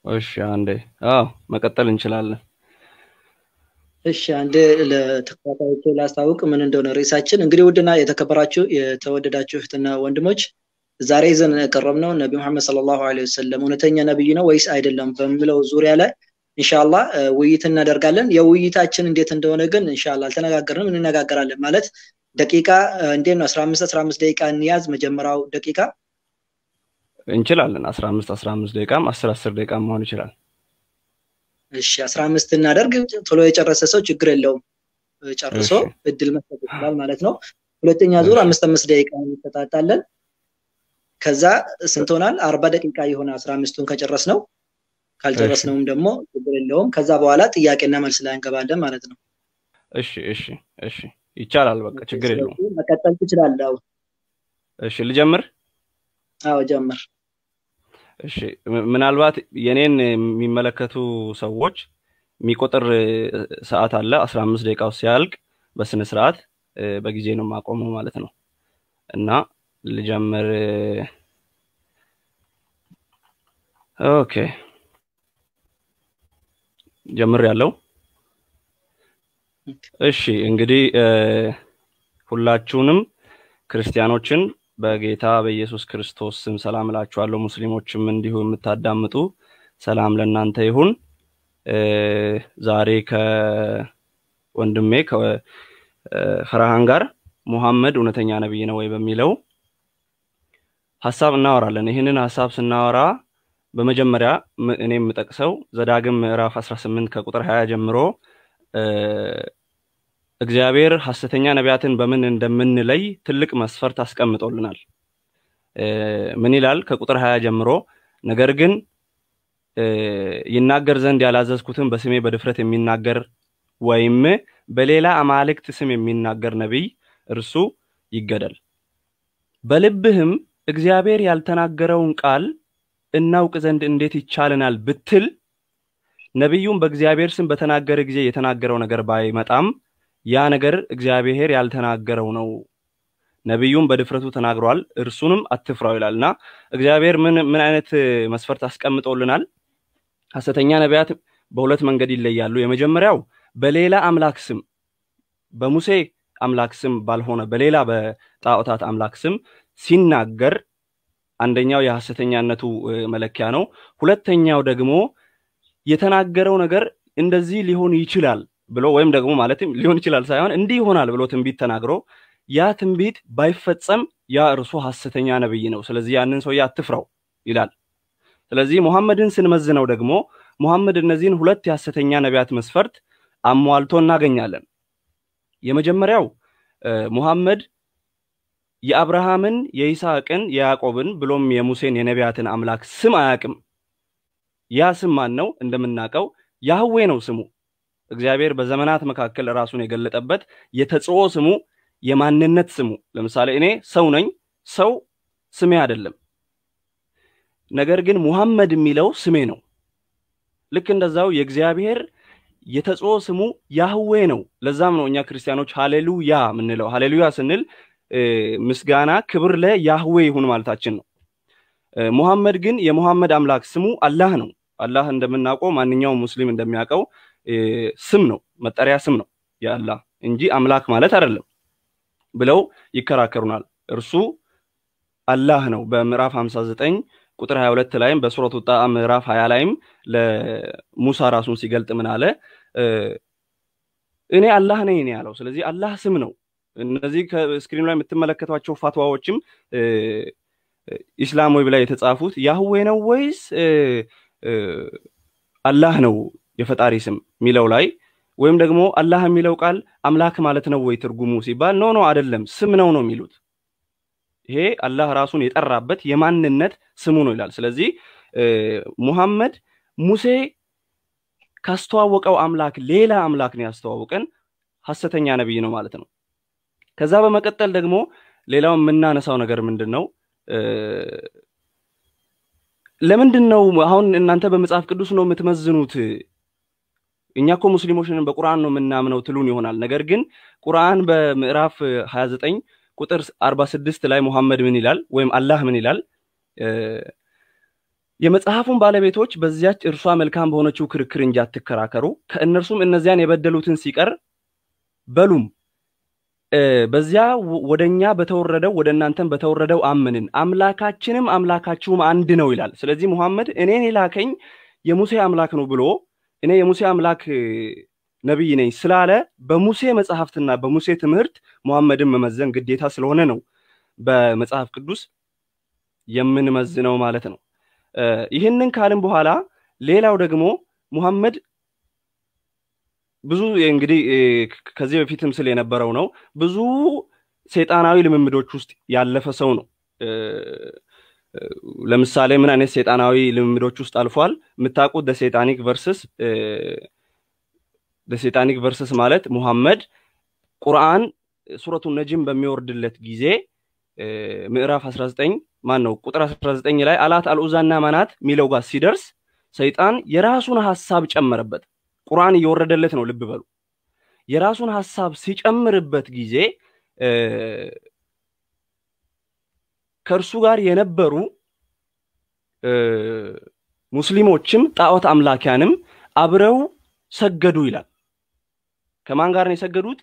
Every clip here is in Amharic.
እሺ አንዴ አዎ መቀጠል እንችላለን። እሺ አንድ ለተከታታዮች ላስታውቅ ምን እንደሆነ ርዕሳችን እንግዲህ ውድና የተከበራችሁ የተወደዳችሁ እህትና ወንድሞች ዛሬ ይዘን የቀረብነው ነቢ ሙሐመድ ሰለላሁ ዐለይሂ ወሰለም እውነተኛ ነብይ ነው ወይስ አይደለም በሚለው ዙሪያ ላይ ኢንሻአላህ ውይይት እናደርጋለን። የውይይታችን እንዴት እንደሆነ ግን ኢንሻአላህ አልተነጋገርንም፣ እንነጋገራለን። ማለት ደቂቃ እንዴት ነው 15 15 ደቂቃ እንያዝ። መጀመሪያው ደቂቃ እንችላለን። 15 15 ደቂቃም 10 10 ደቂቃም መሆን ይችላል። እሺ 15 እናደርግ። ቶሎ የጨረሰ ሰው ችግር የለውም ጨርሶ እሺ። እድል መስጠት ይችላል ማለት ነው። ሁለተኛ ዙር እሺ። አምስት አምስት ደቂቃ እንሰጣጣለን። ከዛ ስንት ሆናል? አርባ ደቂቃ የሆነ አስራ አምስቱን ከጨረስ ነው። ካልጨረስነውም ደግሞ ችግር የለውም። ከዛ በኋላ ጥያቄና መልስ ላይ እንገባለን ማለት ነው። እሺ እሺ እሺ ይቻላል። በቃ ችግር የለውም። ስለዚህ መቀጠል ትችላለህ። አዎ እሺ ልጀምር። አዎ ጀምር። እሺ ም- ምናልባት የኔን የሚመለከቱ ሰዎች የሚቆጥር እ, ሰዓት አለ። 15 ደቂቃው ሲያልቅ በስነ ስርዓት እ, በጊዜ ነው የማቆመው ማለት ነው እና ልጀምር። እ፣ ኦኬ ጀምር ያለው እሺ እንግዲህ እ፣ ሁላችሁንም ክርስቲያኖችን በጌታ በኢየሱስ ክርስቶስ ስም ሰላም እላችኋለሁ። ሙስሊሞችም እንዲሁ የምታዳምጡ ሰላም ለእናንተ ይሁን። እ፣ ዛሬ ከወንድሜ ከፈርሃን ጋር ሙሐመድ እውነተኛ ነቢይ ነው ወይ በሚለው ሀሳብ እናወራለን። ይህንን ሀሳብ ስናወራ በመጀመሪያ ም- እኔ የምጠቅሰው ዘዳግም ምዕራፍ 18 ከቁጥር 20 ጀምሮ እ፣ እግዚአብሔር ሐሰተኛ ነቢያትን በምን እንደምንለይ ትልቅ መስፈርት አስቀምጦልናል። እ፣ ምን ይላል? ከቁጥር 20 ጀምሮ ነገር ግን እ፣ ይናገር ዘንድ ያላዘዝኩትን በስሜ በድፍረት የሚናገር ወይም በሌላ አማልክት ስም የሚናገር ነቢይ እርሱ ይገደል። በልብህም እግዚአብሔር ያልተናገረውን ቃል እናውቅ ዘንድ እንዴት ይቻለናል ብትል ነቢዩም በእግዚአብሔር ስም በተናገረ ጊዜ የተናገረው ነገር ባይመጣም ያ ነገር እግዚአብሔር ያልተናገረው ነው። ነቢዩም በድፍረቱ ተናግሯል፣ እርሱንም አትፍራው ይላል እና እግዚአብሔር ምን ምን አይነት እ, መስፈርት አስቀምጦልናል? ሐሰተኛ ነቢያት በሁለት መንገድ ይለያሉ። የመጀመሪያው በሌላ አምላክ ስም በሙሴ አምላክ ስም ባልሆነ በሌላ በጣዖታት አምላክ ስም ሲናገር አንደኛው የሐሰተኛነቱ እ, መለኪያ ነው። ሁለተኛው ደግሞ የተናገረው ነገር እንደዚህ ሊሆን ይችላል ብሎ ወይም ደግሞ ማለትም ሊሆን ይችላል ሳይሆን እንዲህ ይሆናል ብሎ ትንቢት ተናግሮ ያ ትንቢት ባይፈጸም ያ እርሱ ሐሰተኛ ነብይ ነው። ስለዚህ ያንን ሰውዬ አትፍራው ይላል። ስለዚህ ሙሐመድን ስንመዝነው ደግሞ ሙሐመድ እነዚህን ሁለት የሐሰተኛ ነቢያት መስፈርት አሟልቶ እናገኛለን። የመጀመሪያው እ፣ ሙሐመድ የአብርሃምን፣ የይስሐቅን፣ የያዕቆብን ብሎም የሙሴን የነቢያትን አምላክ ስም አያውቅም። ያ ስም ማን ነው? እንደምናውቀው ያህዌ ነው ስሙ። እግዚአብሔር በዘመናት መካከል ራሱን የገለጠበት የተጽኦ ስሙ፣ የማንነት ስሙ። ለምሳሌ እኔ ሰው ነኝ። ሰው ስሜ አይደለም። ነገር ግን ሙሐመድ የሚለው ስሜ ነው። ልክ እንደዛው የእግዚአብሔር የተጽኦ ስሙ ያህዌ ነው። ለዛም ነው እኛ ክርስቲያኖች ሃሌሉያ የምንለው። ሃሌሉያ ስንል እ፣ ምስጋና ክብር ለያህዌ ይሁን ማለታችን ነው። እ፣ ሙሐመድ ግን የሙሐመድ አምላክ ስሙ አላህ ነው። አላህ እንደምናውቀው ማንኛውም ሙስሊም እንደሚያውቀው እ፣ ስም ነው፣ መጠሪያ ስም ነው የአላህ እንጂ አምላክ ማለት አይደለም ብለው ይከራከሩናል። እርሱ አላህ ነው። በምዕራፍ 59 ቁጥር 22 ላይም በሱረቱ ጣ ምዕራፍ 20 ላይም ለሙሳ ራሱን ሲገልጥ ምን አለ? እ፣ እኔ አላህ ነኝ ነው ያለው። ስለዚህ አላህ ስም ነው። እነዚህ ከስክሪኑ ላይ የምትመለከቷቸው ፋትዋዎችም እ፣ ኢስላም ወይ ብላ የተጻፉት ያህዌ ነው ወይስ እ፣ እ፣ አላህ ነው የፈጣሪ ስም የሚለው ላይ ወይም ደግሞ አላህ የሚለው ቃል አምላክ ማለት ነው ወይ ትርጉሙ ሲባል ኖ ኖ አይደለም ስም ነው ነው የሚሉት። ይሄ አላህ ራሱን የጠራበት የማንነት ስሙ ነው ይላል። ስለዚህ እ፣ ሙሐመድ ሙሴ ካስተዋወቀው አምላክ ሌላ አምላክ ነው ያስተዋወቀን፣ ሐሰተኛ ነቢይ ነው ማለት ነው። ከዛ በመቀጠል ደግሞ ሌላው የምናነሳው ነገር ምንድን ነው? እ፣ ለምንድን ነው አሁን እናንተ በመጽሐፍ ቅዱስ ነው የምትመዝኑት? እኛ እኮ ሙስሊሞች ነን በቁርአን ነው የምናምነው ትሉን ይሆናል። ነገር ግን ቁርአን በምዕራፍ 29 ቁጥር 46 ላይ ሙሐመድ ምን ይላል? ወይም አላህ ምን ይላል? እ፣ የመጽሐፉን ባለቤቶች በዚያች እርሷ መልካም በሆነችው ክርክር እንጂ አትከራከሩ፣ ከእነርሱም እነዚያን የበደሉትን ሲቀር በሉም በዚያ ወደ እኛ በተወረደው ወደ እናንተም በተወረደው አምንን፣ አምላካችንም አምላካችሁም አንድ ነው ይላል። ስለዚህ ሙሐመድ እኔን የላከኝ የሙሴ አምላክ ነው ብሎ እኔ የሙሴ አምላክ ነቢይ ነኝ ስላለ በሙሴ መጽሐፍትና በሙሴ ትምህርት ሙሐመድን መመዘን ግዴታ ስለሆነ ነው በመጽሐፍ ቅዱስ የምንመዝነው ማለት ነው። ይህንን ካልን በኋላ ሌላው ደግሞ ሙሐመድ ብዙ እንግዲህ ከዚህ በፊትም ስል የነበረው ነው። ብዙ ሰይጣናዊ ልምምዶች ውስጥ ያለፈ ሰው ነው። ለምሳሌ ምን አይነት ሰይጣናዊ ልምምዶች ውስጥ አልፏል? የምታውቁት ደሴጣኒክ ቨርስስ ደሴጣኒክ ቨርስስ ማለት ሙሐመድ ቁርአን ሱረቱ ነጅም በሚወርድለት ጊዜ ምዕራፍ 19 ማን ነው ቁጥር 19 ላይ አላት አልኡዛና ማናት ሚለው ጋር ሲደርስ ሰይጣን የራሱን ሐሳብ ጨመረበት። ቁርአን እየወረደለት ነው። ልብ በሉ። የራሱን ሐሳብ ሲጨምርበት ጊዜ ከእርሱ ጋር የነበሩ ሙስሊሞችም ጣዖት አምላኪያንም አብረው ሰገዱ ይላል። ከማን ጋር ነው የሰገዱት?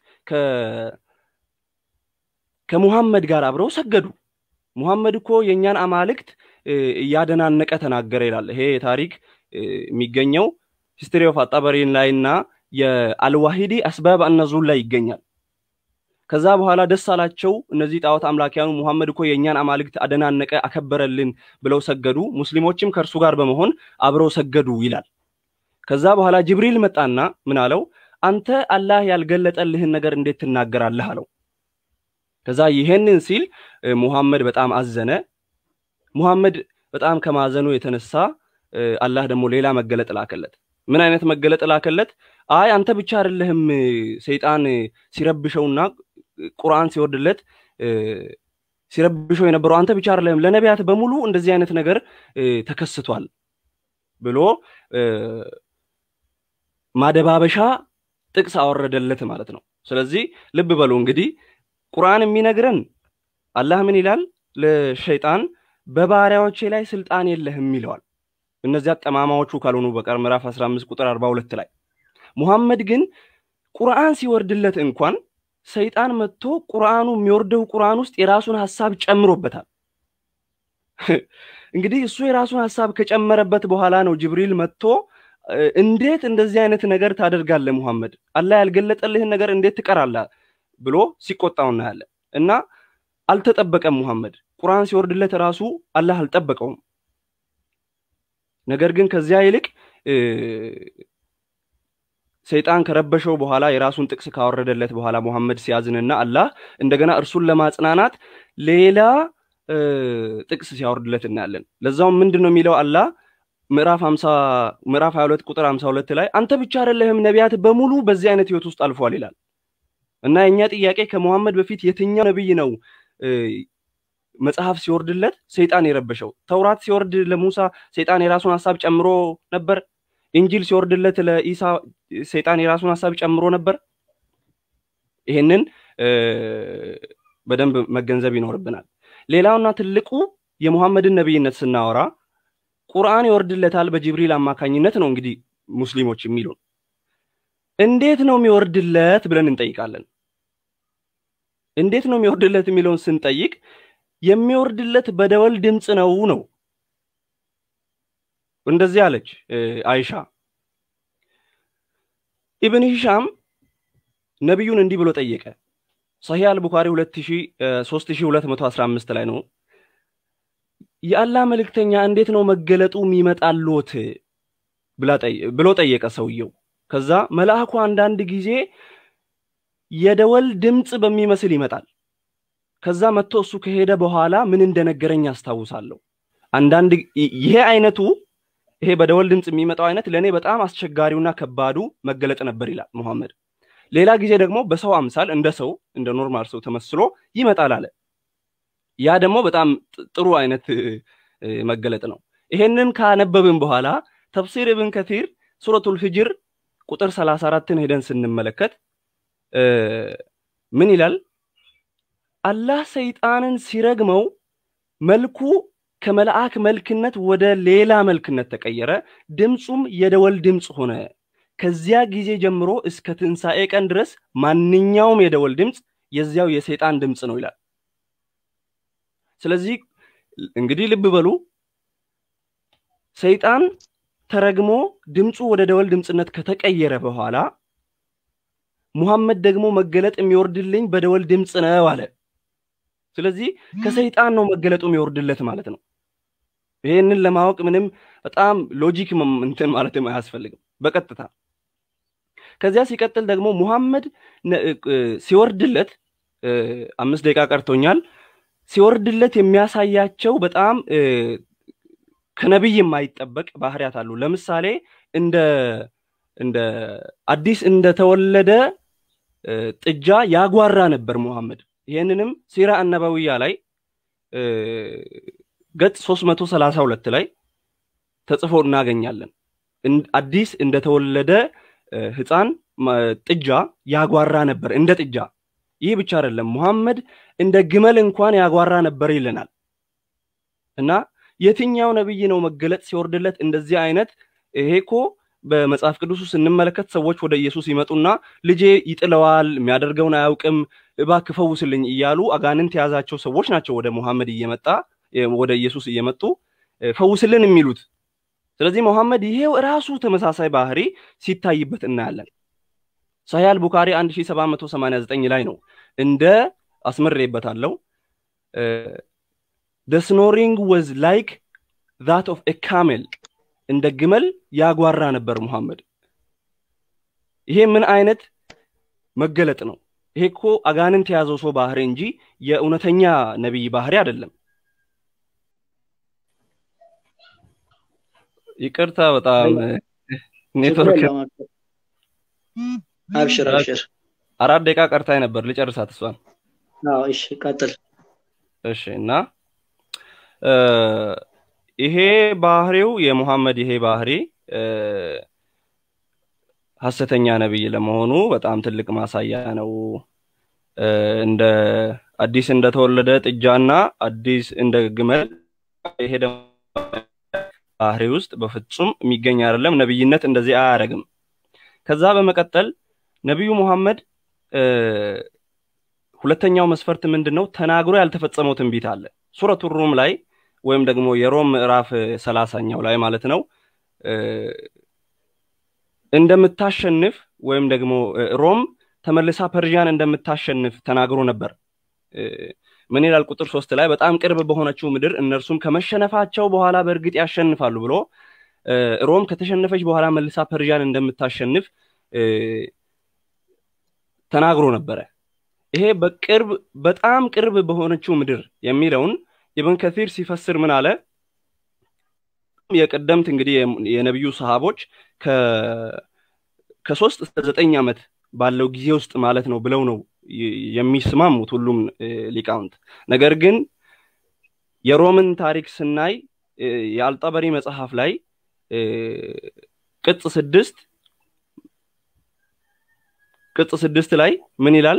ከሙሐመድ ጋር አብረው ሰገዱ። ሙሐመድ እኮ የእኛን አማልክት እያደናነቀ ተናገረ ይላል። ይሄ ታሪክ የሚገኘው ሂስትሪ ኦፍ አጣበሪን ላይ እና የአልዋሂዲ አስባብ አነዙል ላይ ይገኛል። ከዛ በኋላ ደስ አላቸው እነዚህ ጣዖት አምላኪያኑ ሙሐመድ እኮ የእኛን አማልክት አደናነቀ፣ አከበረልን ብለው ሰገዱ። ሙስሊሞችም ከእርሱ ጋር በመሆን አብረው ሰገዱ ይላል። ከዛ በኋላ ጅብሪል መጣና ምን አለው? አንተ አላህ ያልገለጠልህን ነገር እንዴት ትናገራለህ አለው። ከዛ ይሄንን ሲል ሙሐመድ በጣም አዘነ። ሙሐመድ በጣም ከማዘኑ የተነሳ አላህ ደግሞ ሌላ መገለጥ ላከለት። ምን አይነት መገለጥ ላከለት? አይ አንተ ብቻ አይደለህም ሰይጣን ሲረብሸውና ቁርአን ሲወርድለት ሲረብሸው የነበረው አንተ ብቻ አይደለህም፣ ለነቢያት በሙሉ እንደዚህ አይነት ነገር ተከስቷል ብሎ ማደባበሻ ጥቅስ አወረደለት ማለት ነው። ስለዚህ ልብ በሉ እንግዲህ ቁርአን የሚነግረን አላህ ምን ይላል? ለሸይጣን በባሪያዎቼ ላይ ስልጣን የለህም ይለዋል። እነዚያ ጠማማዎቹ ካልሆኑ በቀር ምዕራፍ 15 ቁጥር 42 ላይ ሙሐመድ ግን ቁርአን ሲወርድለት እንኳን ሰይጣን መጥቶ ቁርአኑ የሚወርደው ቁርአን ውስጥ የራሱን ሐሳብ ጨምሮበታል። እንግዲህ እሱ የራሱን ሐሳብ ከጨመረበት በኋላ ነው ጅብሪል መጥቶ እንዴት እንደዚህ አይነት ነገር ታደርጋለህ ሙሐመድ፣ አላህ ያልገለጠልህን ነገር እንዴት ትቀራለህ ብሎ ሲቆጣው እናያለን። እና አልተጠበቀም ሙሐመድ ቁርአን ሲወርድለት ራሱ አላህ አልጠበቀውም። ነገር ግን ከዚያ ይልቅ ሰይጣን ከረበሸው በኋላ የራሱን ጥቅስ ካወረደለት በኋላ ሙሐመድ ሲያዝንና አላህ እንደገና እርሱን ለማጽናናት ሌላ ጥቅስ ሲያወርድለት እናያለን። ለዛውም ምንድን ነው የሚለው አላህ ምዕራፍ 50 ምዕራፍ 22 ቁጥር 52 ላይ አንተ ብቻ አይደለህም ነቢያት በሙሉ በዚህ አይነት ህይወት ውስጥ አልፏል ይላል። እና የኛ ጥያቄ ከሙሐመድ በፊት የትኛው ነብይ ነው መጽሐፍ ሲወርድለት ሰይጣን የረበሸው? ተውራት ሲወርድ ለሙሳ ሰይጣን የራሱን ሀሳብ ጨምሮ ነበር? ኢንጂል ሲወርድለት ለኢሳ ሰይጣን የራሱን ሀሳብ ጨምሮ ነበር? ይሄንን በደንብ መገንዘብ ይኖርብናል። ሌላውና ትልቁ የሙሐመድን ነብይነት ስናወራ ቁርአን ይወርድለታል በጅብሪል አማካኝነት ነው እንግዲህ ሙስሊሞች የሚሉን። እንዴት ነው የሚወርድለት ብለን እንጠይቃለን። እንዴት ነው የሚወርድለት የሚለውን ስንጠይቅ የሚወርድለት በደወል ድምፅ ነው ነው። እንደዚህ አለች አይሻ። ኢብን ሂሻም ነቢዩን እንዲህ ብሎ ጠየቀ። ሰሂህ አልቡኻሪ 3215 ላይ ነው። የአላህ መልእክተኛ እንዴት ነው መገለጡ የሚመጣሎት ብሎ ጠየቀ ሰውየው። ከዛ መልአኩ አንዳንድ ጊዜ የደወል ድምፅ በሚመስል ይመጣል። ከዛ መጥቶ እሱ ከሄደ በኋላ ምን እንደነገረኝ አስታውሳለሁ። አንዳንድ ይሄ አይነቱ ይሄ በደወል ድምፅ የሚመጣው አይነት ለእኔ በጣም አስቸጋሪውና ከባዱ መገለጥ ነበር ይላል ሙሐመድ። ሌላ ጊዜ ደግሞ በሰው አምሳል እንደ ሰው እንደ ኖርማል ሰው ተመስሎ ይመጣል አለ። ያ ደግሞ በጣም ጥሩ አይነት መገለጥ ነው። ይሄንን ካነበብን በኋላ ተፍሲር ኢብን ከቲር ሱረቱል ሂጅር ቁጥር 34ን ሄደን ስንመለከት ምን ይላል? አላህ ሰይጣንን ሲረግመው መልኩ ከመልአክ መልክነት ወደ ሌላ መልክነት ተቀየረ። ድምፁም የደወል ድምፅ ሆነ። ከዚያ ጊዜ ጀምሮ እስከ ትንሣኤ ቀን ድረስ ማንኛውም የደወል ድምፅ የዚያው የሰይጣን ድምፅ ነው ይላል። ስለዚህ እንግዲህ ልብ በሉ ሰይጣን ተረግሞ ድምፁ ወደ ደወል ድምፅነት ከተቀየረ በኋላ ሙሐመድ ደግሞ መገለጥ የሚወርድልኝ በደወል ድምፅ ነው አለ። ስለዚህ ከሰይጣን ነው መገለጡ የሚወርድለት ማለት ነው። ይህንን ለማወቅ ምንም በጣም ሎጂክ እንትን ማለትም አያስፈልግም። በቀጥታ ከዚያ ሲቀጥል ደግሞ ሙሐመድ ሲወርድለት አምስት ደቂቃ ቀርቶኛል። ሲወርድለት የሚያሳያቸው በጣም ከነቢይ የማይጠበቅ ባህሪያት አሉ። ለምሳሌ እንደ እንደ አዲስ እንደተወለደ ጥጃ ያጓራ ነበር ሙሐመድ። ይህንንም ሲራ አነበዊያ ላይ ገጽ 332 ላይ ተጽፎ እናገኛለን። አዲስ እንደተወለደ ህፃን ጥጃ ያጓራ ነበር እንደ ጥጃ። ይህ ብቻ አይደለም፣ ሙሐመድ እንደ ግመል እንኳን ያጓራ ነበር ይለናል። እና የትኛው ነብይ ነው መገለጥ ሲወርድለት እንደዚህ አይነት ይሄ እኮ በመጽሐፍ ቅዱስ ስንመለከት ሰዎች ወደ ኢየሱስ ይመጡና ልጄ ይጥለዋል፣ የሚያደርገውን አያውቅም፣ እባክህ ፈውስልኝ እያሉ አጋንንት የያዛቸው ሰዎች ናቸው ወደ ሙሐመድ እየመጣ ወደ ኢየሱስ እየመጡ ፈውስልን የሚሉት። ስለዚህ ሙሐመድ ይሄው ራሱ ተመሳሳይ ባህሪ ሲታይበት እናያለን። ሳሂህ ቡካሪ 1789 ላይ ነው እንደ አስምሬበታለሁ the snoring was like that of a camel እንደ ግመል ያጓራ ነበር ሙሐመድ። ይሄ ምን አይነት መገለጥ ነው? ይሄ እኮ አጋንንት የያዘው ሰው ባህሪ እንጂ የእውነተኛ ነቢይ ባህሪ አይደለም። ይቅርታ በጣም ኔትወርክ አብሽር አብሽር። አራት ደቂቃ ቀርታኝ ነበር ልጨርሳት እሷን። አዎ እሺ፣ ቀጥል። እሺ እና ይሄ ባህሪው የሙሐመድ ይሄ ባህሪ ሐሰተኛ ነቢይ ለመሆኑ በጣም ትልቅ ማሳያ ነው። እንደ አዲስ እንደተወለደ ጥጃና አዲስ እንደ ግመል ይሄ ደግሞ ባህሪ ውስጥ በፍጹም የሚገኝ አይደለም። ነቢይነት እንደዚህ አያደርግም። ከዛ በመቀጠል ነቢዩ ሙሐመድ ሁለተኛው መስፈርት ምንድን ነው? ተናግሮ ያልተፈጸመው ትንቢት አለ። ሱረቱ ሩም ላይ ወይም ደግሞ የሮም ምዕራፍ ሰላሳኛው ላይ ማለት ነው እንደምታሸንፍ ወይም ደግሞ ሮም ተመልሳ ፐርዣን እንደምታሸንፍ ተናግሮ ነበር። ምን ይላል? ቁጥር ሶስት ላይ በጣም ቅርብ በሆነችው ምድር እነርሱም ከመሸነፋቸው በኋላ በእርግጥ ያሸንፋሉ ብሎ ሮም ከተሸነፈች በኋላ መልሳ ፐርዣን እንደምታሸንፍ ተናግሮ ነበረ። ይሄ በቅርብ በጣም ቅርብ በሆነችው ምድር የሚለውን ኢብን ከሲር ሲፈስር ምን አለ? የቀደምት እንግዲህ የነቢዩ ሰሃቦች ከሶስት እስከ ዘጠኝ ዓመት ባለው ጊዜ ውስጥ ማለት ነው ብለው ነው የሚስማሙት ሁሉም ሊቃውንት። ነገር ግን የሮምን ታሪክ ስናይ የአልጠበሪ መጽሐፍ ላይ ቅጽ ስድስት ቅጽ ስድስት ላይ ምን ይላል?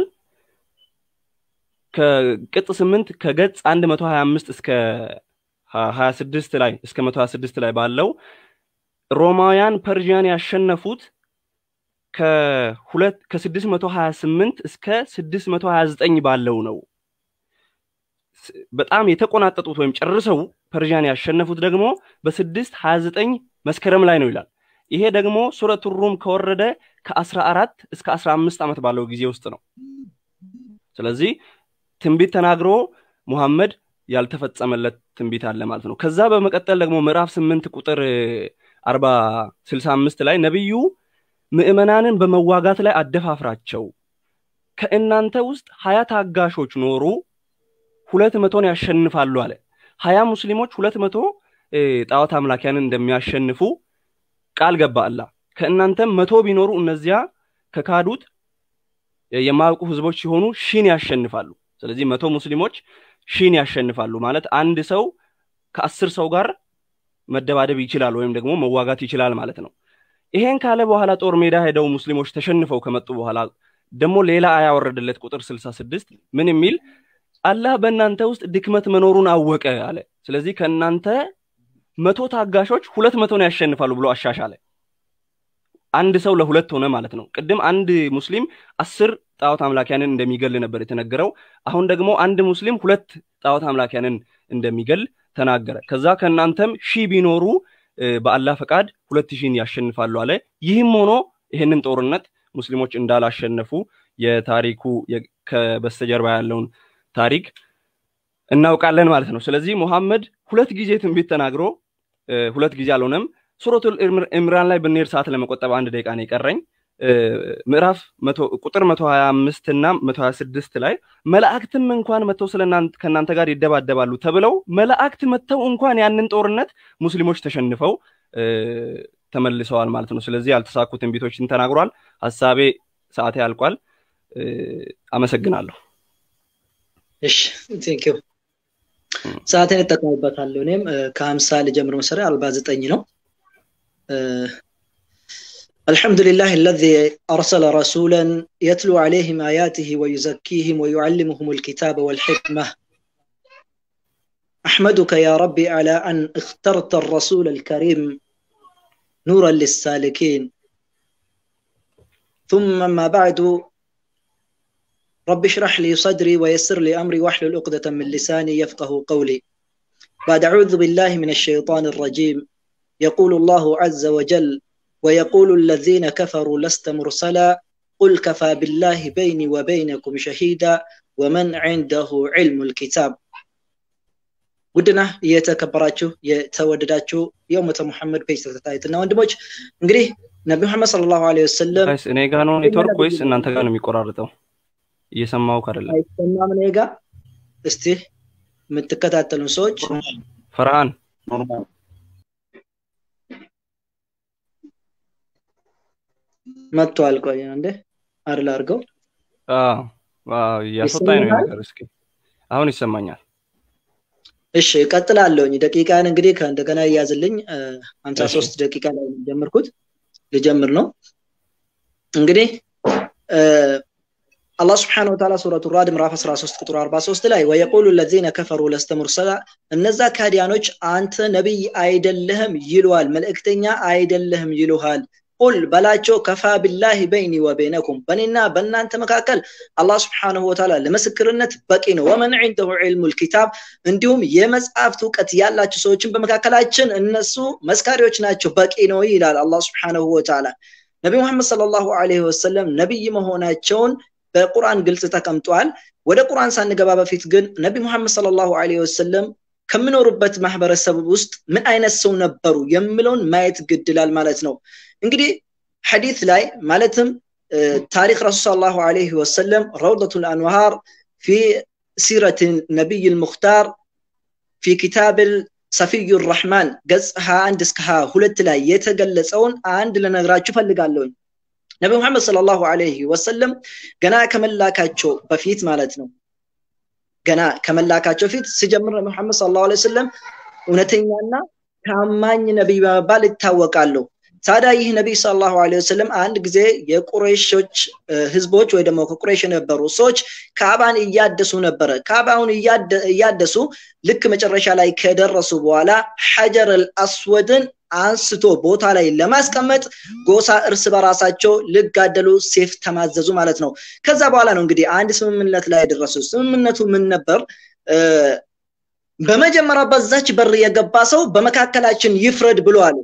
ከቅጽ ስምንት ከገጽ አንድ መቶ ሀያ አምስት እስከ ሀያ ስድስት ላይ እስከ መቶ ሀያ ስድስት ላይ ባለው ሮማውያን ፐርዥያን ያሸነፉት ከሁለት ከስድስት መቶ ሀያ ስምንት እስከ ስድስት መቶ ሀያ ዘጠኝ ባለው ነው። በጣም የተቆናጠጡት ወይም ጨርሰው ፐርዥያን ያሸነፉት ደግሞ በስድስት ሀያ ዘጠኝ መስከረም ላይ ነው ይላል። ይሄ ደግሞ ሱረቱ ሩም ከወረደ ከአስራ አራት እስከ አስራ አምስት ዓመት ባለው ጊዜ ውስጥ ነው። ስለዚህ ትንቢት ተናግሮ ሙሐመድ ያልተፈጸመለት ትንቢት አለ ማለት ነው። ከዛ በመቀጠል ደግሞ ምዕራፍ ስምንት ቁጥር አርባ ስልሳ አምስት ላይ ነቢዩ ምዕመናንን በመዋጋት ላይ አደፋፍራቸው፣ ከእናንተ ውስጥ ሀያ ታጋሾች ኖሩ ሁለት መቶን ያሸንፋሉ አለ። ሀያ ሙስሊሞች ሁለት መቶ ጣዖት አምላኪያንን እንደሚያሸንፉ ቃል ገባ አላህ። ከእናንተም መቶ ቢኖሩ እነዚያ ከካዱት የማያውቁ ህዝቦች ሲሆኑ ሺን ያሸንፋሉ። ስለዚህ መቶ ሙስሊሞች ሺን ያሸንፋሉ ማለት አንድ ሰው ከአስር ሰው ጋር መደባደብ ይችላል ወይም ደግሞ መዋጋት ይችላል ማለት ነው። ይሄን ካለ በኋላ ጦር ሜዳ ሄደው ሙስሊሞች ተሸንፈው ከመጡ በኋላ ደግሞ ሌላ አያ ወረደለት ቁጥር ስልሳ ስድስት ምን የሚል አላህ በእናንተ ውስጥ ድክመት መኖሩን አወቀ አለ። ስለዚህ ከእናንተ መቶ ታጋሾች ሁለት መቶን ያሸንፋሉ ብሎ አሻሻለ። አንድ ሰው ለሁለት ሆነ ማለት ነው። ቅድም አንድ ሙስሊም አስር ጣዖት አምላኪያንን እንደሚገል ነበር የተነገረው። አሁን ደግሞ አንድ ሙስሊም ሁለት ጣዖት አምላኪያንን እንደሚገል ተናገረ። ከዛ ከእናንተም ሺህ ቢኖሩ በአላህ ፈቃድ ሁለት ሺህን ያሸንፋሉ አለ። ይህም ሆኖ ይህንን ጦርነት ሙስሊሞች እንዳላሸነፉ የታሪኩ ከበስተጀርባ ያለውን ታሪክ እናውቃለን ማለት ነው። ስለዚህ ሙሐመድ ሁለት ጊዜ ትንቢት ተናግሮ ሁለት ጊዜ አልሆነም። ሱረቱል ኢምራን ላይ ብንሄድ ሰዓት ለመቆጠብ አንድ ደቂቃ ነው የቀረኝ። ምዕራፍ ቁጥር መቶ ሀያ አምስት እና መቶ ሀያ ስድስት ላይ መላእክትም እንኳን መጥተው ስለ ከእናንተ ጋር ይደባደባሉ ተብለው መላእክት መጥተው እንኳን ያንን ጦርነት ሙስሊሞች ተሸንፈው ተመልሰዋል ማለት ነው። ስለዚህ ያልተሳኩ ትንቢቶችን ተናግሯል። ሀሳቤ ሰዓቴ ያልቋል። አመሰግናለሁ። እሺ ቴንክ ዩ ሰዓቴን እጠቀምበታለሁ። እኔም ከሀምሳ ልጀምር መሰሪያ አርባ ዘጠኝ ነው። الحمد لله الذي أرسل رسولا يتلو عليهم آياته ويزكيهم ويعلمهم الكتاب والحكمة أحمدك يا ربي على أن اخترت الرسول الكريم نورا للسالكين ثم ما بعد رب اشرح لي صدري ويسر لي أمري واحلل عقدة من لساني يفقه قولي بعد أعوذ بالله من الشيطان الرجيم يقول الله عز وجل ويقول الذين كفروا لست مرسلا قل كفى بالله بيني وبينكم شهيدا ومن عنده علم الكتاب ውድና የተከበራችሁ የተወደዳችሁ የኡመተ ሙሐመድ ፔጅ ተከታታዮችና ወንድሞች እንግዲህ ነቢ ሙሐመድ ሰለላሁ ዐለይሂ ወሰለም እኔ ጋ ነው ኔትወርክ ወይስ እናንተ ጋር ነው የሚቆራርጠው? እየሰማው አይደለም። አይሰማም እኔ ጋ። እስቲ የምትከታተሉን ሰዎች ፈርሃን መጥቷል። ቆይ እንዴ አርል አድርገው እያስወጣኝ ነው ነገር። እስኪ አሁን ይሰማኛል። እሺ እቀጥላለሁኝ። ደቂቃን እንግዲህ ከእንደገና እያዝልኝ ሀምሳ ሶስት ደቂቃ ላይ ጀመርኩት ልጀምር ነው እንግዲህ አላህ ስብሓነ ወተዓላ ሱረቱ ራድ ምዕራፍ 13 ቁጥር 43 ላይ ወየቁሉ ለዚነ ከፈሩ ለስተ ሙርሰላ እነዛ ካዲያኖች አንተ ነቢይ አይደለህም ይሉሃል፣ መልእክተኛ አይደለህም ይሉሃል። ቁል በላቸው ከፋ ቢላሂ በይኒ ወበይነኩም በእኔና በእናንተ መካከል አላህ ስብሓነሁ ወተዓላ ለምስክርነት በቂ ነው። ወመን ዒንደሁ ዒልሙል ኪታብ እንዲሁም የመጽሐፍት እውቀት ያላቸው ሰዎችን በመካከላችን እነሱ መስካሪዎች ናቸው፣ በቂ ነው ይላል አላህ ስብሓነሁ ወተዓላ። ነቢ ሙሐመድ ሰለላሁ ዐለይሂ ወሰለም ነቢይ መሆናቸውን በቁርአን ግልጽ ተቀምጧል። ወደ ቁርአን ሳንገባ በፊት ግን ነቢ ሙሐመድ ሰለላሁ ዐለይሂ ወሰለም ከሚኖሩበት ማህበረሰብ ውስጥ ምን አይነት ሰው ነበሩ የሚለውን ማየት ግድላል ማለት ነው። እንግዲህ ሐዲት ላይ ማለትም ታሪክ ረሱል ሰለላሁ ዐለይሂ ወሰለም ረውደቱል አንዋር ፊ ሲረት ነቢይ ልሙክታር ፊ ኪታብል ሰፊዩ ረሕማን ገጽ 21 እስከ 22 ላይ የተገለጸውን አንድ ልነግራችሁ ፈልጋለሁኝ። ነቢ ሙሐመድ ሰለላሁ ዐለይሂ ወሰለም ገና ከመላካቸው በፊት ማለት ነው ገና ከመላካቸው ፊት ሲጀምር ነቢ ሙሐመድ ሰለላሁ ዐለይሂ ወሰለም እውነተኛና ታማኝ ነቢይ በመባል ይታወቃሉ። ታዲያ ይህ ነቢይ ሰለላሁ ዐለይሂ ወሰለም አንድ ጊዜ የቁረይሾች ህዝቦች ወይ ደግሞ ከቁረይሽ የነበሩ ሰዎች ካዕባን እያደሱ ነበረ። ካዕባውን እያደሱ ልክ መጨረሻ ላይ ከደረሱ በኋላ ሐጀር አልአስወድን አንስቶ ቦታ ላይ ለማስቀመጥ ጎሳ እርስ በራሳቸው ልጋደሉ ሴፍ ተማዘዙ ማለት ነው። ከዛ በኋላ ነው እንግዲህ አንድ ስምምነት ላይ የደረሱ። ስምምነቱ ምን ነበር? በመጀመሪያ በዛች በር የገባ ሰው በመካከላችን ይፍረድ ብሎ አሉ።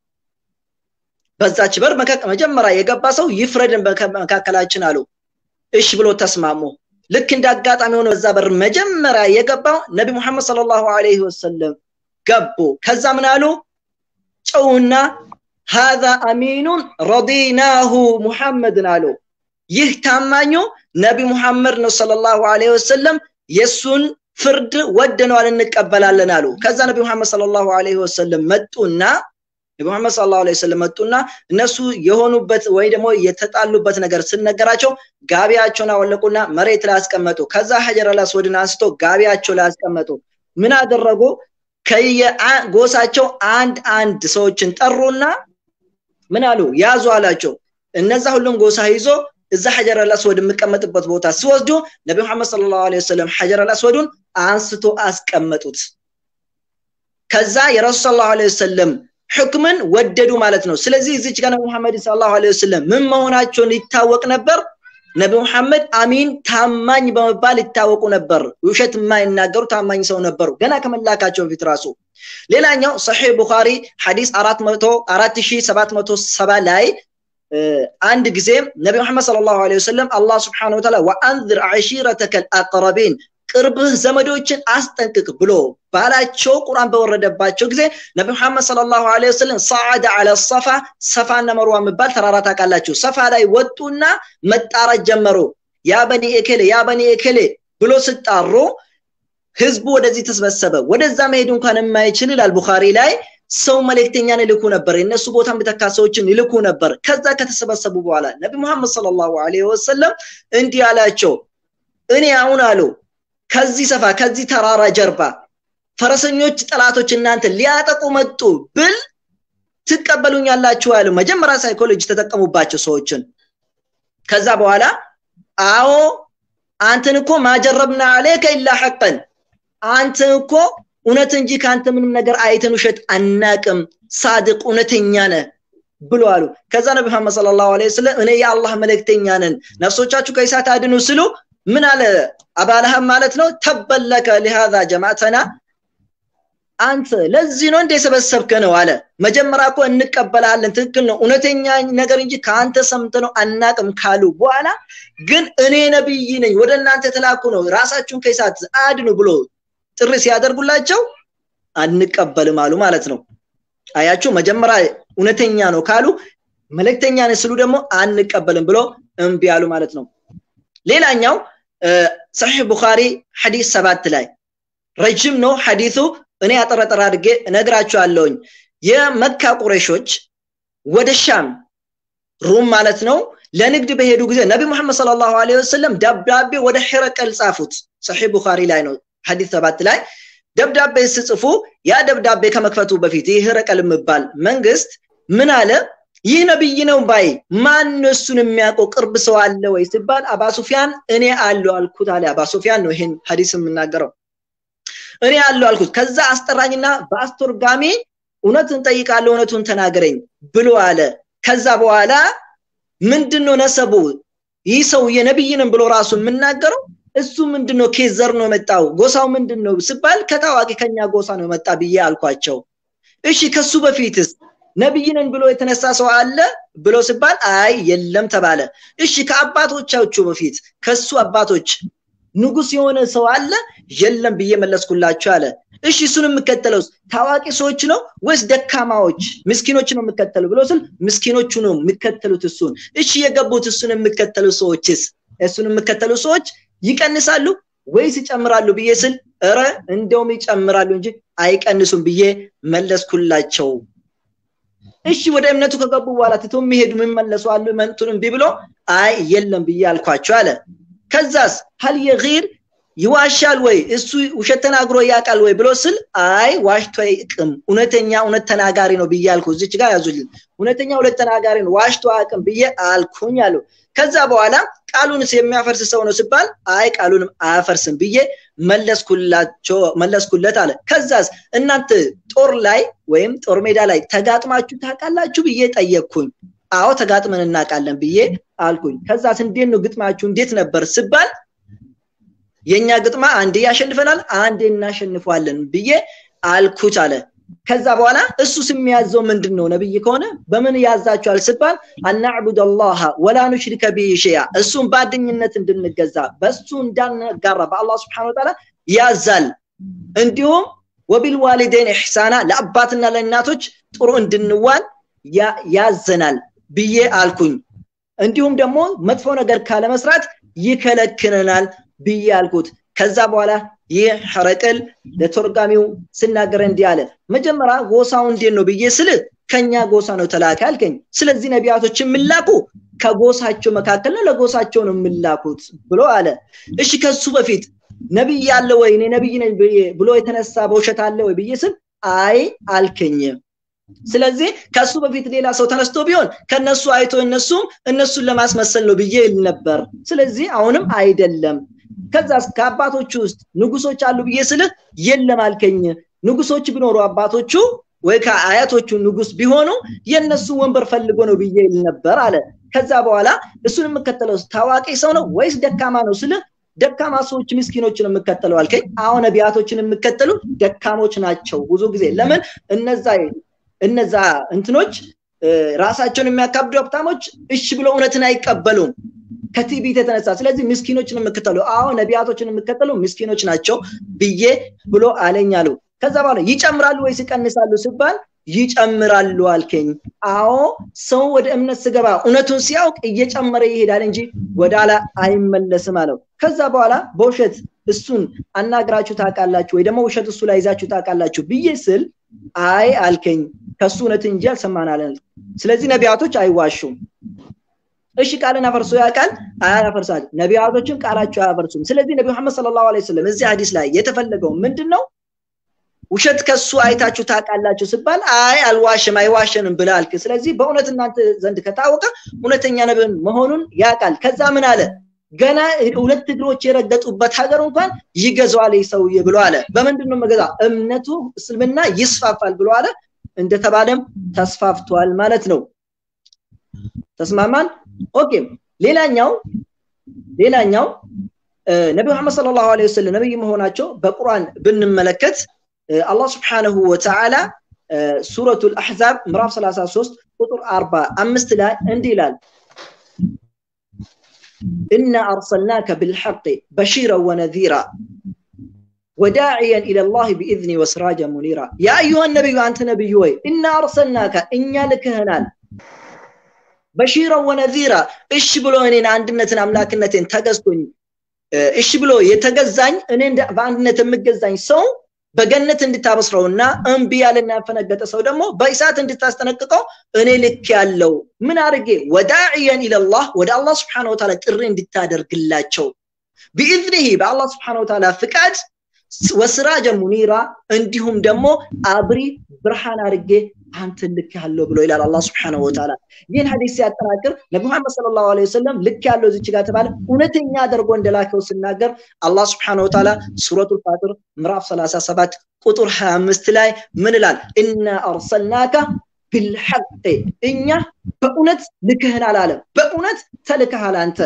በዛች በር መጀመሪያ የገባ ሰው ይፍረድ በመካከላችን አሉ። እሺ ብሎ ተስማሙ። ልክ እንደ አጋጣሚ ሆነ በዛ በር መጀመሪያ የገባው ነቢ ሙሐመድ ሰለላሁ ዐለይሂ ወሰለም ገቡ። ከዛ ምን አሉ? ጨውና ሃዛ አሚኑን ረዲናሁ ሙሐመድን አሉ። ይህ ታማኙ ነቢ ሙሐመድ ነው ሰለላሁ ዐለይሂ ወሰለም የእሱን ፍርድ ወደነዋል እንቀበላለን አሉ። ከዛ ነቢ ሙሐመድ ሰለላሁ ዐለይሂ ወሰለም መጡና ነቢ ሙሐመድ ሰለላሁ ዐለይሂ ወሰለም መጡና እነሱ የሆኑበት ወይ ደግሞ የተጣሉበት ነገር ስነገራቸው ጋቢያቸውን አወለቁና መሬት ላይ አስቀመጡ። ከዛ ሐጀር አልአስወድን አንስቶ ጋቢያቸው ላይ አስቀመጡ። ምን አደረጉ? ከየጎሳቸው አንድ አንድ ሰዎችን ጠሩና ምን አሉ? ያዙ አላቸው። እነዛ ሁሉም ጎሳ ይዞ እዛ ሐጀር አልአስወድ የምቀመጥበት ቦታ ሲወስዱ ነቢ ሙሐመድ ሰለላሁ ዐለይሂ ወሰለም ሐጀር አልአስወዱን አንስቶ አስቀመጡት ከዛ የረሱል ሰለላሁ ዐለይሂ ወሰለም ሕክምን ወደዱ ማለት ነው ስለዚህ እዚች ጋር ነቢ ሙሐመድ ሰለላሁ ዐለይሂ ወሰለም ምን መሆናቸውን ይታወቅ ነበር ነቢ ሙሐመድ አሚን ታማኝ በመባል ይታወቁ ነበር ውሸት የማይናገሩ ታማኝ ሰው ነበሩ ገና ከመላካቸው በፊት ራሱ ሌላኛው ሰሒህ ቡኻሪ ሐዲስ 4770 ላይ አንድ ጊዜ ነቢ ሙሐመድ ሰለላሁ ዐለይሂ ወሰለም አላህ ስብሓነሁ ወተዓላ ወአንዝር ዐሺረተከል አቅረቢን ቅርብህ ዘመዶችን አስጠንቅቅ ብሎ ባላቸው ቁርአን በወረደባቸው ጊዜ ነቢ ሙሐመድ ሰለላሁ ዐለይሂ ወሰለም ሰዓደ ዐለ ሰፋ ሰፋና መርዋ የሚባል ተራራ ታውቃላችሁ ሰፋ ላይ ወጡና መጣራት ጀመሩ ያ በኒ ኤኬሌ ያ በኒ ኤኬሌ ብሎ ስጣሩ ህዝቡ ወደዚህ ተሰበሰበ ወደዛ መሄድ እንኳን የማይችል ይላል ቡኻሪ ላይ ሰው መልእክተኛን ይልኩ ነበር የነሱ ቦታ ምተካ ሰዎችን ይልኩ ነበር ከዛ ከተሰበሰቡ በኋላ ነቢ ሙሐመድ ሰለላሁ ዐለይሂ ወሰለም እንዲህ አላቸው እኔ አሁን አሉ ከዚህ ሰፋ ከዚህ ተራራ ጀርባ ፈረሰኞች ጠላቶች እናንተ ሊያጠቁ መጡ ብል ትቀበሉኛላችሁ ያሉ መጀመሪያ ሳይኮሎጂ ተጠቀሙባቸው ሰዎችን ከዛ በኋላ አዎ አንተን እኮ ማጀረብና አለከ ኢላ ሐቀን አንተ እኮ እውነት እንጂ ከአንተ ምንም ነገር አይተን ውሸት አናቅም ሳድቅ እውነተኛ ነህ ብሎ አሉ ከዛ ነቢ መሐመድ ሰለላሁ ዐለይሂ ወሰለም እኔ የአላህ መልእክተኛ ነን ነፍሶቻችሁ ከእሳት አድኑ ስሉ ምን አለ አባለሃብ ማለት ነው ተበለከ ሊሃዛ ጀማዕተና አንተ ለዚህ ነው እንደ የሰበሰብከ ነው አለ መጀመሪያ እኮ እንቀበላለን ትክክል ነው እውነተኛ ነገር እንጂ ከአንተ ሰምተ ነው አናቅም ካሉ በኋላ ግን እኔ ነብይ ነኝ ወደ እናንተ የተላኩ ነው ራሳችሁን ከእሳት አድኑ ብሎ ጥሪ ሲያደርጉላቸው አንቀበልም አሉ ማለት ነው አያችሁ መጀመሪያ እውነተኛ ነው ካሉ መልእክተኛ ነን ስሉ ደግሞ አንቀበልም ብሎ እምቢ አሉ ማለት ነው ሌላኛው ሰሒህ ቡኻሪ ሐዲስ ሰባት ላይ ረጅም ነው ሐዲሱ እኔ አጠረጠር አድርጌ እነግራችኋለሁኝ የመካ ቁረሾች ወደ ሻም ሩም ማለት ነው ለንግድ በሄዱ ጊዜ ነቢ ሙሐመድ ሰለላሁ ዐለይሂ ወሰለም ደብዳቤ ወደ ሒረቀል ጻፉት ሰሒህ ቡኻሪ ላይ ነው ሐዲስ ሰባት ላይ ደብዳቤ ስጽፉ ያ ደብዳቤ ከመክፈቱ በፊት ይህ ሒረቀል የሚባል መንግስት ምን አለ ይህ ነብይ ነው ባይ ማን እሱን የሚያውቀው ቅርብ ሰው አለ ወይ ሲባል አባ ሱፊያን እኔ አለው አልኩት አለ አባ ሱፊያን ነው ይሄን ሐዲስ የምናገረው እኔ አለው አልኩት ከዛ አስጠራኝና በአስተርጋሚ እውነትን ጠይቃለሁ እውነቱን ተናገረኝ ብሎ አለ ከዛ በኋላ ምንድነው ነሰቡ ይህ ሰው የነብይንም ብሎ ራሱ የምናገረው እሱ ምንድነው ኬዘር ነው የመጣው ጎሳው ምንድነው ሲባል ከታዋቂ ከኛ ጎሳ ነው የመጣ ብዬ አልኳቸው እሺ ከሱ በፊትስ ነብይንን ብሎ የተነሳ ሰው አለ ብሎ ሲባል አይ የለም ተባለ እሺ ከአባቶቻችሁ በፊት ከሱ አባቶች ንጉስ የሆነ ሰው አለ የለም ብዬ መለስኩላችሁ አለ እሺ እሱን የምከተለው ታዋቂ ሰዎች ነው ወይስ ደካማዎች ምስኪኖች ነው የምከተሉ ብሎ ስል ምስኪኖቹ ነው የሚከተሉት እሱን እሺ የገቡት እሱን የሚከተሉ ሰዎችስ እሱን የሚከተሉ ሰዎች ይቀንሳሉ ወይስ ይጨምራሉ ብዬ ስል እረ እንደውም ይጨምራሉ እንጂ አይቀንሱም ብዬ መለስኩላቸው እሺ ወደ እምነቱ ከገቡ በኋላ ትቶ የሚሄዱ የሚመለሱ አሉ መንቱን እምቢ ብሎ አይ የለም ብዬ አልኳቸው አለ ከዛስ ሀል የጊር ይዋሻል ወይ እሱ ውሸት ተናግሮ ያውቃል ወይ ብሎ ስል አይ ዋሽቶ አይቅም እውነተኛ እውነት ተናጋሪ ነው ብዬ አልኩ እዚች ጋር ያዙልኝ እውነተኛ እውነት ተናጋሪ ነው ዋሽቶ አቅም ብዬ አልኩኝ አሉ ከዛ በኋላ ቃሉንስ የሚያፈርስ ሰው ነው ሲባል አይ ቃሉንም አያፈርስም ብዬ መለስኩላቸው መለስኩለት አለ ከዛስ እናንተ ጦር ላይ ወይም ጦር ሜዳ ላይ ተጋጥማችሁ ታውቃላችሁ ብዬ ጠየቅኩኝ አዎ ተጋጥመን እናውቃለን ብዬ አልኩኝ ከዛስ እንዴት ነው ግጥማችሁ እንዴት ነበር ስባል የኛ ግጥማ አንዴ ያሸንፈናል አንዴ እናሸንፏለን ብዬ አልኩት አለ ከዛ በኋላ እሱስ የሚያዘው ምንድን ነው ነብይ ከሆነ በምን ያዛቸዋል ስባል አናዕቡድ አላህ ወላ ኑሽሪከ ቢሂ ሸይአ እሱን በአድኝነት እንድንገዛ በእሱ እንዳንጋራ በአላህ ስብሓን ወተዓላ ያዛል እንዲሁም ወቢልዋሊደይን ኢሕሳና ለአባትና ለእናቶች ጥሩ እንድንዋል ያዘናል ብዬ አልኩኝ እንዲሁም ደግሞ መጥፎ ነገር ካለመስራት ይከለክለናል ብዬ አልኩት ከዛ በኋላ ይህ ሐረቅል ለተርጓሚው ስናገረ እንዲህ አለ መጀመሪያ ጎሳው እንዴት ነው ብዬ ስል ከኛ ጎሳ ነው ተላከ አልከኝ ስለዚህ ነቢያቶች የሚላኩ ከጎሳቸው መካከል ነው ለጎሳቸው ነው የሚላኩት ብሎ አለ እሺ ከሱ በፊት ነብይ አለ ወይ እኔ ነብይ ነኝ ብሎ የተነሳ በውሸት አለ ወይ ብዬ ስል አይ አልከኝ ስለዚህ ከሱ በፊት ሌላ ሰው ተነስቶ ቢሆን ከነሱ አይቶ እነሱም እነሱን ለማስመሰል ነው ብዬ ይል ነበር ስለዚህ አሁንም አይደለም ከዛ ከአባቶቹ ውስጥ ንጉሶች አሉ ብዬ ስልህ የለም አልከኝ ንጉሶች ቢኖሩ አባቶቹ ወይ ከአያቶቹ ንጉስ ቢሆኑ የነሱ ወንበር ፈልጎ ነው ብዬ ይል ነበር አለ ከዛ በኋላ እሱን የምከተለው ታዋቂ ሰው ነው ወይስ ደካማ ነው ስልህ ደካማ ሰዎች ምስኪኖችን የምከተለው አልከኝ አሁን ነቢያቶችን የምከተሉ ደካሞች ናቸው ብዙ ጊዜ ለምን እነዛ እነዛ እንትኖች ራሳቸውን የሚያካብዱ ሀብታሞች እሺ ብሎ እውነትን አይቀበሉም ከትዕቢት የተነሳ ስለዚህ ምስኪኖችን የምከተሉ አዎ ነቢያቶችን የምከተሉ ምስኪኖች ናቸው ብዬ ብሎ አለኝ አሉ ከዛ በኋላ ይጨምራሉ ወይስ ይቀንሳሉ ሲባል ይጨምራሉ አልከኝ አዎ ሰው ወደ እምነት ስገባ እውነቱን ሲያውቅ እየጨመረ ይሄዳል እንጂ ወደ ኋላ አይመለስም አለው ከዛ በኋላ በውሸት እሱን አናግራችሁ ታውቃላችሁ ወይ ደግሞ ውሸት እሱ ላይ ይዛችሁ ታውቃላችሁ ብዬ ስል አይ አልከኝ ከሱ እውነት እንጂ አልሰማናለን ስለዚህ ነቢያቶች አይዋሹም እሺ ቃልን አፈርሶ ያውቃል አያፈርሳል ነቢያቶችን ቃላቸው አያፈርሱም ስለዚህ ነቢ መሐመድ ሰለላሁ ዐለይሂ ወሰለም እዚህ ሀዲስ ላይ የተፈለገው ምንድን ነው ውሸት ከሱ አይታችሁ ታውቃላችሁ ስባል አይ አልዋሽም አይዋሸንም ብለ አልክ ስለዚህ በእውነት እናንተ ዘንድ ከታወቀ እውነተኛ ነብን መሆኑን ያውቃል ከዛ ምን አለ ገና ሁለት እግሮች የረገጡበት ሀገር እንኳን ይገዛዋል ሰውዬ ብሎ አለ በምንድን ነው መገዛ እምነቱ እስልምና ይስፋፋል ብሎ አለ እንደተባለም ተስፋፍቷል ማለት ነው ተስማማን ኦኬ ሌላኛው ሌላኛው ነቢ መሐመድ ሰለላሁ ዐለይሂ ወሰለም ነብይ መሆናቸው በቁርአን ብንመለከት አላህ ስብሓንሁ ወተዓላ ሱረቱ ልአሕዛብ ምዕራፍ 33 ቁጥር 45 ላይ እንዲህ ይላል إنا أرسلناك بالحق بشيرا ونذيرا وداعيا إلى الله بإذنه وسراجا منيرا يا أيها النبي أنت نبي وي إنا أرسلناك إنا لك هنال بشيرا ونذيرا إيش بلو إنين عندنا أملاكنتين تقصتني إيش بلو يتقزعني إنين بأندنة مقزعني سو በገነት እንድታበስረውና እምቢ ያለና ያፈነገጠ ሰው ደግሞ በእሳት እንድታስጠነቅቀው እኔ ልክ ያለው ምን አድርጌ ወዳዕየን ኢለላህ ወደ አላህ ስብሓን ወተዓላ ጥሪ እንድታደርግላቸው ቢኢዝኒህ በአላህ ስብሓን ወተዓላ ፍቃድ ወስራጀ ሙኒራ እንዲሁም ደግሞ አብሪ ብርሃን አድርጌ አንተ ልክ ያለው ብሎ ይላል አላህ ስብሓነሁ ወተዓላ ይህን ሀዲስ ሲያጠናክር ነቢ መሐመድ ሰለላሁ ዐለይሂ ወሰለም ልክ ያለው እዚች ጋር ተባለ እውነተኛ አድርጎ እንደላከው ሲናገር አላህ ስብሓነሁ ወተዓላ ሱረቱ ፋጢር ምዕራፍ 37 ቁጥር 25 ላይ ምን ይላል እና አርሰልናካ ቢልሐቅ እኛ በእውነት ልክህናል አለ በእውነት ተልከሃል አንተ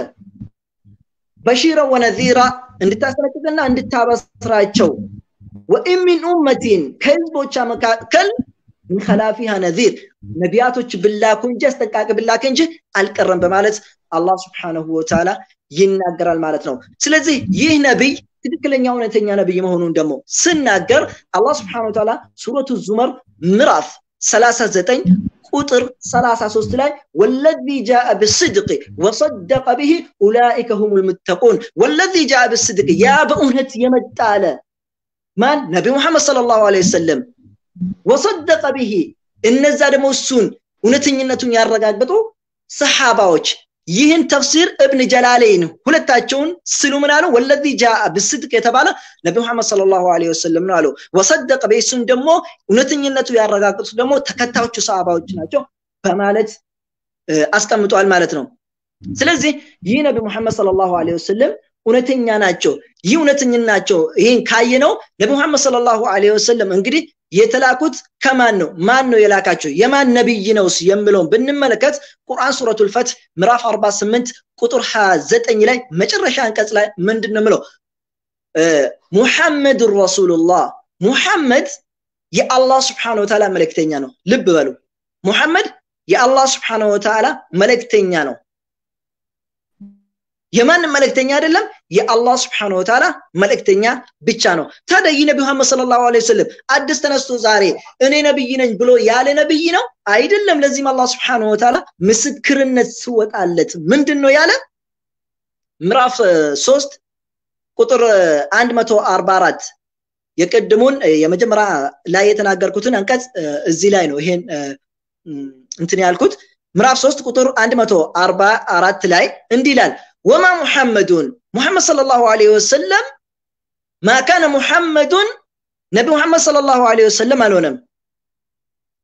በሺረ ወነዚራ እንድታስጠነቅቅና እንድታበስራቸው ወኢን ሚን ኡመቲን ከህዝቦቿ መካከል ምን ከላፊሃ ነዚር ነቢያቶች ብላኩ እንጂ አስጠንቃቂ ብላክ እንጂ አልቀረም በማለት አላህ ስብሓነሁ ወተዓላ ይናገራል ማለት ነው ስለዚህ ይህ ነቢይ ትክክለኛ እውነተኛ ነቢይ መሆኑን ደግሞ ስናገር አላህ ስብሓን ወተዓላ ሱረቱ ዙመር ምዕራፍ 39 ቁጥር 33 ላይ ወለዚ ጃአ ብስድቅ ወሰደቀ ብህ ኡላኢከ ሁም ልሙተቁን ወለዚ ጃአ ብስድቅ ያ በእውነት የመጣ አለ ማን ነቢ ሙሐመድ ሰለላሁ ዐለይሂ ወሰለም ወሰደቀ ብህ እነዛ ደግሞ እሱን እውነተኝነቱን ያረጋግጡ ሰሓባዎች ይህን ተፍሲር እብን ጀላለይን ሁለታቸውን ስሉ ምን አሉ ወለዚ ጃአ ብስድቅ የተባለ ነቢ ሙሐመድ ሰለላሁ ዐለይሂ ወሰለም ነው አሉ ወሰደቀ በሱን ደግሞ እውነተኝነቱ ያረጋግጡ ደግሞ ተከታዮቹ ሰሃባዎች ናቸው በማለት አስቀምጧል ማለት ነው ስለዚህ ይህ ነቢ ሙሐመድ ሰለላሁ ዐለይሂ ወሰለም እውነተኛ ናቸው ይህ እውነተኛ ናቸው ይህን ካየ ነው ነቢ ሙሐመድ ሰለላሁ ዐለይሂ ወሰለም እንግዲህ የተላኩት ከማን ነው ማን ነው የላካቸው የማን ነብይ ነውስ የሚለውን ብንመለከት ቁርአን ሱረቱል ፈት ምዕራፍ 48 ቁጥር 29 ላይ መጨረሻ አንቀጽ ላይ ምንድን ነው ምለው ሙሐመድ ረሱሉላህ ሙሐመድ የአላህ ስብሓን ወተዓላ መልእክተኛ ነው ልብ በሉ ሙሐመድ የአላህ ስብሓን ወተዓላ መልእክተኛ ነው የማንም መልእክተኛ አይደለም የአላህ ስብሓን ወተዓላ መልእክተኛ ብቻ ነው ታዲያ ይህ ነቢ መሐመድ ሰለላሁ ዐለይሂ ወሰለም አዲስ ተነስቶ ዛሬ እኔ ነብይ ነኝ ብሎ ያለ ነብይ ነው አይደለም ለዚህም አላህ ስብሓን ወተዓላ ምስክርነት ስወጣለት ምንድን ነው ያለ ምዕራፍ ሶስት ቁጥር 144 የቅድሙን የመጀመሪያ ላይ የተናገርኩትን አንቀጽ እዚህ ላይ ነው ይሄን እንትን ያልኩት ምዕራፍ 3 ቁጥር 144 ላይ እንዲህ ይላል ወማ ሙሐመዱን ሙሐመድ ሰለላሁ ዐለይሂ ወሰለም ማ ካነ ሙሐመዱን ነቢ ሙሐመድ ሰለላሁ ዐለይሂ ወሰለም አልሆነም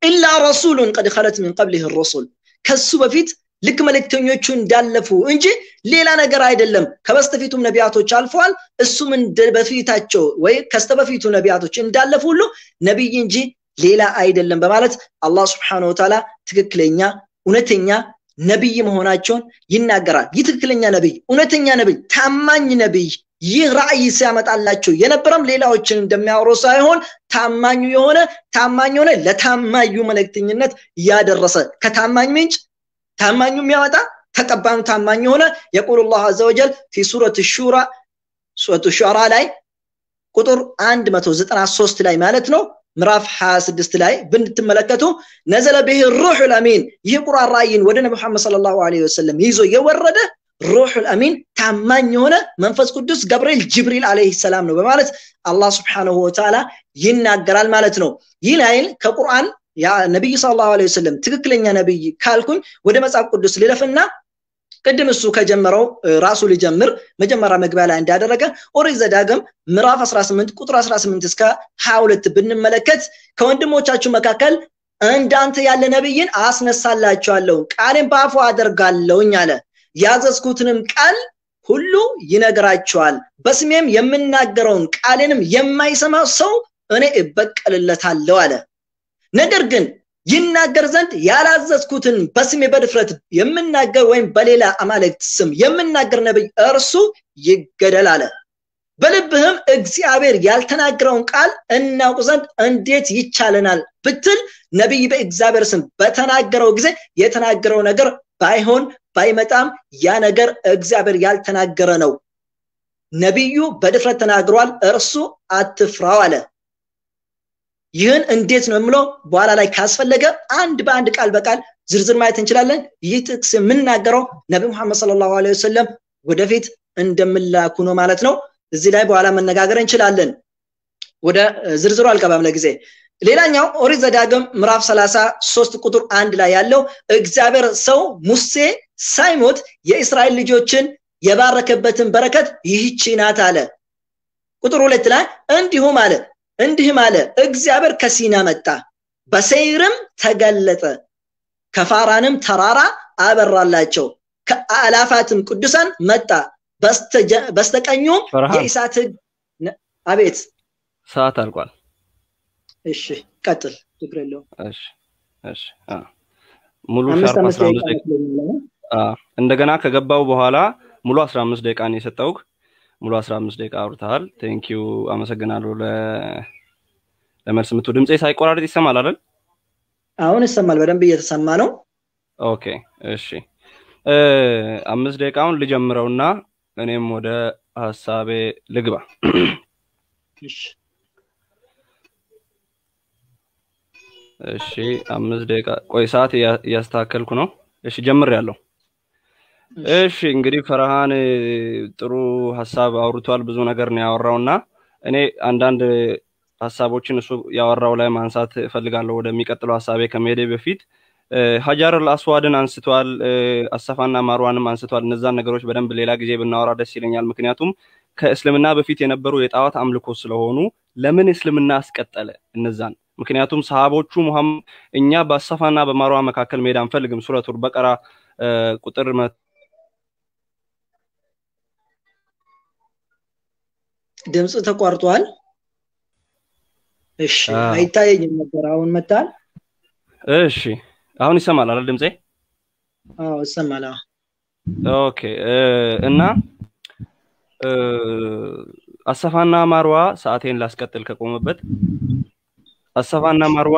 ኢላ ረሱሉን ቀድ ኸለት ሚን ቀብሊህ ሩሱል ከሱ በፊት ልክ መልእክተኞቹ እንዳለፉ እንጂ ሌላ ነገር አይደለም። ከበስተፊቱም ነቢያቶች አልፈዋል። እሱም እንደ በፊታቸው ወይ ከስተበፊቱ ነቢያቶች እንዳለፉ ሁሉ ነቢይ እንጂ ሌላ አይደለም በማለት አላህ ስብሓነሁ ወተዓላ ትክክለኛ እውነተኛ ነቢይ መሆናቸውን ይናገራል። ይህ ትክክለኛ ነቢይ፣ እውነተኛ ነቢይ፣ ታማኝ ነቢይ ይህ ራእይ ሲያመጣላቸው የነበረም ሌላዎችን እንደሚያወሩ ሳይሆን ታማኙ የሆነ ታማኝ የሆነ ለታማኙ መልእክተኝነት ያደረሰ ከታማኝ ምንጭ ታማኙ የሚያወጣ ተቀባዩ ታማኝ የሆነ የቁል ላሁ አዘ ወጀል ፊ ሱረት ሹራ ሱረቱ ሹራ ላይ ቁጥር 193 ላይ ማለት ነው ምዕራፍ 26 ላይ ብንትመለከቱ ነዘለ ብህ ሩሑ ልአሚን ይህ ቁርአን ራእይን ወደ ነቢ መሐመድ ሰለላሁ ዐለይሂ ወሰለም ይዞ የወረደ ሩሑ ልአሚን ታማኝ የሆነ መንፈስ ቅዱስ ገብርኤል ጅብሪል አለይሂ ሰላም ነው በማለት አላህ ስብሓነሁ ወተዓላ ይናገራል ማለት ነው። ይህ ላይል ከቁርአን ነቢይ ሰለላሁ ዐለይሂ ወሰለም ትክክለኛ ነቢይ ካልኩኝ ወደ መጽሐፍ ቅዱስ ልለፍና ቅድም እሱ ከጀመረው ራሱ ልጀምር መጀመሪያ መግቢያ ላይ እንዳደረገ ኦሪት ዘዳግም ምዕራፍ 18 ቁጥር 18 እስከ 22 ብንመለከት ከወንድሞቻችሁ መካከል እንዳንተ ያለ ነቢይን አስነሳላችኋለሁ ቃሌን በአፉ አደርጋለሁኝ አለ ያዘዝኩትንም ቃል ሁሉ ይነግራቸዋል በስሜም የምናገረውን ቃሌንም የማይሰማ ሰው እኔ እበቀልለታለሁ አለ ነገር ግን ይናገር ዘንድ ያላዘዝኩትን በስሜ በድፍረት የምናገር ወይም በሌላ አማልክት ስም የምናገር ነቢይ እርሱ ይገደል አለ። በልብህም እግዚአብሔር ያልተናገረውን ቃል እናውቅ ዘንድ እንዴት ይቻለናል ብትል ነቢይ በእግዚአብሔር ስም በተናገረው ጊዜ የተናገረው ነገር ባይሆን ባይመጣም ያ ነገር እግዚአብሔር ያልተናገረ ነው። ነቢዩ በድፍረት ተናግሯል፣ እርሱ አትፍራው አለ። ይህን እንዴት ነው የምለው በኋላ ላይ ካስፈለገ አንድ በአንድ ቃል በቃል ዝርዝር ማየት እንችላለን። ይህ ጥቅስ የምናገረው ነቢ ሙሐመድ ሰለላሁ ዐለይሂ ወሰለም ወደፊት እንደምላኩ ነው ማለት ነው። እዚህ ላይ በኋላ መነጋገር እንችላለን። ወደ ዝርዝሩ አልገባም ለጊዜ። ሌላኛው ኦሪት ዘዳግም ምዕራፍ 33 ቁጥር አንድ ላይ ያለው እግዚአብሔር ሰው ሙሴ ሳይሞት የእስራኤል ልጆችን የባረከበትን በረከት ይህቺ ናት አለ። ቁጥር ሁለት ላይ እንዲሁም አለ እንዲህም አለ እግዚአብሔር ከሲና መጣ፣ በሰይርም ተገለጠ፣ ከፋራንም ተራራ አበራላቸው፣ ከአላፋትም ቅዱሳን መጣ፣ በስተቀኙም የኢሳት ህግ አቤት ሰዓት አልቋል። እሺ ቀጥል፣ ችግር የለውም። እሺ እሺ ሙሉ ሻርፕ 15 ደቂቃ እንደገና ከገባው በኋላ ሙሉ 15 ደቂቃ ነው የሰጠውክ። ሙሉ 15 ደቂቃ አውርተሃል። ቴንኪዩ አመሰግናለሁ። ለመልስ ምቱ ድምፄ ሳይቆራረጥ ይሰማል አይደል? አሁን ይሰማል፣ በደንብ እየተሰማ ነው። ኦኬ እሺ። አምስት ደቂቃውን ልጀምረውና እኔም ወደ ሀሳቤ ልግባ። እሺ አምስት ደቂቃ ቆይ፣ ሰዓት እያስተካከልኩ ነው። እሺ ጀምሬያለሁ። እሺ እንግዲህ ፈርሃን ጥሩ ሀሳብ አውርቷል። ብዙ ነገር ነው ያወራውና እኔ አንዳንድ ሀሳቦችን እሱ ያወራው ላይ ማንሳት እፈልጋለሁ። ወደሚቀጥለው ሀሳቤ ከመሄዴ በፊት ሀጃር አስዋድን አንስቷል፣ አሰፋና ማርዋንም አንስቷል። እነዛን ነገሮች በደንብ ሌላ ጊዜ ብናወራ ደስ ይለኛል። ምክንያቱም ከእስልምና በፊት የነበሩ የጣዖት አምልኮ ስለሆኑ ለምን እስልምና አስቀጠለ እነዛን? ምክንያቱም ሰሃቦቹ ሙሐመድ እኛ በአሰፋና በማርዋ መካከል መሄድ አንፈልግም ሱረቱል በቀራ ቁጥር ድምፅ ተቋርጧል። እሺ አይታየኝም ነበር። አሁን መታል። እሺ አሁን ይሰማል አይደል ድምፄ? አዎ ይሰማል። ኦኬ እና አሰፋና ማርዋ ሰዓቴን ላስቀጥል ከቆመበት አሰፋና ማርዋ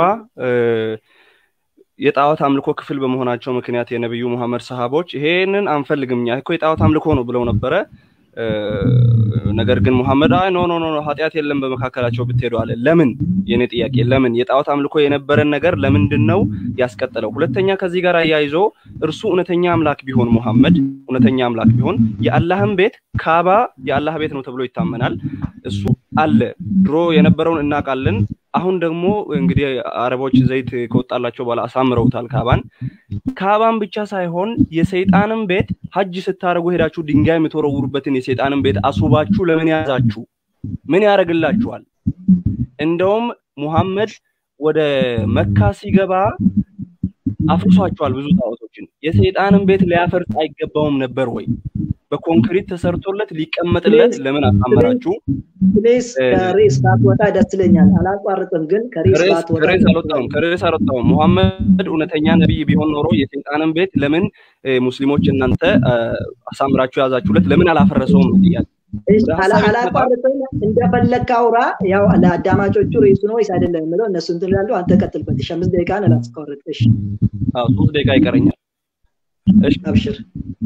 የጣዖት አምልኮ ክፍል በመሆናቸው ምክንያት የነቢዩ ሙሐመድ ሰሃቦች ይሄንን አንፈልግም እኛ እኮ የጣዖት አምልኮ ነው ብለው ነበረ። ነገር ግን ሙሐመድ አይ ኖ ኖ ኖ ኃጢአት የለም በመካከላቸው ብትሄዱ አለ። ለምን? የኔ ጥያቄ ለምን? የጣዖት አምልኮ የነበረን ነገር ለምንድን ነው ያስቀጠለው? ሁለተኛ ከዚህ ጋር አያይዞ እርሱ እውነተኛ አምላክ ቢሆን ሙሐመድ እውነተኛ አምላክ ቢሆን የአላህን ቤት ካባ የአላህ ቤት ነው ተብሎ ይታመናል። እሱ አለ ድሮ የነበረውን እናውቃለን። አሁን ደግሞ እንግዲህ አረቦች ዘይት ከወጣላቸው በኋላ አሳምረውታል ካባን። ካባን ብቻ ሳይሆን የሰይጣንን ቤት ሀጅ ስታደርጉ ሄዳችሁ ድንጋይ የምትወረውሩበትን የሰይጣንን ቤት አስውባችሁ ለምን ያዛችሁ? ምን ያደርግላችኋል? እንደውም ሙሐመድ ወደ መካ ሲገባ አፍርሷቸዋል ብዙ ጣዖቶችን። የሰይጣንን ቤት ሊያፈርስ አይገባውም ነበር ወይ? በኮንክሪት ተሰርቶለት ሊቀመጥለት ለምን አሳመራችሁ? ፕሌስ ከሬስ ባትወጣ ደስ ይለኛል። አላቋርጥም፣ ግን ከሬስ ባትወጣ ከሬስ አልወጣሁም፣ ከሬስ አልወጣሁም። ሙሐመድ እውነተኛ ነቢይ ቢሆን ኖሮ የሰይጣንን ቤት ለምን ሙስሊሞች እናንተ አሳምራችሁ ያዛችሁለት ለምን አላፈረሰውም ነው ጥያቄ። አላቋርጥም፣ እንደፈለግክ አውራ። ያው ለአዳማጮቹ ሬሱ ነው ወይስ አይደለም የምለው እነሱ እንትን ይላሉ። አንተ ቀጥልበት። እሺ፣ አምስት ደቂቃን አላስቆርጥ። እሺ፣ ሶስት ደቂቃ ይቀረኛል። እሺ፣ አብሽር።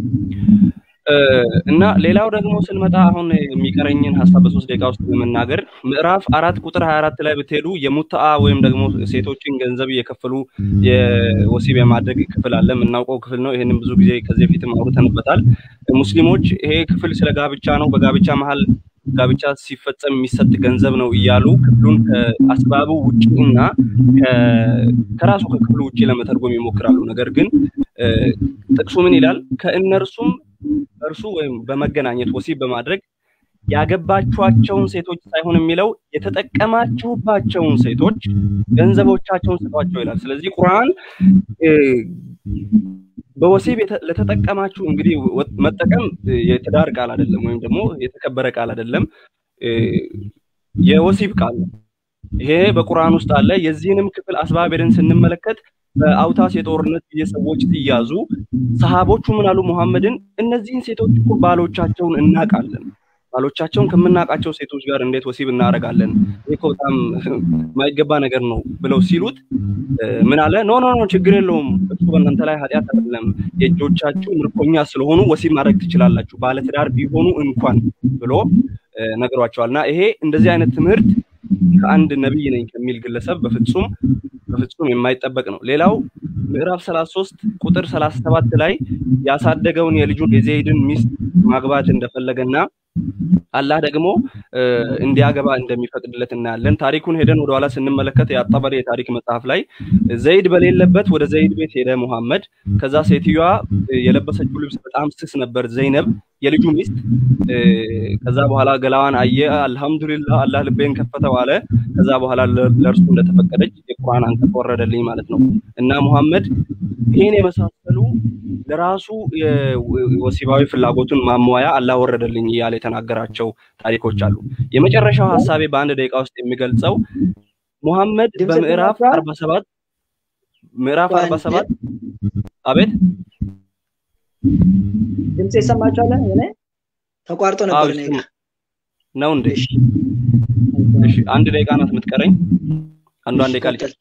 እና ሌላው ደግሞ ስንመጣ አሁን የሚቀረኝን ሀሳብ በሶስት ደቂቃ ውስጥ ለመናገር ምዕራፍ አራት ቁጥር ሀያ አራት ላይ ብትሄዱ የሙታአ ወይም ደግሞ ሴቶችን ገንዘብ እየከፈሉ የወሲብ የማድረግ ክፍል አለ። የምናውቀው ክፍል ነው። ይህንም ብዙ ጊዜ ከዚህ በፊትም አውርተንበታል። ሙስሊሞች ይሄ ክፍል ስለ ጋብቻ ነው፣ በጋብቻ መሀል ጋብቻ ሲፈጸም የሚሰጥ ገንዘብ ነው እያሉ ክፍሉን ከአስባቡ ውጭ እና ከራሱ ከክፍሉ ውጭ ለመተርጎም ይሞክራሉ። ነገር ግን ጥቅሱ ምን ይላል? ከእነርሱም እርሱ ወይም በመገናኘት ወሲብ በማድረግ ያገባችኋቸውን ሴቶች ሳይሆን የሚለው የተጠቀማችሁባቸውን ሴቶች ገንዘቦቻቸውን ስጧቸው ይላል። ስለዚህ ቁርአን በወሲብ ለተጠቀማችሁ እንግዲህ መጠቀም የትዳር ቃል አይደለም፣ ወይም ደግሞ የተከበረ ቃል አይደለም፣ የወሲብ ቃል ነው። ይሄ በቁርአን ውስጥ አለ። የዚህንም ክፍል አስባብ ሄደን ስንመለከት በአውታስ የጦርነት ጊዜ ሰዎች ሲያዙ ሰሃቦቹ ምን አሉ? ሙሐመድን እነዚህን ሴቶች እኮ ባሎቻቸውን እናውቃለን ባሎቻቸውን ከምናውቃቸው ሴቶች ጋር እንዴት ወሲብ እናደርጋለን? ይህ እኮ በጣም የማይገባ ነገር ነው ብለው ሲሉት ምን አለ? ኖ ኖ ኖ ችግር የለውም እሱ በእናንተ ላይ ኃጢአት አይደለም። የእጆቻችሁ ምርኮኛ ስለሆኑ ወሲብ ማድረግ ትችላላችሁ፣ ባለትዳር ቢሆኑ እንኳን ብሎ ነግሯቸዋል። እና ይሄ እንደዚህ አይነት ትምህርት ከአንድ ነቢይ ነኝ ከሚል ግለሰብ በፍጹም በፍጹም የማይጠበቅ ነው። ሌላው ምዕራፍ 33 ቁጥር 37 ላይ ያሳደገውን የልጁን የዘይድን ሚስት ማግባት እንደፈለገና አላህ ደግሞ እንዲያገባ እንደሚፈቅድለት እናያለን። ታሪኩን ሄደን ወደኋላ ስንመለከት የአጣበሪ የታሪክ መጽሐፍ ላይ ዘይድ በሌለበት ወደ ዘይድ ቤት ሄደ ሙሐመድ። ከዛ ሴትዮዋ የለበሰችው ልብስ በጣም ስስ ነበር፣ ዘይነብ የልጁ ሚስት። ከዛ በኋላ ገላዋን አየ፣ አልሐምዱሊላህ አላህ ልቤን ከፈተው አለ። ከዛ በኋላ ለእርሱ እንደተፈቀደች የቁርአን አንቀጽ ወረደልኝ ማለት ነው እና ሙሐመድ ይህን የመሳሰሉ ለራሱ ወሲባዊ ፍላጎቱን ማሟያ አላህ ወረደልኝ እያለ የተናገራቸው ታሪኮች አሉ። የመጨረሻው ሀሳቤ በአንድ ደቂቃ ውስጥ የሚገልጸው ሙሐመድ በምዕራፍ አርባ ሰባት ምዕራፍ አርባ ሰባት አቤት ድምፅ ይሰማችኋል? እኔ ተቋርጦ ነበር እኔ ጋር ነው እንዴ? እሺ አንድ ደቂቃ ናት የምትቀረኝ። አንዱ አንድ ደቂቃ ልጨርስ።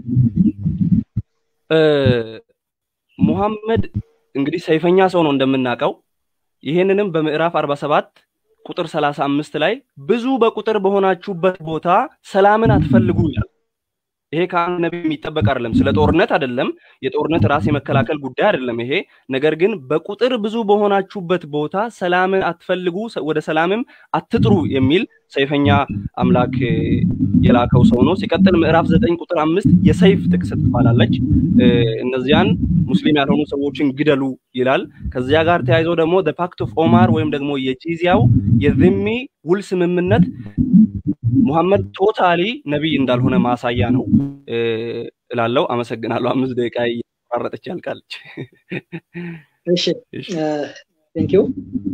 ሙሐመድ እንግዲህ ሰይፈኛ ሰው ነው እንደምናውቀው። ይህንንም በምዕራፍ 47 ቁጥር 35 ላይ ብዙ በቁጥር በሆናችሁበት ቦታ ሰላምን አትፈልጉ ይላል። ይሄ ከአንድ ነቢይ የሚጠበቅ አይደለም። ስለ ጦርነት አይደለም። የጦርነት ራስ የመከላከል ጉዳይ አይደለም ይሄ። ነገር ግን በቁጥር ብዙ በሆናችሁበት ቦታ ሰላምን አትፈልጉ፣ ወደ ሰላምም አትጥሩ የሚል ሰይፈኛ አምላክ የላከው ሰው ነው። ሲቀጥል ምዕራፍ ዘጠኝ ቁጥር አምስት የሰይፍ ጥቅስ ትባላለች። እነዚያን ሙስሊም ያልሆኑ ሰዎችን ግደሉ ይላል። ከዚያ ጋር ተያይዞ ደግሞ ፓክት ኦፍ ኦማር ወይም ደግሞ የጂዚያው የዝሚ ውል ስምምነት ሙሐመድ ቶታሊ ነቢይ እንዳልሆነ ማሳያ ነው እላለው። አመሰግናለሁ። አምስት ደቂቃ እያቋረጠች ያልቃለች። እሺ ቴንክ ዩ።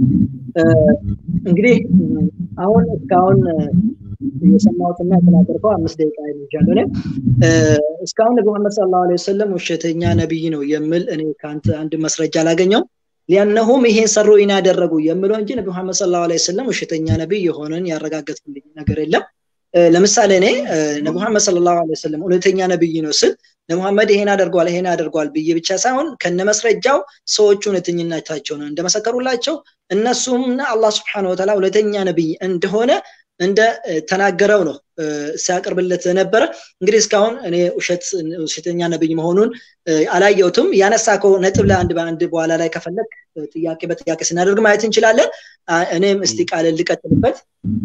እንግዲህ አሁን እስካሁን የሰማሁትና የተናገርከው አምስት ደቂቃ ይልጃለሁ። እኔ እስካሁን ነቢ መሐመድ ሰለላሁ ዐለይሂ ወሰለም ውሸተኛ ነቢይ ነው የምል እኔ ከአንተ አንድ መስረጃ አላገኘውም። ሊያነሁም ይሄን ሰሩ ኢና ያደረጉ የምለው እንጂ ነቢ መሐመድ ሰለላሁ ዐለይሂ ወሰለም ውሸተኛ ነቢይ የሆነን ያረጋገጥልኝ ነገር የለም። ለምሳሌ እኔ ነቢ መሐመድ ሰለላሁ ዐለይሂ ወሰለም እውነተኛ ነቢይ ነው ስል ለሙሐመድ ይሄን አደርጓል ይሄን አደርጓል ብዬ ብቻ ሳይሆን ከነመስረጃው ሰዎቹ እውነተኝነታቸው ነው እንደመሰከሩላቸው እነሱምና አላህ ስብሐነ ወተዓላ እውነተኛ ነቢይ እንደሆነ እንደ ተናገረው ነው ሲያቀርብለት ነበረ። እንግዲህ እስካሁን እኔ ውሸት ውሸተኛ ነብይ መሆኑን አላየሁትም። ያነሳከው ነጥብ ለአንድ በአንድ በኋላ ላይ ከፈለግ ጥያቄ በጥያቄ ስናደርግ ማየት እንችላለን። እኔም እስቲ ቃል ልቀጥልበት።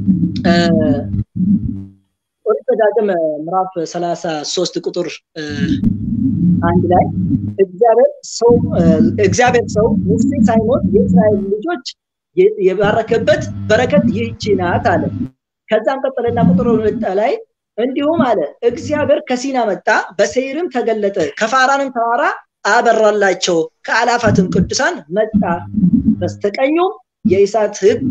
ኦሪት ዘዳግም ምዕራፍ ሰላሳ ሶስት ቁጥር አንድ ላይ እግዚአብሔር ሰው እግዚአብሔር ሰው ሙሴ ሳይሞት የእስራኤል ልጆች የባረከበት በረከት ይህቺ ናት አለ። ከዛም ቀጠለና ቁጥር ሁለት ላይ እንዲሁም አለ እግዚአብሔር ከሲና መጣ፣ በሰይርም ተገለጠ፣ ከፋራንም ተራራ አበራላቸው፣ ከአላፋትም ቅዱሳን መጣ፣ በስተቀኙም የእሳት ህግ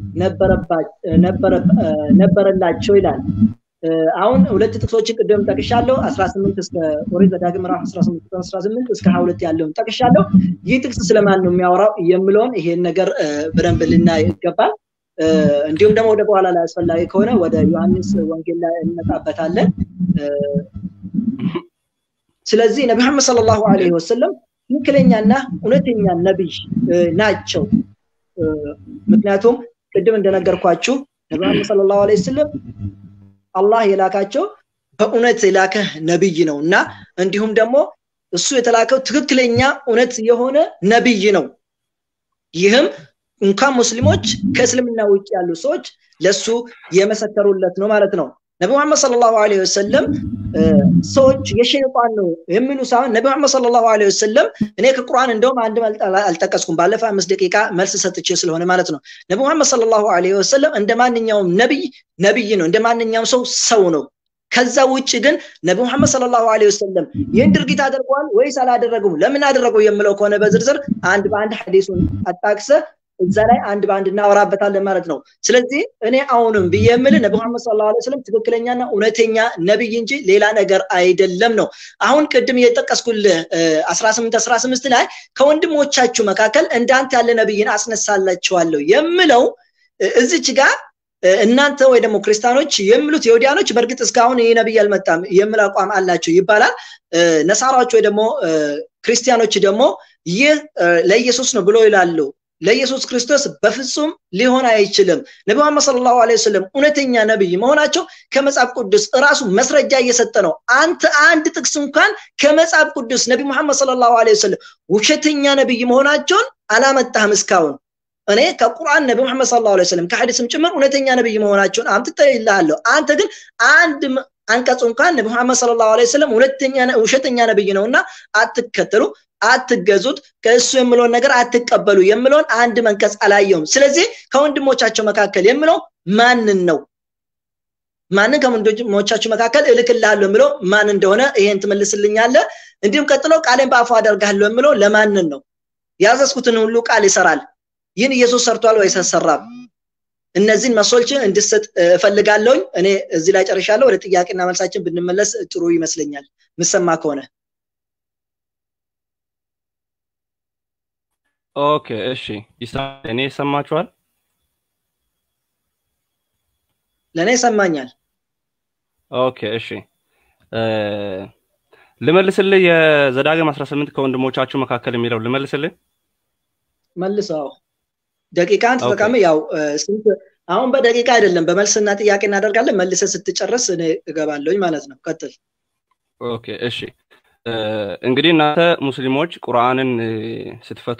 ነበረላቸው ይላል። አሁን ሁለት ጥቅሶችን ቅድም ጠቅሻለሁ። 18 እስከ ኦሪት ዘዳግም ምዕራፍ 18 18 እስከ 22 ያለውን ጠቅሻለሁ። ይህ ጥቅስ ስለማን ነው የሚያወራው የምለውን ይሄን ነገር በደንብ ልናይ ይገባል። እንዲሁም ደግሞ ወደ በኋላ ላይ አስፈላጊ ከሆነ ወደ ዮሐንስ ወንጌል ላይ እንመጣበታለን። ስለዚህ ነቢ መሐመድ ሰለላሁ ዐለይሂ ወሰለም ትክክለኛና እውነተኛ ነቢይ ናቸው። ምክንያቱም ቅድም እንደነገርኳችሁ ነቢ መሐመድ ሰለላሁ ዐለይሂ ወሰለም አላህ የላካቸው በእውነት የላከ ነቢይ ነው እና እንዲሁም ደግሞ እሱ የተላከው ትክክለኛ እውነት የሆነ ነቢይ ነው። ይህም እንኳን ሙስሊሞች ከእስልምና ውጭ ያሉ ሰዎች ለሱ የመሰከሩለት ነው ማለት ነው። ነቢ መሐመድ ሰለላሁ ዐለይሂ ወሰለም ሰዎች የሸይጣን ነው የሚሉ ሳይሆን ነቢ መሐመድ ሰለላሁ ዐለይሂ ወሰለም እኔ ከቁርአን እንደውም አንድ አልጠቀስኩም፣ ባለፈ አምስት ደቂቃ መልስ ሰጥቼ ስለሆነ ማለት ነው። ነቢ መሐመድ ሰለላሁ ዐለይሂ ወሰለም እንደ ማንኛውም ነቢይ ነቢይ ነው፣ እንደ ማንኛውም ሰው ሰው ነው። ከዛ ውጭ ግን ነቢ መሐመድ ሰለላሁ ዐለይሂ ወሰለም ይህን ድርጊት አድርገዋል ወይስ አላደረጉም፣ ለምን አደረገው የምለው ከሆነ በዝርዝር አንድ በአንድ ሐዲሱን አጣቅሰ እዛ ላይ አንድ በአንድ እናወራበታለን ማለት ነው። ስለዚህ እኔ አሁንም ብዬ የምልህ ነቢ መሐመድ ሰለላሁ ዐለይሂ ወሰለም ትክክለኛና እውነተኛ ነቢይ እንጂ ሌላ ነገር አይደለም ነው። አሁን ቅድም የጠቀስኩልህ 18 18 ላይ ከወንድሞቻችሁ መካከል እንዳንተ ያለ ነቢይን አስነሳላችኋለሁ የምለው እዚች ጋር እናንተ ወይ ደግሞ ክርስቲያኖች የሚሉት የሁዲያኖች በእርግጥ እስካሁን ይህ ነቢይ አልመጣም የሚል አቋም አላቸው ይባላል። ነሳራዎች ወይ ደግሞ ክርስቲያኖች ደግሞ ይህ ለኢየሱስ ነው ብሎ ይላሉ። ለኢየሱስ ክርስቶስ በፍጹም ሊሆን አይችልም። ነቢ መሐመድ ሰለላሁ ዐለይሂ ወሰለም እውነተኛ ነብይ መሆናቸው ከመጽሐፍ ቅዱስ እራሱ መስረጃ እየሰጠ ነው። አንተ አንድ ጥቅስ እንኳን ከመጽሐፍ ቅዱስ ነቢ መሐመድ ሰለላሁ ዐለይሂ ወሰለም ውሸተኛ ነብይ መሆናቸውን አላመጣህም እስካሁን። እኔ ከቁርአን ነቢ መሐመድ ሰለላሁ ዐለይሂ ወሰለም ከሐዲስም ጭምር እውነተኛ ነብይ መሆናቸውን አምጥቼልሃለሁ። አንተ ግን አንድ አንቀጽ እንኳን ነቢ መሐመድ ሰለላሁ ዐለይሂ ወሰለም ሁለተኛ ውሸተኛ ነብይ ነውና አትከተሉ አትገዙት ከእሱ የምለውን ነገር አትቀበሉ የምለውን አንድ መንቀጽ አላየውም። ስለዚህ ከወንድሞቻቸው መካከል የምለው ማንን ነው? ማንን ከወንድሞቻችሁ መካከል እልክልሃለሁ የምለው ማን እንደሆነ ይሄን ትመልስልኛለህ። እንዲሁም ቀጥሎ ቃሌን በአፉ አደርጋለሁ የምለው ለማንን ነው? ያዘዝኩትን ሁሉ ቃል ይሰራል። ይህን ኢየሱስ ሰርቷል ወይስ አልሰራም? እነዚህን መሶልችን እንድሰጥ እፈልጋለሁኝ። እኔ እዚህ ላይ ጨርሻለሁ። ወደ ጥያቄና መልሳችን ብንመለስ ጥሩ ይመስለኛል፣ ምሰማ ከሆነ ኦኬ እሺ፣ እኔ ይሰማችኋል? ለእኔ ይሰማኛል። ኦኬ እሺ፣ ልመልስልህ። የዘዳግም 18 ከወንድሞቻችሁ መካከል የሚለው ልመልስልህ። መልሰው ደቂቃን ተጠቀም። ያው ስንት አሁን በደቂቃ አይደለም በመልስና ጥያቄ እናደርጋለን። መልሰ ስትጨርስ እኔ እገባለሁኝ ማለት ነው። ቀጥል። ኦኬ እሺ። እንግዲህ እናንተ ሙስሊሞች ቁርአንን ስትፈቱ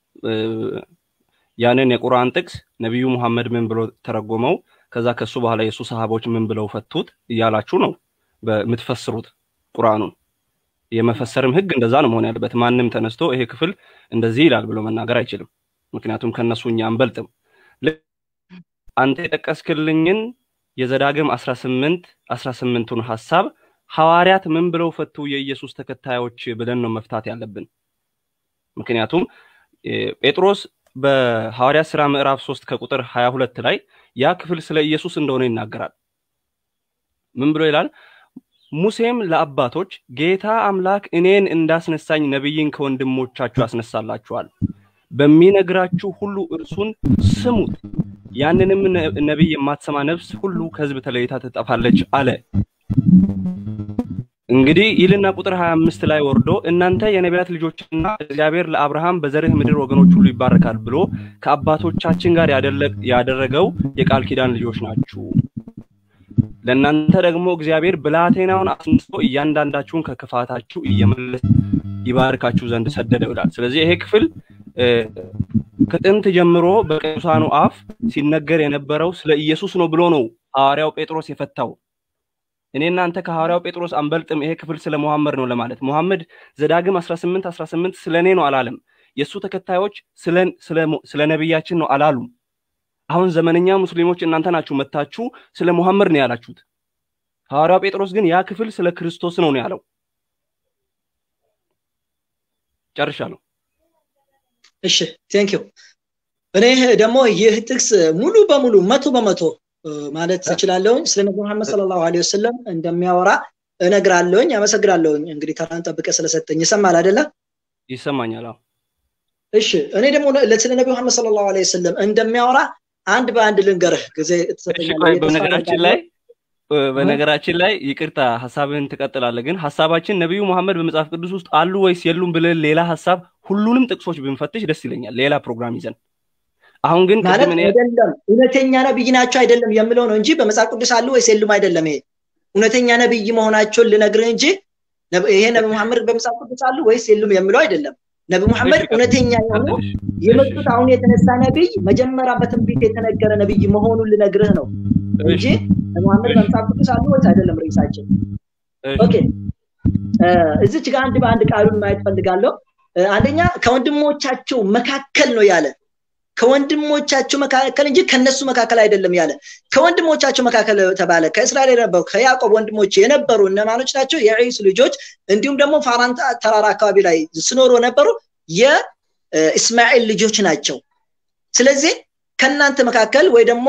ያንን የቁርአን ጥቅስ ነቢዩ ሙሐመድ ምን ብሎ ተረጎመው፣ ከዛ ከሱ በኋላ የእሱ ሰሃቦች ምን ብለው ፈቱት እያላችሁ ነው በምትፈስሩት ቁርአኑን። የመፈሰርም ህግ እንደዛ ነው መሆን ያለበት። ማንም ተነስቶ ይሄ ክፍል እንደዚህ ይላል ብሎ መናገር አይችልም። ምክንያቱም ከነሱ እኛ አንበልጥም። አንተ የጠቀስክልኝን የዘዳግም 18 18ቱን ሐሳብ ሐዋርያት ምን ብለው ፈቱ የኢየሱስ ተከታዮች ብለን ነው መፍታት ያለብን። ምክንያቱም ጴጥሮስ በሐዋርያት ሥራ ምዕራፍ 3 ከቁጥር 22 ላይ ያ ክፍል ስለ ኢየሱስ እንደሆነ ይናገራል። ምን ብሎ ይላል? ሙሴም ለአባቶች ጌታ አምላክ እኔን እንዳስነሳኝ ነቢይን ከወንድሞቻችሁ ያስነሳላችኋል፣ በሚነግራችሁ ሁሉ እርሱን ስሙት፣ ያንንም ነቢይ የማትሰማ ነፍስ ሁሉ ከሕዝብ ተለይታ ትጠፋለች አለ። እንግዲህ ይልና ቁጥር 25 ላይ ወርዶ እናንተ የነቢያት ልጆችና እግዚአብሔር ለአብርሃም በዘርህ ምድር ወገኖች ሁሉ ይባረካል ብሎ ከአባቶቻችን ጋር ያደረገው የቃል ኪዳን ልጆች ናችሁ። ለእናንተ ደግሞ እግዚአብሔር ብላቴናውን አስነስቶ እያንዳንዳችሁን ከክፋታችሁ እየመለሰ ይባርካችሁ ዘንድ ሰደደው ይላል። ስለዚህ ይሄ ክፍል ከጥንት ጀምሮ በቅዱሳኑ አፍ ሲነገር የነበረው ስለ ኢየሱስ ነው ብሎ ነው ሐዋርያው ጴጥሮስ የፈታው። እኔ እናንተ ከሐዋርያው ጴጥሮስ አንበልጥም፣ ይሄ ክፍል ስለ ሙሐመድ ነው ለማለት ሙሐመድ ዘዳግም 18 18 ስለ እኔ ነው አላለም። የእሱ ተከታዮች ስለ ነቢያችን ነው አላሉም። አሁን ዘመነኛ ሙስሊሞች እናንተ ናችሁ መታችሁ ስለ ሙሐመድ ነው ያላችሁት። ሐዋርያው ጴጥሮስ ግን ያ ክፍል ስለ ክርስቶስ ነው ነው ያለው። ጨርሻለሁ። እሺ ቴንክ ዩ። እኔ ደግሞ ይህ ጥቅስ ሙሉ በሙሉ መቶ በመቶ ማለት እችላለሁኝ ስለ ነቢ መሐመድ ሰለላሁ ዐለይሂ ወሰለም እንደሚያወራ እነግራለሁኝ። አመሰግናለሁኝ። እንግዲህ ተራን ጠብቀ ስለሰጠኝ ይሰማል አይደለ? ይሰማኛል። አዎ። እሺ እኔ ደግሞ ስለ ነቢ መሐመድ ሰለላሁ ዐለይሂ ወሰለም እንደሚያወራ አንድ በአንድ ልንገርህ ጊዜ ትሰጠኛለህ። በነገራችን ላይ በነገራችን ላይ ይቅርታ ሀሳብህን ትቀጥላለህ፣ ግን ሀሳባችን ነቢዩ መሐመድ በመጽሐፍ ቅዱስ ውስጥ አሉ ወይስ የሉም ብለን ሌላ ሀሳብ ሁሉንም ጥቅሶች ብንፈትሽ ደስ ይለኛል፣ ሌላ ፕሮግራም ይዘን። አሁን ግን ማለት አይደለም እውነተኛ ነብይ ናቸው አይደለም የምለው ነው እንጂ በመጽሐፍ ቅዱስ አሉ ወይስ የሉም አይደለም። ይሄ እውነተኛ ነብይ መሆናቸውን ልነግርህ እንጂ ይሄ ነቢ መሐመድ በመጽሐፍ ቅዱስ አሉ ወይስ የሉም የምለው አይደለም። ነቢ መሐመድ እውነተኛ የሆኑ የመጡት አሁን የተነሳ ነቢይ መጀመሪያ በትንቢት የተነገረ ነቢይ መሆኑን ልነግርህ ነው እንጂ መሐመድ በመጽሐፍ ቅዱስ አሉ ወይስ አይደለም ርዕሳችን። ኦኬ እዚች ጋር አንድ በአንድ ቃሉን ማየት ፈልጋለሁ። አንደኛ ከወንድሞቻቸው መካከል ነው ያለ ከወንድሞቻቸው መካከል እንጂ ከነሱ መካከል አይደለም ያለ። ከወንድሞቻቸው መካከል ተባለ። ከእስራኤል የነበሩ ከያዕቆብ ወንድሞች የነበሩ እነማኖች ናቸው? የዒስ ልጆች እንዲሁም ደግሞ ፋራን ተራራ አካባቢ ላይ ስኖሩ የነበሩ የእስማኤል ልጆች ናቸው። ስለዚህ ከእናንተ መካከል ወይ ደግሞ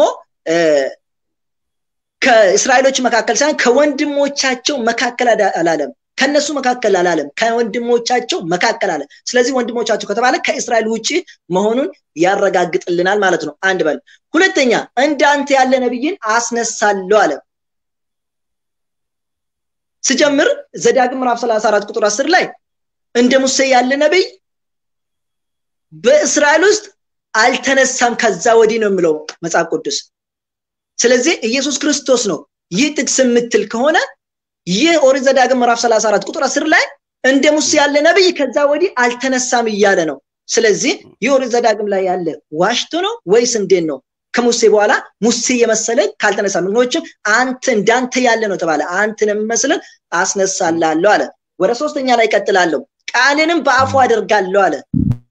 ከእስራኤሎች መካከል ሳይሆን ከወንድሞቻቸው መካከል አላለም። ከነሱ መካከል አላለም፣ ከወንድሞቻቸው መካከል አለ። ስለዚህ ወንድሞቻቸው ከተባለ ከእስራኤል ውጭ መሆኑን ያረጋግጥልናል ማለት ነው። አንድ በል። ሁለተኛ እንዳንተ ያለ ነብይን አስነሳለሁ አለ። ስጀምር ዘዳግም ምዕራፍ 34 ቁጥር 10 ላይ እንደ ሙሴ ያለ ነብይ በእስራኤል ውስጥ አልተነሳም ከዛ ወዲህ ነው የሚለው መጽሐፍ ቅዱስ። ስለዚህ ኢየሱስ ክርስቶስ ነው ይህ ጥቅስ የምትል ከሆነ ይህ ኦሪት ዘዳግም ምዕራፍ 34 ቁጥር 10 ላይ እንደ ሙሴ ያለ ነብይ ከዛ ወዲህ አልተነሳም እያለ ነው። ስለዚህ ይህ ኦሪት ዘዳግም ላይ ያለ ዋሽቶ ነው ወይስ እንዴት ነው? ከሙሴ በኋላ ሙሴ የመሰለ ካልተነሳ ምክንያቱም አንተ እንዳንተ ያለ ነው ተባለ። አንተን የምመስልን አስነሳላለሁ አለ። ወደ ሶስተኛ ላይ ቀጥላለሁ። ቃልንም በአፉ አደርጋለሁ አለ።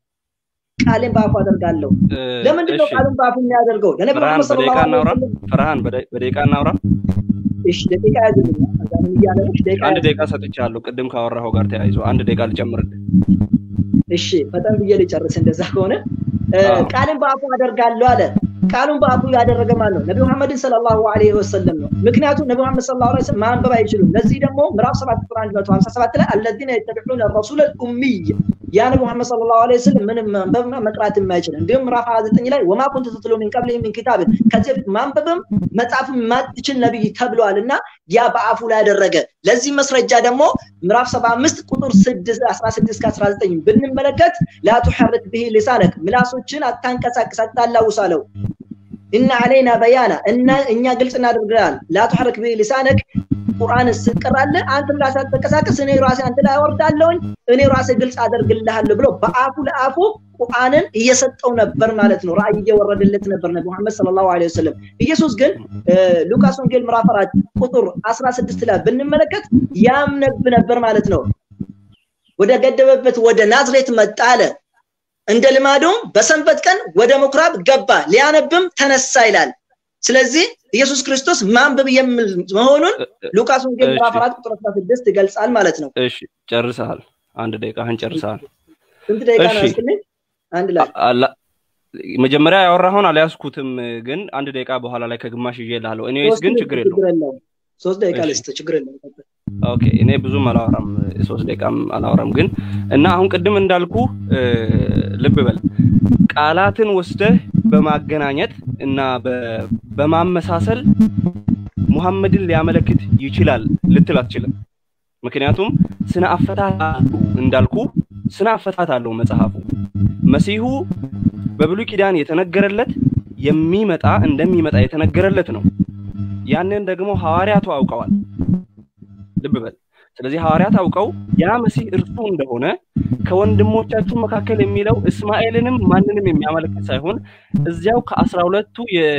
ቃልን በአፉ አደርጋለሁ። ለምንድን ነው ቃልን በአፉ የሚያደርገው? ለነብዩ መሐመድ ሰለላሁ ዐለይሂ ወሰለም ፍርሃን በደቂቃ እናውራ። እሺ ደቂቃ ያዝልኝ። አዛንም እያለ ነው። ደቂቃ አንድ ደቂቃ ሰጥቻለሁ። ቅድም ካወራኸው ጋር ተያይዞ አንድ ደቂቃ ልጨምርልህ። እሺ ፈጠን ብዬ ልጨርስ። እንደዛ ከሆነ ቃልን በአፉ አደርጋለሁ አለ። ቃሉን በአፉ ያደረገ ማን ነው? ነቢ መሐመድን ሰለላሁ ዐለይሂ ወሰለም ነው። ምክንያቱም ነቢ መሐመድ ሰለላሁ ዐለይሂ ወሰለም ማንበብ አይችሉም። ለዚህ ደግሞ ምዕራፍ 7 ቁጥር 157 ላይ አለዚነ የተቢዑነ ረሱለ ኡሚይ ያ ነቢ መሐመድ ሰለላሁ ዐለይሂ ወሰለም ምንም ማንበብና መቅራት የማይችል እንዲሁም ምዕራፍ 29 ላይ ወማ ኩንተ ተትሉ ሚን ቀብሊሂ ሚን ኪታብን ከዚህ በፊት ማንበብም መጻፍም የማትችል ነብይ ተብሏል እና ያ በአፉ ላይ ያደረገ ለዚህ መስረጃ ደግሞ ምዕራፍ 75 ቁጥር 6 16 እስከ 19 ብንመለከት ላ ቱሐርክ ብሂ ሊሳነክ ምላሶችን አታንቀሳቅስ አታላውስ አለው እና አለይና በያና እና እኛ ግልጽ እናደርግልሃል ላ ቱሐርክ ብሂ ሊሳነክ ቁርአን ስትቀራለህ አንተ ምላስ አትንቀሳቀስ እኔ ራሴ አንተ ላይ አወርዳለሁኝ እኔ ራሴ ግልጽ አደርግልሃለሁ ብሎ በአፉ ለአፉ ቁርአንን እየሰጠው ነበር ማለት ነው። ራእይ እየወረደለት ነበር ነቢ መሐመድ ሰለላሁ ዐለይሂ ወሰለም። ኢየሱስ ግን ሉቃስ ወንጌል ምዕራፍ አራት ቁጥር 16 ላይ ብንመለከት ያምነብ ነበር ማለት ነው። ወደ ገደበበት ወደ ናዝሬት መጣ አለ። እንደ ልማዱም በሰንበት ቀን ወደ ምኩራብ ገባ፣ ሊያነብም ተነሳ ይላል። ስለዚህ ኢየሱስ ክርስቶስ ማንበብ የሚል መሆኑን ሉቃስ ወንጌል ምዕራፍ 4 ቁጥር 16 ይገልጻል ማለት ነው። እሺ ጨርሰሃል። አንድ ደቂቃህን ጨርሰሃል። ስንት ደቂቃ ነው ያስክልኝ? አንድ ላይ መጀመሪያ ያወራኸውን አልያዝኩትም፣ ግን አንድ ደቂቃ በኋላ ላይ ከግማሽ ይዤ እልሃለሁ። ኤኒዌይስ ግን ችግር የለውም። ሶስት ደቂቃ ልስጥ፣ ችግር የለውም። ኦኬ እኔ ብዙም አላወራም፣ ሶስት ደቂቃም አላወራም። ግን እና አሁን ቅድም እንዳልኩ ልብ በል ቃላትን ወስደህ በማገናኘት እና በማመሳሰል ሙሐመድን ሊያመለክት ይችላል ልትል አትችልም። ምክንያቱም ስነ አፈታት እንዳልኩ ስነ አፈታት አለው መጽሐፉ። መሲሁ በብሉይ ኪዳን የተነገረለት የሚመጣ እንደሚመጣ የተነገረለት ነው። ያንን ደግሞ ሐዋርያቱ አውቀዋል። ልብ በል። ስለዚህ ሐዋርያት አውቀው ያ መሲህ እርሱ እንደሆነ ከወንድሞቻችሁ መካከል የሚለው እስማኤልንም ማንንም የሚያመለክት ሳይሆን እዚያው ከአስራ ሁለቱ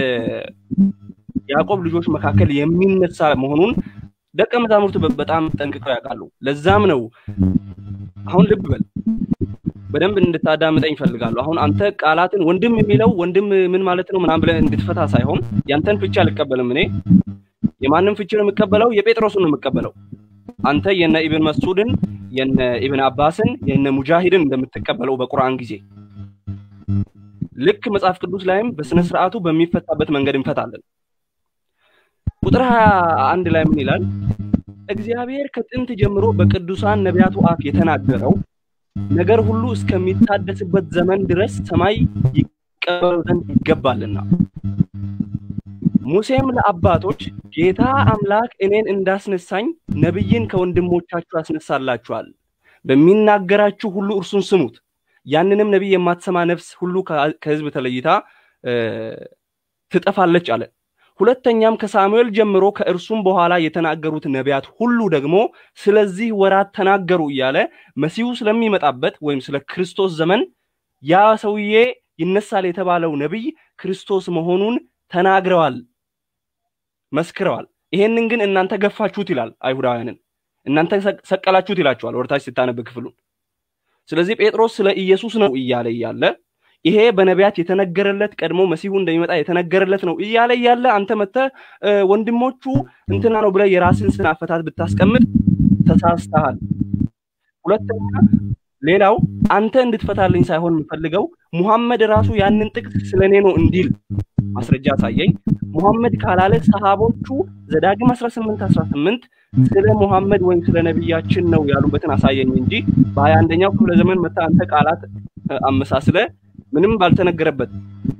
የያዕቆብ ልጆች መካከል የሚነሳ መሆኑን ደቀ መዛሙርቱ በጣም ጠንቅቀው ያውቃሉ። ለዛም ነው አሁን ልብ በል በደንብ እንድታዳምጠኝ ይፈልጋሉ። አሁን አንተ ቃላትን ወንድም የሚለው ወንድም ምን ማለት ነው ምናምን ብለህ እንድትፈታ ሳይሆን ያንተን ፍቻ አልቀበልም እኔ የማንም ፍቺ ነው የምቀበለው? የጴጥሮስን ነው የምቀበለው። አንተ የነ ኢብን መስዑድን የነ ኢብን አባስን የነ ሙጃሂድን እንደምትቀበለው በቁርአን ጊዜ ልክ መጽሐፍ ቅዱስ ላይም በስነ ስርዓቱ በሚፈታበት መንገድ እንፈታለን። ቁጥር 21 ላይ ምን ይላል? እግዚአብሔር ከጥንት ጀምሮ በቅዱሳን ነቢያቱ አፍ የተናገረው ነገር ሁሉ እስከሚታደስበት ዘመን ድረስ ሰማይ ይቀበሉ ዘንድ ይገባልና ሙሴም ለአባቶች ጌታ አምላክ እኔን እንዳስነሳኝ ነቢይን ከወንድሞቻችሁ ያስነሳላችኋል፣ በሚናገራችሁ ሁሉ እርሱን ስሙት። ያንንም ነቢይ የማትሰማ ነፍስ ሁሉ ከሕዝብ ተለይታ ትጠፋለች አለ። ሁለተኛም ከሳሙኤል ጀምሮ ከእርሱም በኋላ የተናገሩት ነቢያት ሁሉ ደግሞ ስለዚህ ወራት ተናገሩ እያለ መሲሁ ስለሚመጣበት ወይም ስለ ክርስቶስ ዘመን ያ ሰውዬ ይነሳል የተባለው ነቢይ ክርስቶስ መሆኑን ተናግረዋል፣ መስክረዋል። ይሄንን ግን እናንተ ገፋችሁት ይላል አይሁዳውያንን፣ እናንተ ሰቀላችሁት ይላቸዋል ወደታች ስታነብ ክፍሉን። ስለዚህ ጴጥሮስ ስለ ኢየሱስ ነው እያለ እያለ ይሄ በነቢያት የተነገረለት ቀድሞ መሲሁ እንደሚመጣ የተነገረለት ነው እያለ እያለ አንተ መጥተህ ወንድሞቹ እንትና ነው ብለህ የራስን ስን አፈታት ብታስቀምጥ ተሳስተሃል። ሁለተኛ ሌላው አንተ እንድትፈታልኝ ሳይሆን የምፈልገው ሙሐመድ ራሱ ያንን ጥቅስ ስለ እኔ ነው እንዲል ማስረጃ አሳየኝ። ሙሐመድ ካላለ ሰሃቦቹ ዘዳግም 18 18 ስለ ሙሐመድ ወይም ስለ ነቢያችን ነው ያሉበትን አሳየኝ እንጂ በሀያ አንደኛው ክፍለ ዘመን መታ አንተ ቃላት አመሳስለ ምንም ባልተነገረበት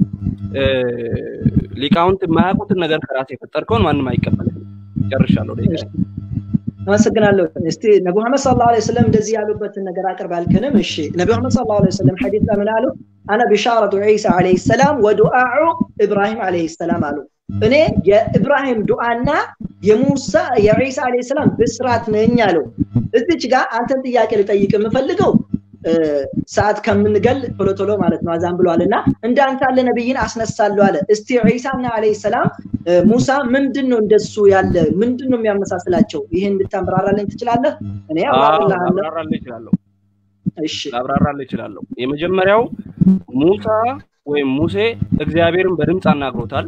ሊቃውንት የማያውቁትን ነገር ከራሴ የፈጠርከውን ማንም አይቀበልም። ጨርሻለሁ። አመሰግናለሁ። እስቲ ነቢ መሐመድ ሰለላሁ ዐለይሂ ወሰለም እንደዚህ ያሉበትን ነገር አቅርብ ያልከንም። እሺ ነቢ መሐመድ ሰለላሁ ዐለይሂ ወሰለም ሐዲስ ምን አሉ? አነ ቢሻረቱ ዒሳ ዐለይሂ ሰላም ወዱዓኡ ኢብራሂም ዐለይሂ ሰላም አሉ። እኔ የኢብራሂም ዱዓና የሙሳ የዒሳ ዐለይሂ ሰላም ብስራት ነኝ አለው። እዚች ጋር አንተን ጥያቄ ልጠይቅ የምፈልገው ሰዓት ከምንገል ቶሎ ቶሎ ማለት ነው አዛን ብሏል እና እንዳንተ ያለ ነብይን አስነሳለሁ አለ። እስቲ ዒሳና ዐለይሂ ሰላም ሙሳ ምንድን ነው እንደሱ ያለ ምንድን ነው የሚያመሳስላቸው? ይህን እንድታብራራልኝ ትችላለህ? እኔ አብራራልህ እችላለሁ። እሺ ላብራራልህ እችላለሁ። የመጀመሪያው ሙሳ ወይም ሙሴ እግዚአብሔርን በድምፅ አናግሮታል።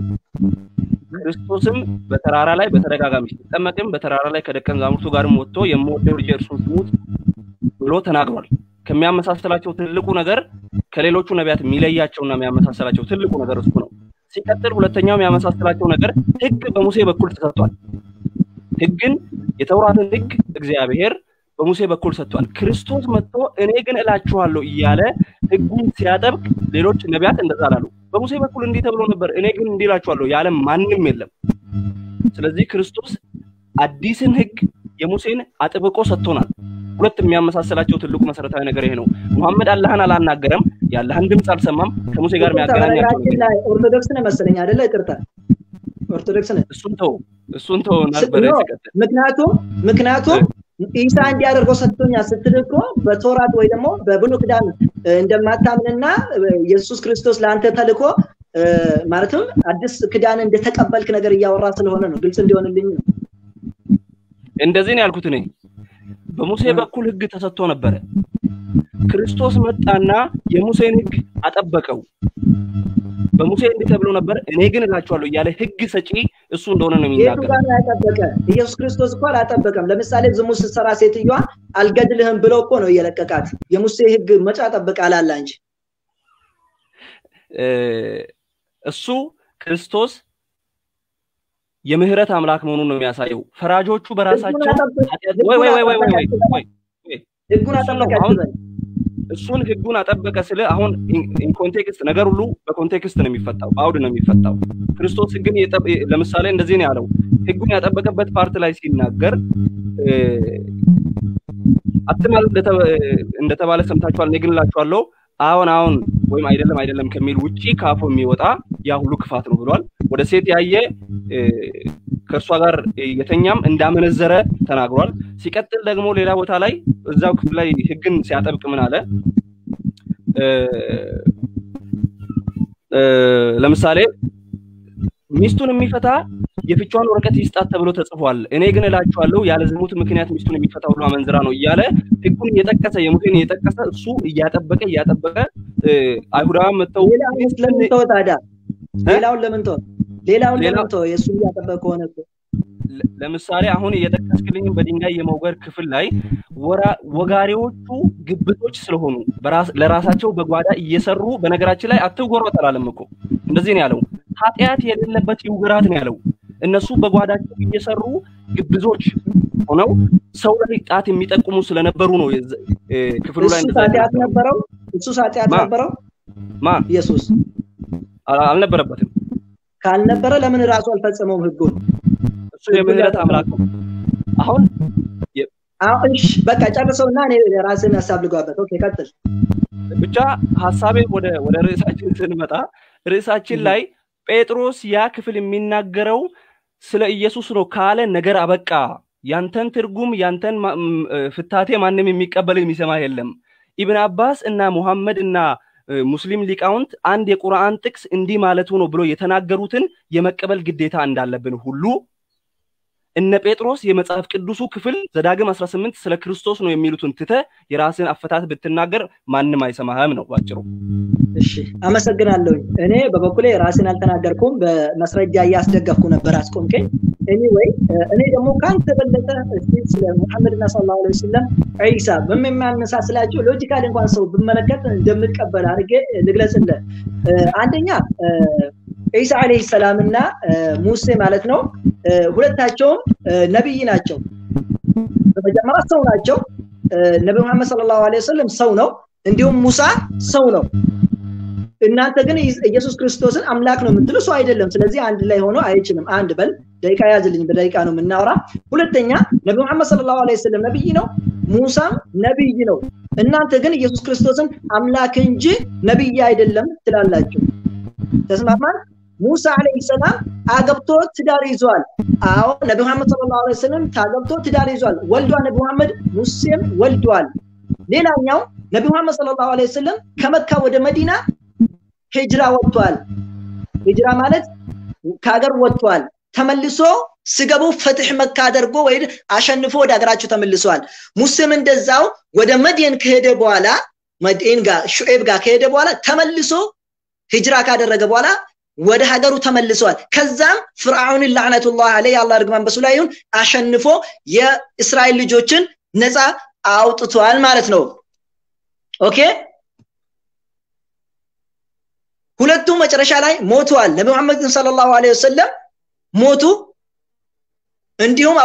ክርስቶስም በተራራ ላይ በተደጋጋሚ ሲጠመቅም በተራራ ላይ ከደቀ መዛሙርቱ ጋርም ወጥቶ የምወደው ልጄ እርሱን ስሙት ብሎ ተናግሯል። ከሚያመሳሰላቸው ትልቁ ነገር ከሌሎቹ ነቢያት የሚለያቸውና የሚያመሳሰላቸው ትልቁ ነገር እሱ ነው። ሲቀጥል ሁለተኛው የሚያመሳስላቸው ነገር ሕግ በሙሴ በኩል ተሰጥቷል። ሕግን የተውራትን ሕግ እግዚአብሔር በሙሴ በኩል ሰጥቷል። ክርስቶስ መጥቶ እኔ ግን እላችኋለሁ እያለ ሕጉን ሲያጠብቅ ሌሎች ነቢያት እንደዛ አላሉ። በሙሴ በኩል እንዲህ ተብሎ ነበር፣ እኔ ግን እንዲህ እላችኋለሁ ያለ ማንም የለም። ስለዚህ ክርስቶስ አዲስን ሕግ የሙሴን አጥብቆ ሰጥቶናል። ሁለት የሚያመሳሰላቸው ትልቁ መሰረታዊ ነገር ይሄ ነው። ሙሐመድ አላህን አላናገረም፣ የአላህን ድምፅ አልሰማም። ከሙሴ ጋር የሚያገናኛቸው ላይ ኦርቶዶክስ ነህ መሰለኝ አይደለ? ይቅርታ ኦርቶዶክስ ነህ። እሱን ተው እሱን ተው ነበር ምክንያቱም ምክንያቱም ኢሳ እንዲያደርገው ሰጥቶኛል ስትል እኮ በቶራት ወይ ደግሞ በብሉይ ኪዳን እንደማታምንና ኢየሱስ ክርስቶስ ለአንተ ተልኮ ማለትም አዲስ ኪዳን እንደተቀበልክ ነገር እያወራ ስለሆነ ነው። ግልጽ እንዲሆንልኝ ነው። እንደዚህ ነው ያልኩት እኔ። በሙሴ በኩል ህግ ተሰጥቶ ነበረ። ክርስቶስ መጣና የሙሴን ህግ አጠበቀው። በሙሴ እንዲህ ተብሎ ነበር፣ እኔ ግን እላችኋለሁ እያለ ህግ ሰጪ እሱ እንደሆነ ነው የሚናገረው። ያጠበቀ ኢየሱስ ክርስቶስ እኮ አላጠበቀም። ለምሳሌ ዝሙት ስትሰራ ሴትዮዋ አልገድልህም ብለው እኮ ነው እየለቀቃት። የሙሴ ህግ መጫ ጠበቀ አላላ እንጂ እሱ ክርስቶስ የምህረት አምላክ መሆኑን ነው የሚያሳየው። ፈራጆቹ በራሳቸው ወይ ወይ ወይ ወይ ወይ ወይ ህጉን አጠበቀ እሱን ህጉን አጠበቀ ስለ አሁን ኢንኮንቴክስት ነገር ሁሉ በኮንቴክስት ነው የሚፈታው፣ በአውድ ነው የሚፈታው። ክርስቶስ ህግን ለምሳሌ እንደዚህ ነው ያለው። ህጉን ያጠበቀበት ፓርት ላይ ሲናገር አትማል እንደተባለ ሰምታችኋል፣ እኔ ግን እላችኋለሁ አሁን አሁን ወይም አይደለም አይደለም ከሚል ውጪ ከአፉ የሚወጣ ያ ሁሉ ክፋት ነው ብሏል። ወደ ሴት ያየ ከእርሷ ጋር የተኛም እንዳመነዘረ ተናግሯል። ሲቀጥል ደግሞ ሌላ ቦታ ላይ እዛው ክፍል ላይ ህግን ሲያጠብቅ ምን አለ? ለምሳሌ ሚስቱን የሚፈታ የፍቿን ወረቀት ይስጣት ተብሎ ተጽፏል። እኔ ግን እላችኋለሁ ያለ ዝሙት ምክንያት ሚስቱን የሚፈታ ሁሉ አመንዝራ ነው እያለ ህጉን እየጠቀሰ የሙሴን እየጠቀሰ እሱ እያጠበቀ እያጠበቀ አይሁዳውያን መጥተው ለምን ተወ ታዲያ? ሌላውን ለምን ተወ? ሌላውን ለምን ተወ? የእሱ እያጠበቀ ከሆነ እኮ ለምሳሌ አሁን እየጠቀስክልኝም በድንጋይ የመውገር ክፍል ላይ ወጋሪዎቹ ግብቶች ስለሆኑ ለራሳቸው በጓዳ እየሰሩ በነገራችን ላይ አትውገሩ አላለም እኮ እንደዚህ ነው ያለው። ኃጢአት የሌለበት ይውገራት ነው ያለው። እነሱ በጓዳቸው እየሰሩ ግብዞች ሆነው ሰው ላይ ጣት የሚጠቁሙ ስለነበሩ ነው ክፍሉ ላይ እሱ ኃጢአት ነበረው። እሱ ኃጢአት ነበረው። ማ ኢየሱስ አልነበረበትም። ካልነበረ ለምን ራሱ አልፈጸመውም ህጉን? እሱ የምህረት አምላክ ነው። አሁን እሺ በቃ ጨርሰውና እኔ ራስን ሀሳብ ልጓበት። ኦኬ ቀጥል። ብቻ ሀሳቤ ወደ ወደ ርዕሳችን ስንመጣ ርዕሳችን ላይ ጴጥሮስ ያ ክፍል የሚናገረው ስለ ኢየሱስ ነው ካለ ነገር አበቃ። ያንተን ትርጉም ያንተን ፍታቴ ማንም የሚቀበል የሚሰማ የለም። ኢብን አባስ እና ሙሐመድ እና ሙስሊም ሊቃውንት አንድ የቁርአን ጥቅስ እንዲህ ማለቱ ነው ብሎ የተናገሩትን የመቀበል ግዴታ እንዳለብን ሁሉ እነ ጴጥሮስ የመጽሐፍ ቅዱሱ ክፍል ዘዳግም 18 ስለ ክርስቶስ ነው የሚሉትን ትተ የራስን አፈታት ብትናገር ማንም አይሰማህም ነው ባጭሩ። እሺ አመሰግናለሁ። እኔ በበኩሌ ራስን አልተናገርኩም፣ በመስረጃ እያስደገፍኩ ነበር አስቆምከኝ። ኤኒዌይ እኔ ደግሞ ከአንተ በለጠ እስቲ ስለ ሙሐመድና ሰለላሁ ዐለይሂ ወሰለም ዒሳ በሚያመሳስላቸው ሎጂካል እንኳን ሰው ብመለከት እንደምቀበል አድርጌ ልግለጽልህ። አንደኛ ዒሳ ዓለይሂ ሰላም እና ሙሴ ማለት ነው ሁለታቸውም ነቢይ ናቸው። በመጀመሪያ ሰው ናቸው። ነቢ መሐመድ ሰለላሁ ዐለይሂ ወሰለም ሰው ነው። እንዲሁም ሙሳ ሰው ነው። እናንተ ግን ኢየሱስ ክርስቶስን አምላክ ነው የምትሉ ሰው አይደለም። ስለዚህ አንድ ላይ ሆኖ አይችልም። አንድ በል ደቂቃ ያዝልኝ፣ በደቂቃ ነው የምናወራ። ሁለተኛ ነቢ መሐመድ ሰለላሁ ዐለይሂ ወሰለም ነቢይ ነው፣ ሙሳም ነቢይ ነው። እናንተ ግን ኢየሱስ ክርስቶስን አምላክ እንጂ ነቢይ አይደለም ትላላችሁ። ተስማማን? ሙሳ አለይሂ ሰላም አገብቶ ትዳር ይዟል። አዎ ነቢ መሐመድ ሰለላሁ ዐለይሂ ወሰለም ታገብቶ ትዳር ይዟል። ወልዷል። ነቢ መሐመድ ሙሴም ወልዷል። ሌላኛው ነቢ መሐመድ ሰለላሁ ዐለይሂ ወሰለም ከመካ ወደ መዲና ሂጅራ ወጥቷል። ሂጅራ ማለት ከሀገር ወጥቷል። ተመልሶ ስገቡ ፈትሕ መካ አድርጎ ወይ አሸንፎ ወደ ሀገራቸው ተመልሰዋል። ሙሴም እንደዛው ወደ መድየን ከሄደ በኋላ መድየን ጋር ሹኤብ ጋር ከሄደ በኋላ ተመልሶ ሂጅራ ካደረገ በኋላ ወደ ሀገሩ ተመልሰዋል። ከዛም ፍርዓውን ላዕነቱላህ አለይህ አላህ ርግማን በሱ ላይ ይሁን አሸንፎ የእስራኤል ልጆችን ነፃ አውጥቷል ማለት ነው። ኦኬ ሁለቱ መጨረሻ ላይ ሞተዋል። ነቢ መሐመድ ሰለላሁ ዐለይሂ ወሰለም ሞቱ። እንዲሁም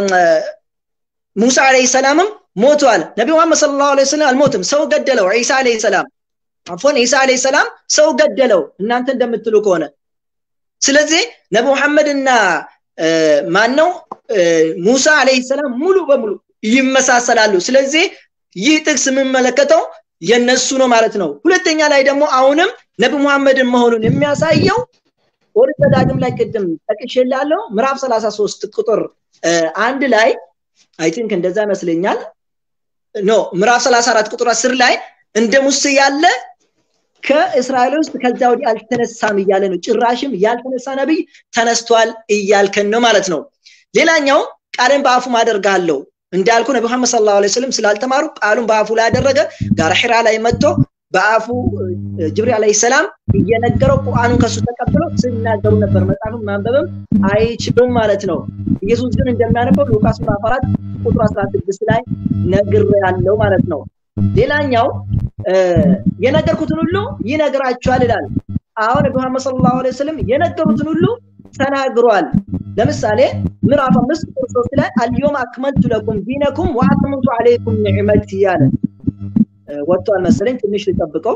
ሙሳ ዐለይሂ ሰላምም ሞተዋል። ነቢ መሐመድ ሰለላሁ ዐለይሂ ወሰለም አልሞትም፣ ሰው ገደለው። ዒሳ ዐለይሂ ሰላም አፎን ዒሳ ዐለይሂ ሰላም ሰው ገደለው፣ እናንተ እንደምትሉ ከሆነ ስለዚህ ነቢ መሐመድና ማን ነው ሙሳ ዐለይሂ ሰላም ሙሉ በሙሉ ይመሳሰላሉ። ስለዚህ ይህ ጥቅስ የምመለከተው የነሱ ነው ማለት ነው። ሁለተኛ ላይ ደግሞ አሁንም ነቢ ሙሐመድን መሆኑን የሚያሳየው ኦሪት ዘዳግም ላይ ቅድም ጠቅሼላለሁ ምዕራፍ 33 ቁጥር አንድ ላይ አይ ቲንክ እንደዛ ይመስለኛል ኖ ምዕራፍ 34 ቁጥር 10 ላይ እንደ ሙሴ ያለ ከእስራኤል ውስጥ ከዛ ወዲህ አልተነሳም እያለ ነው። ጭራሽም ያልተነሳ ነቢይ ተነስቷል እያልከን ነው ማለት ነው። ሌላኛው ቃልን በአፉ ማደርጋለሁ እንዳልኩ ነቢ መሐመድ ሰለላሁ ዐለይሂ ወሰለም ስላልተማሩ ቃሉን በአፉ ላይ ያደረገ ጋር ሒራ ላይ መጥቶ በአፉ ጅብሪል ዐለይሂ ሰላም እየነገረው ቁርአኑን ከሱ ተቀብለው ሲናገሩ ነበር። መጽሐፍን ማንበብም አይችሉም ማለት ነው። ኢየሱስ ግን እንደሚያነበው ሉቃስ ምዕራፍ 4 ቁጥር 16 ላይ ነግር ያለው ማለት ነው። ሌላኛው የነገርኩትን ሁሉ ይነግራችኋል ይላል። አሁን ነቢ መሐመድ ሰለላሁ ዐለይሂ ወሰለም የነገሩትን ሁሉ ተናግሯል። ለምሳሌ ምዕራፍ አምስት ቁጥር ሶስት ላይ አልዮም አክመልቱ ለኩም ዲነኩም ወአትመምቱ ዐለይኩም ኒዕመቲ ያለ ወጥቷል መሰለኝ። ትንሽ ልጠብቀው።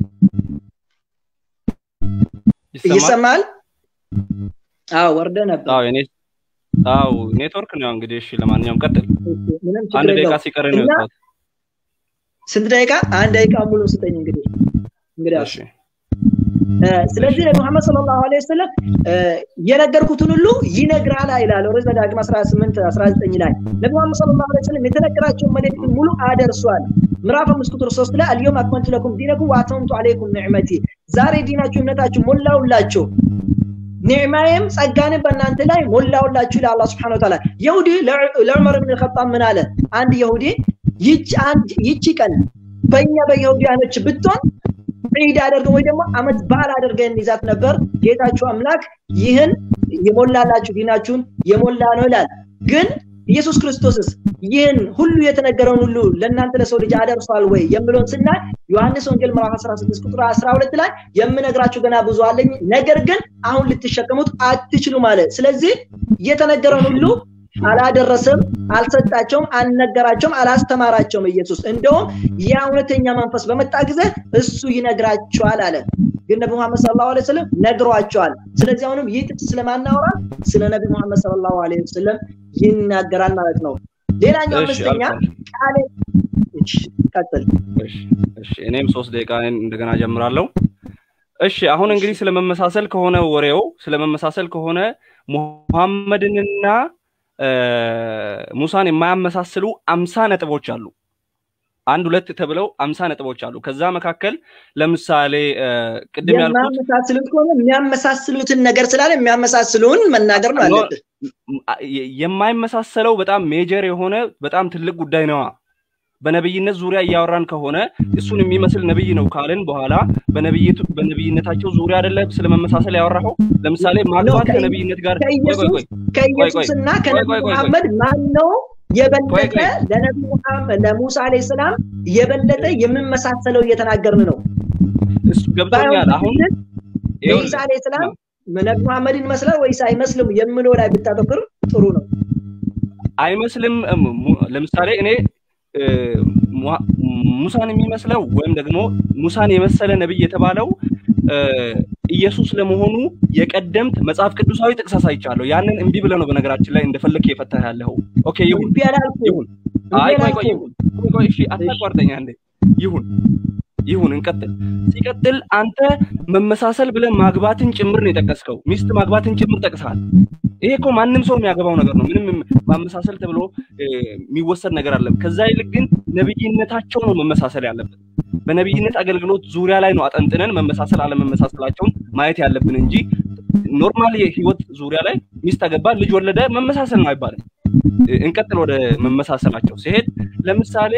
ይሰማል? አዎ ወርደ ነበር። አዎ እኔ አዎ ኔትወርክ ነው እንግዲህ። እሺ ለማንኛውም ቀጥል። ምንም አንድ ችግር ደቂቃ የለውም። ሲቀር ነው እና የወጣሁት። ስንት ደቂቃ? አንድ ደቂቃ ሙሉ ስጠኝ እንግዲህ እንግዲህ እሺ ስለዚህ ነቢ መሐመድ ሰለላሁ ዐለይሂ ወሰለም የነገርኩትን ሁሉ ይነግራል ይላል ኦሪት ዘዳግም 18 19 ላይ ነቢ መሐመድ ሰለላሁ ዐለይሂ ወሰለም የተነገራቸውን መልእክት ሙሉ አደርሷል። ምዕራፍ 5 ቁጥር 3 ላይ አልዮም አክመልቱ ለኩም ዲነኩም ወአትመምቱ ዐለይኩም ኒዕመቲ ዛሬ ዲናችሁ እምነታችሁ ሞላውላችሁ ኒዕማዬም ጸጋንም በእናንተ ላይ ሞላውላችሁ ይላል አላህ ሱብሓነሁ ወተዓላ። የሁዲ ለዑመር ብን ኸጣብ ምን አለ? አንድ የሁዲ ይቺ አንድ ይቺ ቀን በእኛ በየሁዲያኖች ብትሆን ዒድ አደርገን ወይ ደግሞ አመት በዓል አድርገን ይዛት ነበር። ጌታችሁ አምላክ ይህን የሞላላችሁ ዲናችሁን የሞላ ነው ይላል። ግን ኢየሱስ ክርስቶስስ ይህን ሁሉ የተነገረውን ሁሉ ለእናንተ ለሰው ልጅ አደርሷል ወይ የምለውን ስናይ ዮሐንስ ወንጌል ምዕራፍ 16 ቁጥር 12 ላይ የምነግራችሁ ገና ብዙ አለኝ፣ ነገር ግን አሁን ልትሸከሙት አትችሉም አለ። ስለዚህ የተነገረውን ሁሉ አላደረሰም፣ አልሰጣቸውም፣ አልነገራቸውም፣ አላስተማራቸውም ኢየሱስ። እንደውም ያ እውነተኛ መንፈስ በመጣ ጊዜ እሱ ይነግራቸዋል አለ። ግን ነቢ ሙሐመድ ሰለላሁ ዐለይሂ ወሰለም ነግሯቸዋል። ስለዚህ አሁንም ይህ ጥቅስ ስለማናወራ ስለ ነቢ ሙሐመድ ሰለላሁ ዐለይሂ ወሰለም ይናገራል ማለት ነው። ሌላኛው አምስተኛ ቃል ቀጥል። እኔም ሶስት ደቂቃ እንደገና ጀምራለሁ። እሺ አሁን እንግዲህ ስለመመሳሰል ከሆነ ወሬው ስለመመሳሰል ከሆነ ሙሐመድንና ሙሳን የማያመሳስሉ አምሳ ነጥቦች አሉ። አንድ ሁለት ተብለው አምሳ ነጥቦች አሉ። ከዛ መካከል ለምሳሌ ቅድም ያልኩት የማያመሳስሉት ከሆነ የሚያመሳስሉትን ነገር ስላለ የሚያመሳስሉን መናገር ነው አለብህ። የማይመሳሰለው በጣም ሜጀር የሆነ በጣም ትልቅ ጉዳይ ነዋ። በነብይነት ዙሪያ እያወራን ከሆነ እሱን የሚመስል ነብይ ነው ካልን በኋላ በነብይነታቸው ዙሪያ አይደለ ስለመመሳሰል ያወራኸው? ለምሳሌ ማግባት ከነብይነት ጋር ከኢየሱስና ከነቢ መሐመድ ማን ነው የበለጠ ለነቢ መሐመድ ለሙሳ አለይሂ ሰላም የበለጠ የምመሳሰለው እየተናገርን ነው። እሱ ገብቶኛል። አሁን ኢሳ አለይሂ ሰላም ነቢ መሐመድን ይመስላል ወይስ አይመስልም የምለው ላይ ብታተኩር ጥሩ ነው። አይመስልም። ለምሳሌ እኔ ሙሳን የሚመስለው ወይም ደግሞ ሙሳን የመሰለ ነብይ የተባለው ኢየሱስ ለመሆኑ የቀደምት መጽሐፍ ቅዱሳዊ ጥቅስ አሳይቻለሁ። ያንን እምቢ ብለህ ነው በነገራችን ላይ እንደፈለክ የፈታህ ያለኸው። ኦኬ ይሁን ይሁን። አይ ቆይ ቆይ ይሁን ቆይ እሺ፣ አታቋርጠኛ እንዴ። ይሁን ይሁን፣ እንቀጥል። ሲቀጥል አንተ መመሳሰል ብለህ ማግባትን ጭምር ነው የጠቀስከው። ሚስት ማግባትን ጭምር ጠቅሰሃል። ይሄ እኮ ማንም ሰው የሚያገባው ነገር ነው። ምንም ማመሳሰል ተብሎ የሚወሰድ ነገር አለም። ከዛ ይልቅ ግን ነብይነታቸው ነው መመሳሰል ያለብን። በነብይነት አገልግሎት ዙሪያ ላይ ነው አጠንጥነን መመሳሰል አለመመሳሰላቸውን ማየት ያለብን እንጂ ኖርማል የህይወት ዙሪያ ላይ ሚስት አገባ፣ ልጅ ወለደ መመሳሰል ነው አይባልም። እንቀጥል ወደ መመሳሰላቸው ሲሄድ ለምሳሌ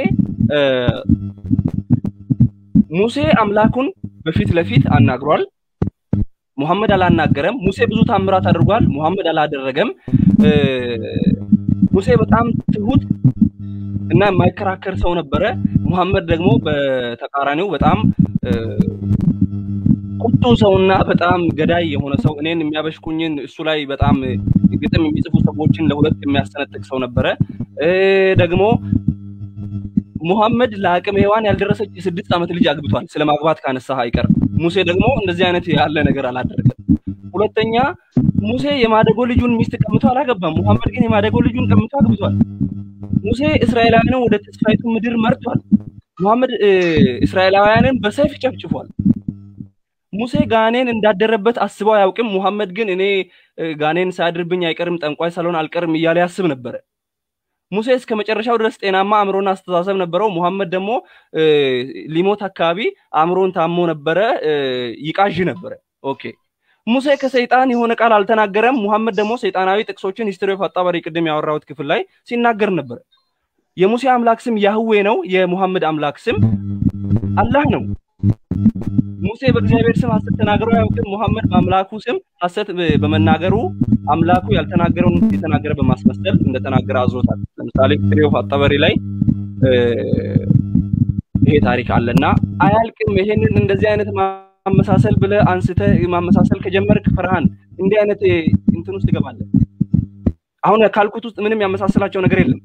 ሙሴ አምላኩን በፊት ለፊት አናግሯል። ሙሐመድ አላናገረም። ሙሴ ብዙ ታምራት አድርጓል። ሙሐመድ አላደረገም። ሙሴ በጣም ትሁት እና የማይከራከር ሰው ነበረ። ሙሐመድ ደግሞ በተቃራኒው በጣም ቁጡ ሰውና በጣም ገዳይ የሆነ ሰው እኔን የሚያበሽኩኝን እሱ ላይ በጣም ግጥም የሚጽፉ ሰዎችን ለሁለት የሚያስጠነጥቅ ሰው ነበረ። ደግሞ ሙሐመድ ለአቅመ ሔዋን ያልደረሰች የስድስት ዓመት ልጅ አግብቷል። ስለ ማግባት ካነሳህ አይቀር ሙሴ ደግሞ እንደዚህ አይነት ያለ ነገር አላደረገም። ሁለተኛ ሙሴ የማደጎ ልጁን ሚስት ቀምቶ አላገባም። ሙሐመድ ግን የማደጎ ልጁን ቀምቶ አግብቷል። ሙሴ እስራኤላውያንን ወደ ተስፋይቱ ምድር መርቷል። ሙሐመድ እስራኤላውያንን በሰይፍ ጨፍጭፏል። ሙሴ ጋኔን እንዳደረበት አስበው አያውቅም። ሙሐመድ ግን እኔ ጋኔን ሳያድርብኝ አይቀርም ጠንቋይ ሳልሆን አልቀርም እያለ ያስብ ነበረ። ሙሴ እስከ መጨረሻው ድረስ ጤናማ አእምሮና አስተሳሰብ ነበረው። ሙሐመድ ደግሞ ሊሞት አካባቢ አእምሮን ታሞ ነበረ፣ ይቃዥ ነበረ። ኦኬ ሙሴ ከሰይጣን የሆነ ቃል አልተናገረም። ሙሐመድ ደግሞ ሰይጣናዊ ጥቅሶችን ሂስትሪ ኦፍ አጣበሪ ቅድም ያወራሁት ክፍል ላይ ሲናገር ነበረ። የሙሴ አምላክ ስም ያህዌ ነው። የሙሐመድ አምላክ ስም አላህ ነው። ሙሴ በእግዚአብሔር ስም ሐሰት ተናግሮ አያውቅም። ሙሐመድ በአምላኩ ስም ሐሰት በመናገሩ አምላኩ ያልተናገረውን የተናገረ በማስመሰል እንደተናገረ አዝሮታል። ለምሳሌ ሂስትሪ ኦፍ አጣበሪ ላይ ይሄ ታሪክ አለና አያልቅም። ይሄንን እንደዚህ አይነት ማመሳሰል ብለ አንስተ ማመሳሰል ከጀመርክ ፍርሃን እንዲህ አይነት እንትን ውስጥ ትገባለህ። አሁን ካልኩት ውስጥ ምንም ያመሳሰላቸው ነገር የለም።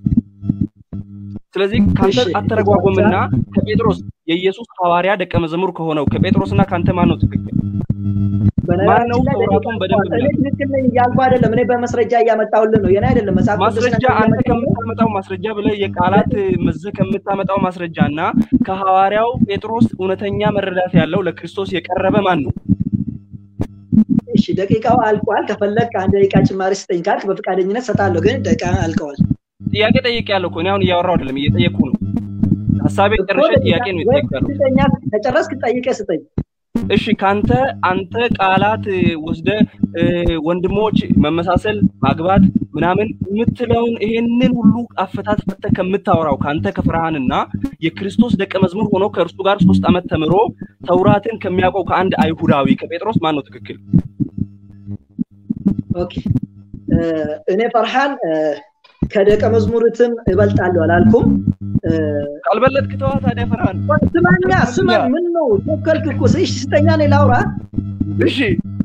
ስለዚህ ከአንተ አተረጓጎምና ከጴጥሮስ የኢየሱስ ሐዋርያ ደቀ መዝሙር ከሆነው ከጴጥሮስና ከአንተ ማን ነው ትክክል? ማን ነው ተውራቱን በደንብ ትክክል ነኝ እያልኩ አይደለም። እኔ በመስረጃ እያመጣሁልን ነው። የኔ አይደለም መጽሐፍ ማስረጃ አንተ ከምታመጣው ማስረጃ ብለህ የቃላት መዘህ ከምታመጣው ማስረጃ እና ከሐዋርያው ጴጥሮስ እውነተኛ መረዳት ያለው ለክርስቶስ የቀረበ ማን ነው? እሺ ደቂቃው አልቋል። ከፈለግ አንድ ደቂቃ ጭማሪ ስጠኝ ካልክ በፈቃደኝነት ሰጣለሁ፣ ግን ደቂቃ አልቀዋል። ጥያቄ ጠይቄያለሁ እኮ እኔ አሁን እያወራሁ አይደለም፣ እየጠየኩ ነው። ሀሳቤ ጨርሼ ጥያቄ ነው የጠየኩ ያለው። ከጨረስክ ጠይቀህ ስጠኝ። እሺ ካንተ አንተ ቃላት ወስደ ወንድሞች መመሳሰል ማግባት ምናምን የምትለውን ይሄንን ሁሉ አፈታት ፈተ ከምታወራው ካንተ ከፍርሃንና የክርስቶስ ደቀ መዝሙር ሆኖ ከእርሱ ጋር ሶስት ዓመት ተምሮ ተውራትን ከሚያውቀው ከአንድ አይሁዳዊ ከጴጥሮስ ማን ነው ትክክል? ኦኬ እኔ ፈርሃን ከደቀ መዝሙርትም እበልጣለሁ አላልኩም። ካልበለጥክ ተዋ ታዲያ ፈርሃን። ስማኛ ስማኝ፣ ምን ነው ቸኮልክ እኮ እሺ፣ ስጠኛ እኔ ላውራ። እሺ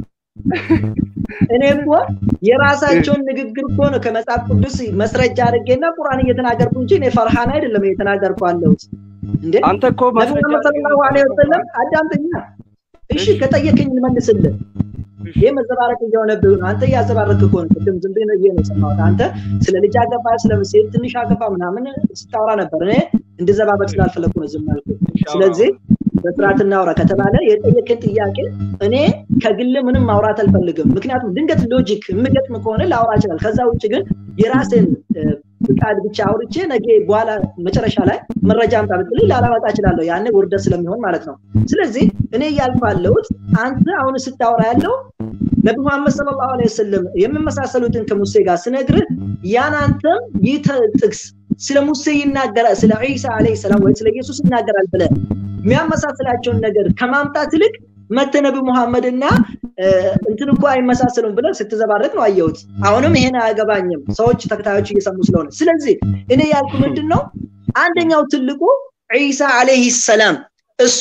እኔ እኮ የራሳቸውን ንግግር እኮ ነው ከመጽሐፍ ቅዱስ መስረጃ አድርጌና ቁርአን እየተናገርኩ እንጂ እኔ ፈርሃን አይደለም እየተናገርኩ አለሁት። እንዴ አንተ እኮ ነቢዩ ሰለላሁ ዐለይሂ ወሰለም አዳምጠኛ። እሺ ከጠየቀኝ ልመልስልህ። ይህ መዘባረቅ እየሆነብህ ነው። አንተ እያዘባረቅ እኮ ነው። ቅድም ዝም ብዬ ነው የሰማሁት። አንተ ስለ ልጅ አገባ፣ ስለ ሴት ትንሽ አገባ ምናምን ስታወራ ነበር። እኔ እንድዘባበቅ ስላልፈለኩ ነው ዝም ያልኩት። ስለዚህ በስርዓት እናውራ ከተባለ የጠየቅን ጥያቄ እኔ ከግል ምንም ማውራት አልፈልግም። ምክንያቱም ድንገት ሎጂክ የምገጥም ከሆነ ላውራ ይችላል። ከዛ ውጭ ግን የራስን ፍቃድ ብቻ አውርቼ ነገ በኋላ መጨረሻ ላይ መረጃ አምጣ ብትልኝ ላላመጣ እችላለሁ። ያኔ ውርደት ስለሚሆን ማለት ነው። ስለዚህ እኔ እያልኩ ያለሁት አንተ አሁን ስታወራ ያለው ነቢ መሐመድ ሰለላሁ ዐለይሂ ወሰለም የምመሳሰሉትን ከሙሴ ጋር ስነግርህ ያን አንተም ይህ ጥቅስ ስለ ሙሴ ይናገራል፣ ስለ ዒሳ ዐለይሂ ሰላም ወይ ስለ ኢየሱስ ይናገራል ብለህ የሚያመሳስላቸውን ነገር ከማምጣት ይልቅ መተ ነቢ ሙሐመድና እንትን እኮ አይመሳሰሉም ብለን ስትዘባረቅ ነው አየሁት። አሁንም ይሄን አያገባኝም፣ ሰዎች ተከታዮች እየሰሙ ስለሆነ። ስለዚህ እኔ ያልኩ ምንድን ነው አንደኛው ትልቁ ዒሳ ዐለይሂ ሰላም እሱ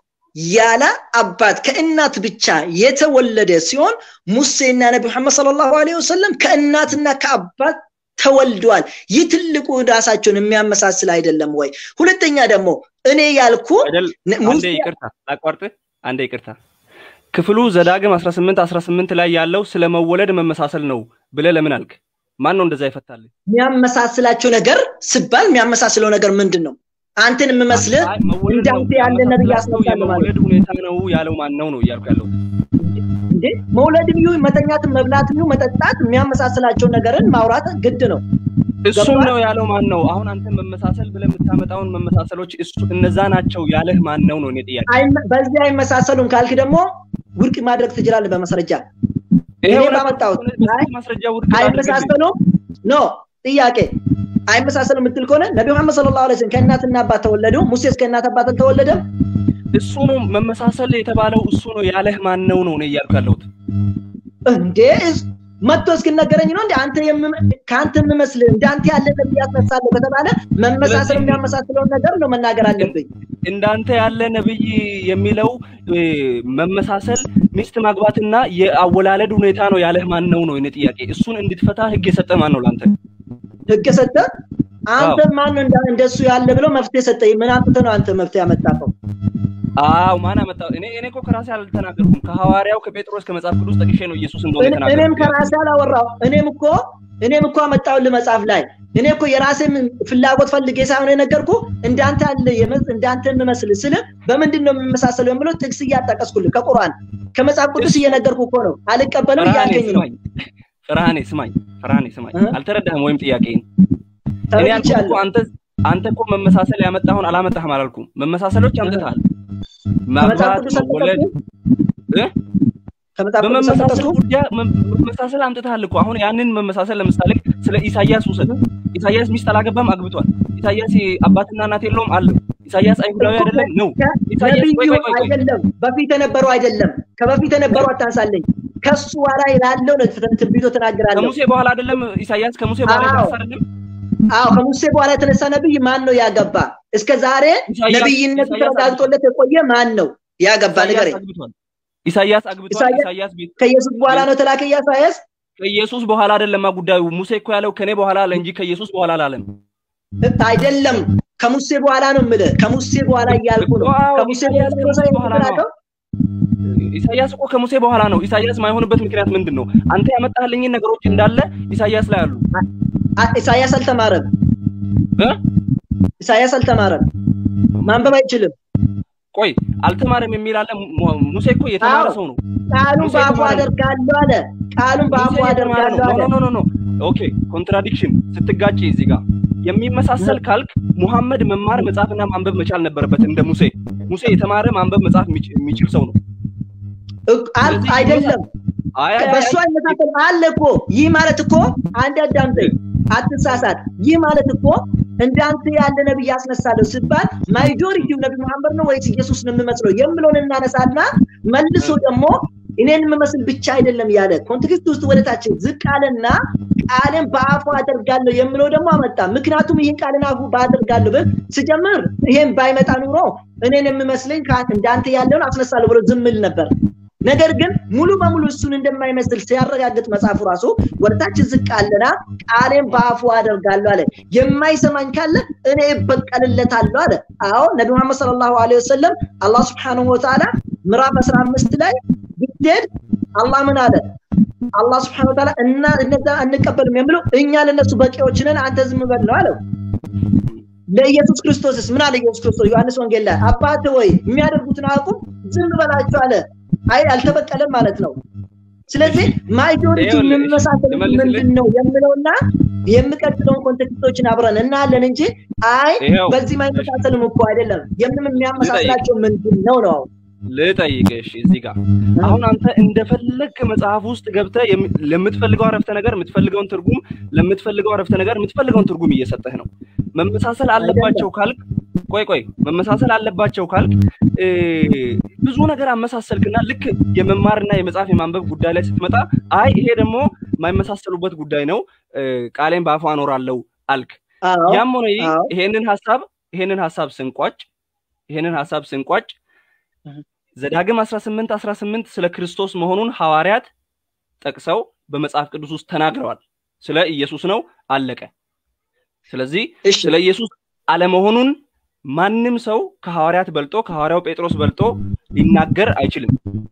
ያለ አባት ከእናት ብቻ የተወለደ ሲሆን ሙሴና ነቢ መሐመድ ሰለላሁ ዐለይሂ ወሰለም ከእናትና ከአባት ተወልደዋል። ይህ ትልቁ ራሳቸውን የሚያመሳስል አይደለም ወይ? ሁለተኛ ደግሞ እኔ ያልኩ አንዴ ይቅርታ ላቋርጥ፣ አንዴ ይቅርታ። ክፍሉ ዘዳግም 18 18 ላይ ያለው ስለ መወለድ መመሳሰል ነው ብለህ ለምን አልክ? ማን ነው እንደዛ ይፈታልህ? የሚያመሳስላቸው ነገር ስባል የሚያመሳስለው ነገር ምንድን ነው? አንተን የምመስልህ እንዳንተ ያለ ነብይ ያስመጣል ማለት የመወለድ ሁኔታ ነው ያለው ማን ነው ነው እያልኩ ያለው እንዴ መውለድም ይሁን መተኛትም መብላትም ይሁን መጠጣት የሚያመሳስላቸው ነገርን ማውራት ግድ ነው። እሱም ነው ያለው ማን ነው? አሁን አንተ መመሳሰል ብለህ የምታመጣውን መመሳሰሎች እሱ እነዛ ናቸው ያለህ ማን ነው ነው እኔ ጥያቄ። በዚህ አይመሳሰሉም ካልክ ደግሞ ውድቅ ማድረግ ትችላለህ በማስረጃ። እኔ ባመጣሁት ማስረጃ ውድቅ አይመሳሰሉም ኖ ጥያቄ አይመሳሰሉም የምትል ከሆነ ነቢ መሐመድ ሰለላሁ ዐለይሂ ወሰለም ከእናትና አባት ተወለዱ። ሙሴስ ከእናት አባት አልተወለደም። እሱ ነው መመሳሰል የተባለው እሱ ነው ያለህ ማን ነው ነው እኔ እያልኩ ያለሁት። እንዴ መጥቶ እስክነገረኝ ነው እንዴ አንተ ከአንተ የምመስልህ እንዳንተ ያለ ነብይ ያስነሳለሁ ከተባለ መመሳሰል የሚያመሳስለውን ነገር ነው መናገር አለብኝ። እንዳንተ ያለ ነብይ የሚለው መመሳሰል ሚስት ማግባትና የአወላለድ ሁኔታ ነው ያለህ ማን ነው ነው እኔ ጥያቄ። እሱን እንድትፈታ ህግ የሰጠ ማን ነው ለአንተ? ህግ የሰጠ አንተ ማን እንደሱ ያለ ብለው መፍትሄ ሰጠ። ምን አምጥተህ ነው አንተ መፍትሄ ያመጣኸው? አዎ ማን አመጣው? እኔ እኔ እኮ ከራሴ አልተናገርኩም። ከሐዋርያው ከጴጥሮስ ከመጽሐፍ ቅዱስ ጠቅሼ ነው ኢየሱስ እንደሆነ የተናገርኩት። እኔም ከራሴ አላወራው። እኔም እኮ እኔም እኮ አመጣሁልህ መጽሐፍ ላይ እኔ እኮ የራሴን ፍላጎት ፈልጌ ሳይሆን የነገርኩ እንዳንተ ያለ እንዳንተ የምመስል ስል በምንድን ነው የምመሳሰለው የምለው ጥቅስ እያጣቀስኩልህ ከቁርአን ከመጽሐፍ ቅዱስ እየነገርኩ እኮ ነው። አልቀበልም እያልከኝ ነው። ፍርሃኔ ስማኝ፣ ፍርሃኔ ስማኝ። አልተረዳህም ወይም ጥያቄን እኔ ያልኩህ እኮ አንተ አንተ እኮ መመሳሰል ያመጣሁን አላመጣህም አላልኩም። መመሳሰሎች አምጥተሃል። ማግባት፣ መወለድ በመመሳሰል ጉዳይ መመሳሰል አምጥተሃል እኮ። አሁን ያንን መመሳሰል ለምሳሌ ስለ ኢሳያስ ውሰድ። ኢሳያስ ሚስት አላገባም፣ አግብቷል። ኢሳያስ አባትና እናት የለውም አለው። ኢሳያስ አይሁዳዊ አይደለም ነው። ኢሳያስ ቆይ ቆይ ቆይ አይደለም፣ በፊት የነበረው አይደለም። ከበፊት የነበረው አታንሳለኝ። ከሱ በኋላ ላለው ነው ትንቢቶ ተናግራለሁ። ከሙሴ በኋላ አይደለም ኢሳያስ ከሙሴ በኋላ የተነሳ አይደለም። አዎ ከሙሴ በኋላ የተነሳ ነብይ ማን ነው ያገባ? እስከ ዛሬ ነብይነቱ ተረጋግጦለት የቆየ ማን ነው ያገባ? ንገረኝ። ኢሳያስ አግብቷል። ኢሳያስ ቤት ከኢየሱስ በኋላ ነው ተላከ ኢሳያስ። ከኢየሱስ በኋላ አይደለም ጉዳዩ። ሙሴ እኮ ያለው ከኔ በኋላ አለ እንጂ ከኢየሱስ በኋላ አላለም። አይደለም ከሙሴ በኋላ ነው የምልህ። ከሙሴ በኋላ እያልኩ ነው። ከሙሴ በኋላ ነው ኢሳያስ እኮ ከሙሴ በኋላ ነው። ኢሳያስ ማይሆንበት ምክንያት ምንድን ነው? አንተ ያመጣህልኝን ነገሮች እንዳለ ኢሳያስ ላይ አሉ። ኢሳያስ አልተማረም። ኢሳያስ አልተማረም፣ ማንበብ አይችልም። ቆይ አልተማረም የሚል አለ። ሙሴ እኮ የተማረ ሰው ነው። ቃሉን በአፉ አደርጋለሁ አለ። ቃሉን በአፉ አደርጋለሁ አለ። ኖ ኖ ኖ ኦኬ፣ ኮንትራዲክሽን ስትጋጭ እዚህ ጋር የሚመሳሰል ካልክ ሙሐመድ መማር መጻፍና ማንበብ መቻል ነበረበት እንደ ሙሴ። ሙሴ የተማረ ማንበብ መጻፍ የሚችል ሰው ነው። አይደለም በሱ አይመሳሰል አለ እኮ። ይህ ማለት እኮ አንድ አዳምጠኝ፣ አትሳሳት። ይህ ማለት እኮ እንዳንተ ያለ ነብይ ያስነሳለሁ ሲባል ማጆሪቲው ነቢ መሐመድ ነው ወይስ ኢየሱስ ነው የምመስለው የምለውን እናነሳና መልሶ ደግሞ እኔን የምመስል ብቻ አይደለም ያለ ኮንቴክስት ውስጥ ወደታች ዝቅ አለና ቃልን በአፉ አደርጋለሁ የምለው ደግሞ አመጣ። ምክንያቱም ይህን ቃልን አፉ ባደርጋለሁ ብል ስጀምር ይሄን ባይመጣ ኑሮ እኔን የምመስለኝ እንዳንተ ያለውን አስነሳለሁ ብሎ ዝምል ነበር። ነገር ግን ሙሉ በሙሉ እሱን እንደማይመስል ሲያረጋግጥ መጽሐፉ ራሱ ወደታች ዝቅ አለና ቃሌን በአፉ አደርጋለሁ አለ። የማይሰማኝ ካለ እኔ እበቀልለታለሁ አለ። አዎ ነቢ መሐመድ ሰለላሁ ዐለይሂ ወሰለም አላህ ስብሐነሁ ወተዓላ ምዕራፍ 15 ላይ ብትሄድ አላህ ምን አለ? አላህ ስብሐነሁ ወተዓላ እና እነዛ አንቀበልም የሚለው እኛ ለነሱ በቂዎች ነን፣ አንተ ዝም በል ነው አለው። ለኢየሱስ ክርስቶስስ ምን አለ ኢየሱስ ክርስቶስ ዮሐንስ ወንጌል ላይ አባት ወይ የሚያደርጉትን አቁም ዝም በላቸው አለ። አይ አልተበቀለም ማለት ነው። ስለዚህ ማጆሪቲ የምመሳሰል ምንድን ነው የምለውና የምቀጥለውን ኮንቴክስቶችን አብረን እናያለን እንጂ አይ በዚህ ማይመሳሰልም እኮ አይደለም። የምንም የሚያመሳስላቸው ምንድን ነው ነው ልጠይቅሽ እዚህ ጋር አሁን አንተ እንደፈለግ መጽሐፍ ውስጥ ገብተህ ለምትፈልገው አረፍተ ነገር የምትፈልገውን ትርጉም ለምትፈልገው አረፍተ ነገር የምትፈልገውን ትርጉም እየሰጠህ ነው። መመሳሰል አለባቸው ካልክ ቆይ ቆይ መመሳሰል አለባቸው ካልክ ብዙ ነገር አመሳሰልክና ልክ የመማርና የመጽሐፍ የማንበብ ጉዳይ ላይ ስትመጣ አይ ይሄ ደግሞ የማይመሳሰሉበት ጉዳይ ነው፣ ቃሌን በአፉ አኖራለሁ አልክ። ያም ሆነ ይሄንን ሀሳብ ይሄንን ሀሳብ ስንቋጭ ይሄንን ሀሳብ ስንቋጭ ዘዳግም 18 18 ስለ ክርስቶስ መሆኑን ሐዋርያት ጠቅሰው በመጽሐፍ ቅዱስ ውስጥ ተናግረዋል። ስለ ኢየሱስ ነው፣ አለቀ። ስለዚህ ስለ ኢየሱስ አለመሆኑን ማንም ሰው ከሐዋርያት በልጦ ከሐዋርያው ጴጥሮስ በልጦ ሊናገር አይችልም።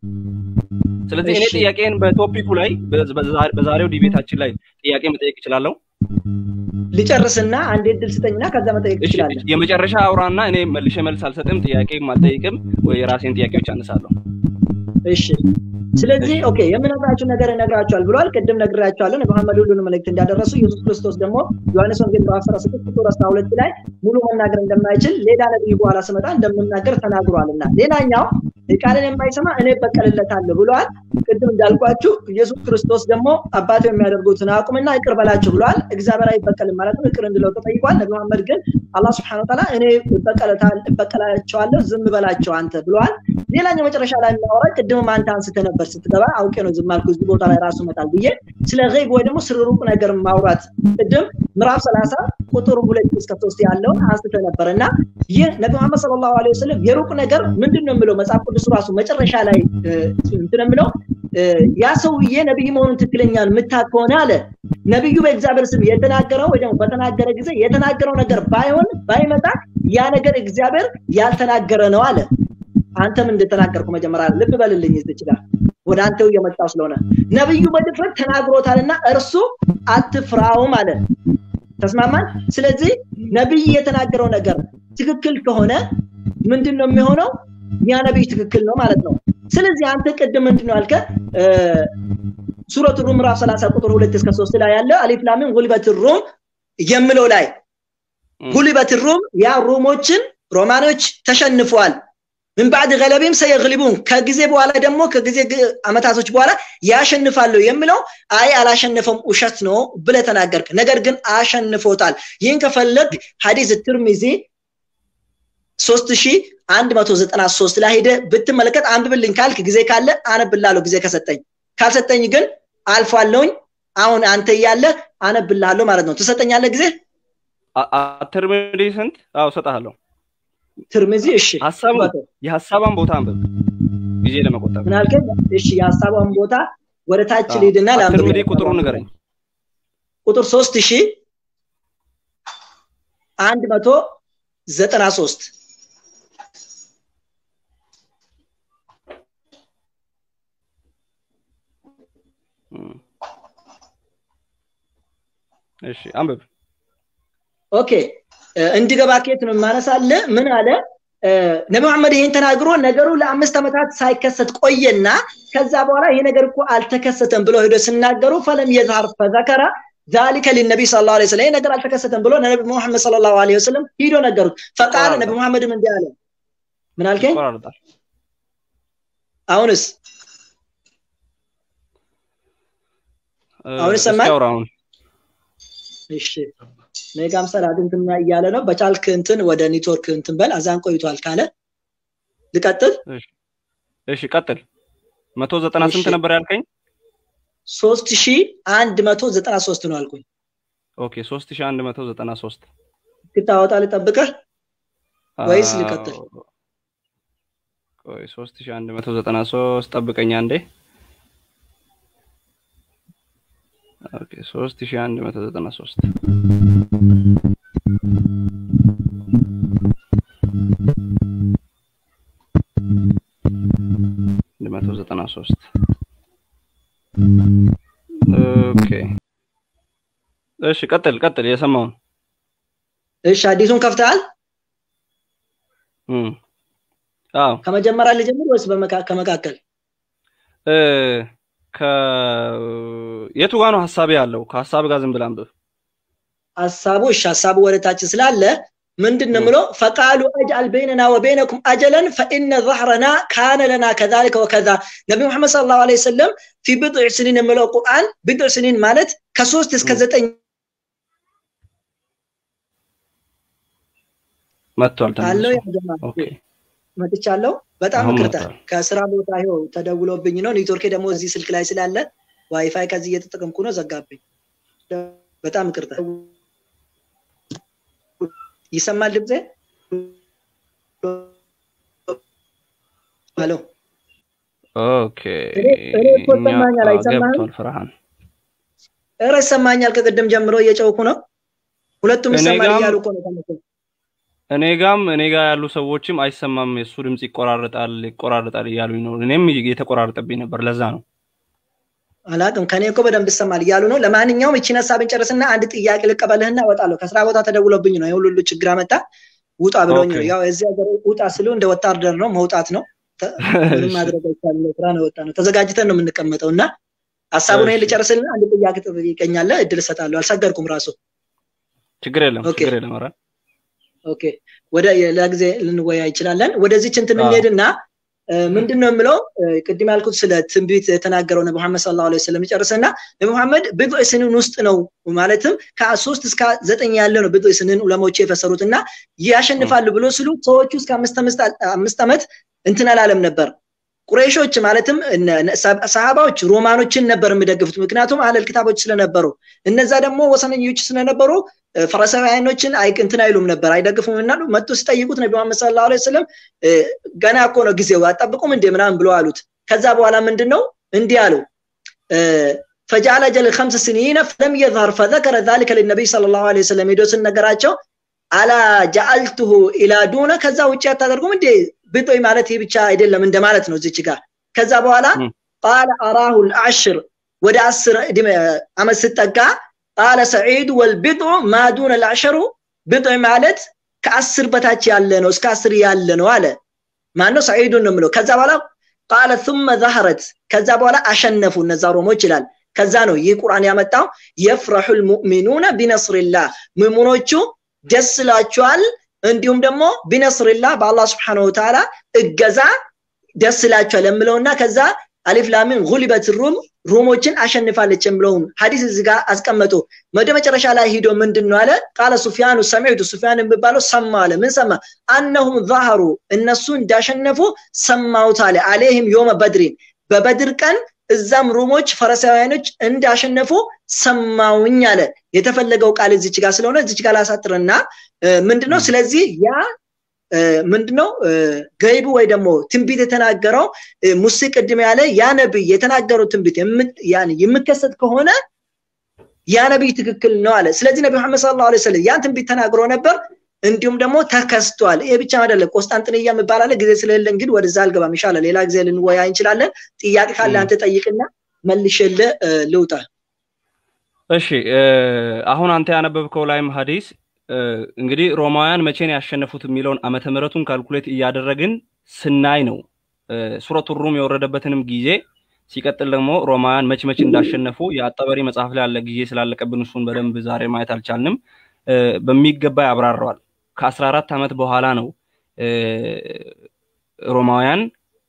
ስለዚህ እኔ ጥያቄን በቶፒኩ ላይ በዛሬው ዲቤታችን ላይ ጥያቄ መጠየቅ እችላለሁ። ልጨርስና አንድ እድል ስጠኝና ከዛ መጠየቅ ትችላለህ። የመጨረሻ አውራና እኔ መልሼ መልስ አልሰጥም፣ ጥያቄም አልጠይቅም፣ ወይ የራሴን ጥያቄዎች አነሳለሁ። እሺ ስለዚህ ኦኬ የምነግራችሁ ነገር እነግራችኋል ብሏል። ቅድም ነግራችኋለሁ። መሐመድ ሁሉንም መልእክት እንዳደረሱ ኢየሱስ ክርስቶስ ደግሞ ዮሐንስ ወንጌል ምዕራፍ 16 ቁጥር 12 ላይ ሙሉ መናገር እንደማይችል ሌላ ነብይ በኋላ ስመጣ እንደምናገር ተናግሯልና ሌላኛው ቃልን የማይሰማ እኔ በቀልለታለሁ ብሏል። ቅድም እንዳልኳችሁ ኢየሱስ ክርስቶስ ደግሞ አባቱ የሚያደርጉትን አቁምና ይቅር በላቸው ብሏል። እግዚአብሔር አይበቀልም ማለት ነው። ይቅር እንድለው ተጠይቋል። ነቢ መሐመድ ግን አላህ ስብሐነሁ ወተዓላ እኔ እበቀላቸዋለሁ ዝም በላቸው አንተ ብለዋል። ሌላኛው መጨረሻ ላይ የሚያወራ ቅድምም አንተ አንስተህ ነበር ስትገባ አውቄ ነው ዝም አልኩ እዚህ ቦታ ላይ ራሱ መጣል ብዬ ስለ ገይብ ወይ ደግሞ ስለ ሩቅ ነገር ማውራት ቅድም ምዕራፍ ሰላሳ ቁጥር ሁለት እስከ ሶስት ያለውን አንስተ ነበር እና ይህ ነቢ መሐመድ ሰለላሁ ዐለይሂ ወሰለም የሩቅ ነገር ምንድን ነው የሚለው መጽሐፍ ቅዱስ ራሱ መጨረሻ ላይ እንትን የሚለው ያ ሰውዬ ነቢይ መሆኑን ትክክለኛን የምታውቅ ከሆነ አለ ነቢዩ በእግዚአብሔር ስም የተናገረው ወይ ደግሞ በተናገረ ጊዜ የተናገረው ነገር ባይሆን ባይመጣ ያ ነገር እግዚአብሔር ያልተናገረ ነው አለ። አንተም እንደተናገርኩ መጀመሪያ ልብ በልልኝ እዚህ ጋር ወደ አንተው እየመጣው ስለሆነ ነብዩ በድፍረት ተናግሮታልና እርሱ አትፍራውም አለ። ተስማማን? ስለዚህ ነብይ የተናገረው ነገር ትክክል ከሆነ ምንድን ነው የሚሆነው? ያ ነብይ ትክክል ነው ማለት ነው። ስለዚህ አንተ ቅድም ምንድን ነው ያልከ ሱረቱ ሩም ምዕራፍ 30 ቁጥር 2 እስከ 3 ላይ ያለ አሊፍ ላም ጉልበት ሩም የምለው ላይ ጉልበት ሩም ያ ሩሞችን ሮማኖች ተሸንፈዋል። ምን ባዕድ ገለቢም ሰየግሊቡን ከጊዜ በኋላ ደግሞ ከጊዜ አመታቶች በኋላ ያሸንፋሉ የሚለው አይ አላሸነፈም ውሸት ነው ብለ ተናገርክ። ነገር ግን አሸንፎታል። ይህን ከፈለግ ሀዲስ ትርሚዚ 3193 ላይ ሄደ ብትመለከት አንብብልኝ ካልክ ጊዜ ካለ አነብላለሁ ጊዜ ከሰጠኝ ካልሰጠኝ ግን አልፏለሁኝ አሁን አንተ እያለ አነብልሃለሁ ማለት ነው ትሰጠኛለህ ጊዜ ትርሚዚ ስንት አዎ ሰጣለሁ ትርሚዚ እሺ ሀሳቡ የሀሳቧን ቦታ አንብብ ጊዜ ለመቆጠብ ምን አልከኝ እሺ የሀሳቧን ቦታ ወደ ታች ልሂድና ትርሚዚ ቁጥሩ ንገረኝ ቁጥር ሶስት ሺ አንድ መቶ ዘጠና ሶስት እሺ አንብብ ኦኬ እንዲገባ ኬት ነው የማነሳለ ምን አለ ነቢ መሐመድ ይህን ተናግሮ ነገሩ ለአምስት ዓመታት ሳይከሰት ቆየና ከዛ በኋላ ይሄ ነገር እኮ አልተከሰተም ብሎ ሄዶ ሲናገሩ ፈለም የዝሃር ፈዘከረ ذلك للنبي صلى الله عليه وسلم ነገር አልተከሰተም ብሎ ነቢ መሐመድ صلى الله عليه وسلم ሂዶ ነገሩት ፈቃለ ነቢ መሐመድም እንዲህ አለ ምን አልከኝ አሁንስ አሁን ይሰማል እሺ ሜጋም ሰላት እንትን እያለ ነው በቻልክ እንትን ወደ ኔትወርክ እንትን በል አዛን ቆይቷል ካለ ልቀጥል እሺ ቀጥል መቶ ዘጠና ስንት እሺ። ነበር ያልከኝ? ሶስት ሺ አንድ መቶ ዘጠና ሶስት ነው አልኩኝ። ኦኬ ሶስት ሺህ አንድ መቶ ዘጠና ሶስት ክታወጣ ልጠብቅህ ወይስ ልቀጥል? ቆይ ሶስት ሺህ አንድ መቶ ዘጠና ሶስት ጠብቀኛ እንዴ። ኦኬ ሶስት ሺህ አንድ መቶ ዘጠና ሶስት አንድ መቶ ዘጠና ሶስት ኦኬ እሺ፣ ቀጥል ቀጥል። የሰማውን እሺ አዲሱን ከፍተሃል? እም፣ አዎ ከመጀመሪያ ልጀምር ወይስ በመካ- ከመካከል? እ ከ የቱ ጋ ነው ሀሳቤ ያለው? ከሀሳብ ጋር ዝም ብላ አንብብ። ሀሳቡ እሺ ሀሳቡ ወደታች ስላለ ምንድን ነው ም። የምለው ፈቃሉ አጅአል በይነና ወበይነኩም አጀለን ፈኢነ ظهرنا ካነ ለና ከዛሊከ ወከዛ ነቢ ሙሐመድ ሰለላሁ ዐለይሂ ወሰለም ፊ ብድዕ ስኒን የምለው ቁርአን ብድዕ ስኒን ማለት ከሶስት እስከ ም። ዘጠኝ መጥቷል አለው ተመልሶ። ያ ጀማ ኦኬ መጥቻለሁ። በጣም አሁን ይቅርታ መጥቷል። ከስራ ቦታ ይኸው ተደውሎብኝ ነው። ኔትወርኬ ደግሞ እዚህ ስልክ ላይ ስላለ ዋይፋይ ከዚህ እየተጠቀምኩ ነው፣ ዘጋብኝ። በጣም ይቅርታ። ይሰማል ድምጼ? ሄሎ ኦኬ እኔ- እኔ እኮ እኛ ይሰማኛል፣ አዎ፣ አይሰማህም? ገብቷል ፍርሃን። ኧረ ይሰማኛል። ከቅድም ጀምሮ እየጨውኩ ነው። ሁለቱም እኔ ይሰማል ጋም- እያሉ እኮ ነው ተመልሰው። እኔ ጋም እኔ ጋር ያሉ ሰዎችም አይሰማም፣ የእሱ ድምፅ ይቆራረጣል ይቆራረጣል እያሉኝ ነው። እኔም የተቆራረጠብኝ ነበር፣ ለዛ ነው። አላቅም ከኔ እኮ በደንብ ይሰማል እያሉ ነው። ለማንኛውም እቺን ሀሳብን ጨርስና አንድ ጥያቄ ልቀበልህና እወጣለሁ። ከስራ ቦታ ተደውሎብኝ ነው የሁሉ ችግር አመጣ ውጣ ብሎኝ ነው። ኦኬ። ያው እዚህ ሀገር ውጣ ስሉ እንደ ወታደር ነው መውጣት ነው። ተ- ምንም እሺ፣ ማድረግ አይቻልም። ስራ ነው ወጣ ነው ተዘጋጅተን ነው የምንቀመጠው እና ሀሳቡን እሺ። ይሄን ልጨርስልና አንድ ጥያቄ ትጠይቀኛለህ። እድል እሰጣለሁ። አልሰገድኩም ራሱ ችግር የለም ኦኬ። ችግር የለም። ኧረ ኦኬ ወደ ሌላ ጊዜ ልንወያ እንችላለን። ወደዚች እንትን አዎ። እንሄድና እ፣ ምንድን ነው የምለው እ፣ ቅድም ያልኩት ስለ ትንቢት የተናገረው ነቢ መሐመድ ሰለላሁ ዐለይሂ ወሰለም ይጨርስና ነቢ መሐመድ ብድዕ ስንን ውስጥ ነው ማለትም ከሶስት እስከ ዘጠኝ ያለ ነው ብድዕ ስንን ዑለማዎች የፈሰሩት እና ያሸንፋሉ ብሎ ስሉ ሰዎቹ እስከ አምስት አምስት አምስት ዓመት እንትን አላለም ነበር። ቁረይሾች ማለትም እነ- እነ ሰ- ሰሃባዎች ሮማኖችን ነበር የሚደግፉት፣ ምክንያቱም አህለል ኪታቦች ስለነበሩ። እነዛ ደግሞ ወሰነኞች ስለነበሩ እ፣ ፈሪሳውያኖችን አይ እንትን አይሉም ነበር አይደግፉም እና መጡ ሲጠይቁት ነቢ መሐመድ ሰለላሁ ዐለይሂ ወሰለም እ፣ ገና እኮ ነው ጊዜው አጠብቁም እንዴ ምናምን ብሎ አሉት። ከዛ በኋላ ምንድን ነው እንዲህ አለው እ፣ ፈጃለ ጀል ከምስ ስኒነ ፈለም የظهር ፈዘከረ ذلك للنبي صلى الله عليه وسلم ሄዶ ስነገራቸው አላ ጀአልቱሁ ኢላ ዱነ ከዛ ውጭ አታደርጉም እንዴ ብጦይ ማለት ይህ ብቻ አይደለም እንደማለት ነው እዚች ጋር ከዛ በኋላ ም። ቃለ አራሁ ልአሽር ወደ አስር ዕድሜ አመት ስጠጋ ቃለ ሰዒዱ ወልቢጡ ማ ዱነ ልአሸሩ ብጦይ ማለት ከአስር በታች ያለ ነው እስከ አስር ያለ ነው አለ ማነው ሰዒዱን ነው የምለው ከዛ በኋላ ቃለ ثመ ዛህረት ከዛ በኋላ አሸነፉ እነዛ ሮሞች ይላል ከዛ ነው ይህ ቁርአን ያመጣው የፍረሑ ልሙእሚኑነ ቢነስሪላህ ሙእሚኖቹ ደስ ይላቸዋል እንዲሁም ደግሞ ቢነስሪላህ በአላህ ስብሓነሁ ወተዓላ እገዛ ደስ ይላቸዋል የምለውና ከዛ አሊፍ ላሚን ጉሊበት ሩም ሩሞችን አሸንፋለች የምለውን ሀዲስ እዚህ ጋር አስቀመጡ። ወደ መጨረሻ ላይ ሂዶ ምንድን ነው አለ? ቃለ ሱፊያኑ ሰሚዕቱ ሱፊያን የሚባለው ሰማ አለ። ምን ሰማ? አነሁም ዛሀሩ እነሱ እንዳሸነፉ ሰማሁት አለ። አሌህም ዮመ በድሪን በበድር ቀን እዛም ሩሞች ፈረሳውያኖች እንዳሸነፉ ሰማውኝ አለ። የተፈለገው ቃል እዚች ጋር ስለሆነ እዚች ጋር ላሳጥርና ምንድነው ስለዚህ ያ ምንድነው ገይቡ ወይ ደግሞ ትንቢት የተናገረው ሙሴ ቅድም ያለ ያ ነቢይ የተናገረው ትንቢት የምከሰት ከሆነ ያ ነቢይ ትክክል ነው አለ። ስለዚህ ነቢ መሐመድ ሰለላሁ ዐለይሂ ወሰለም ያን ትንቢት ተናግሮ ነበር። እንዲሁም ደግሞ ተከስቷል። ይሄ ብቻ አይደለም። ቆስጣንጥንያ የሚባል አለ። ጊዜ ስለሌለ እንግዲህ ወደዛ አልገባም። ይሻላል ሌላ ጊዜ ልንወያ እንችላለን። ጥያቄ ካለ አንተ ጠይቅና መልሼልህ ልውጣ። እሺ አሁን አንተ ያነበብከው ላይም ሀዲስ እንግዲህ ሮማውያን መቼ ነው ያሸነፉት የሚለውን ዓመተ ምሕረቱን ካልኩሌት እያደረግን ስናይ ነው ሱረቱ ሩም የወረደበትንም ጊዜ ሲቀጥል ደግሞ ሮማውያን መች መች እንዳሸነፉ የአጠበሪ መጽሐፍ ላይ ያለ ጊዜ ስላለቀብን እሱን በደንብ ዛሬ ማየት አልቻልንም። በሚገባ ያብራረዋል። ከአስራ አራት ዓመት በኋላ ነው ሮማውያን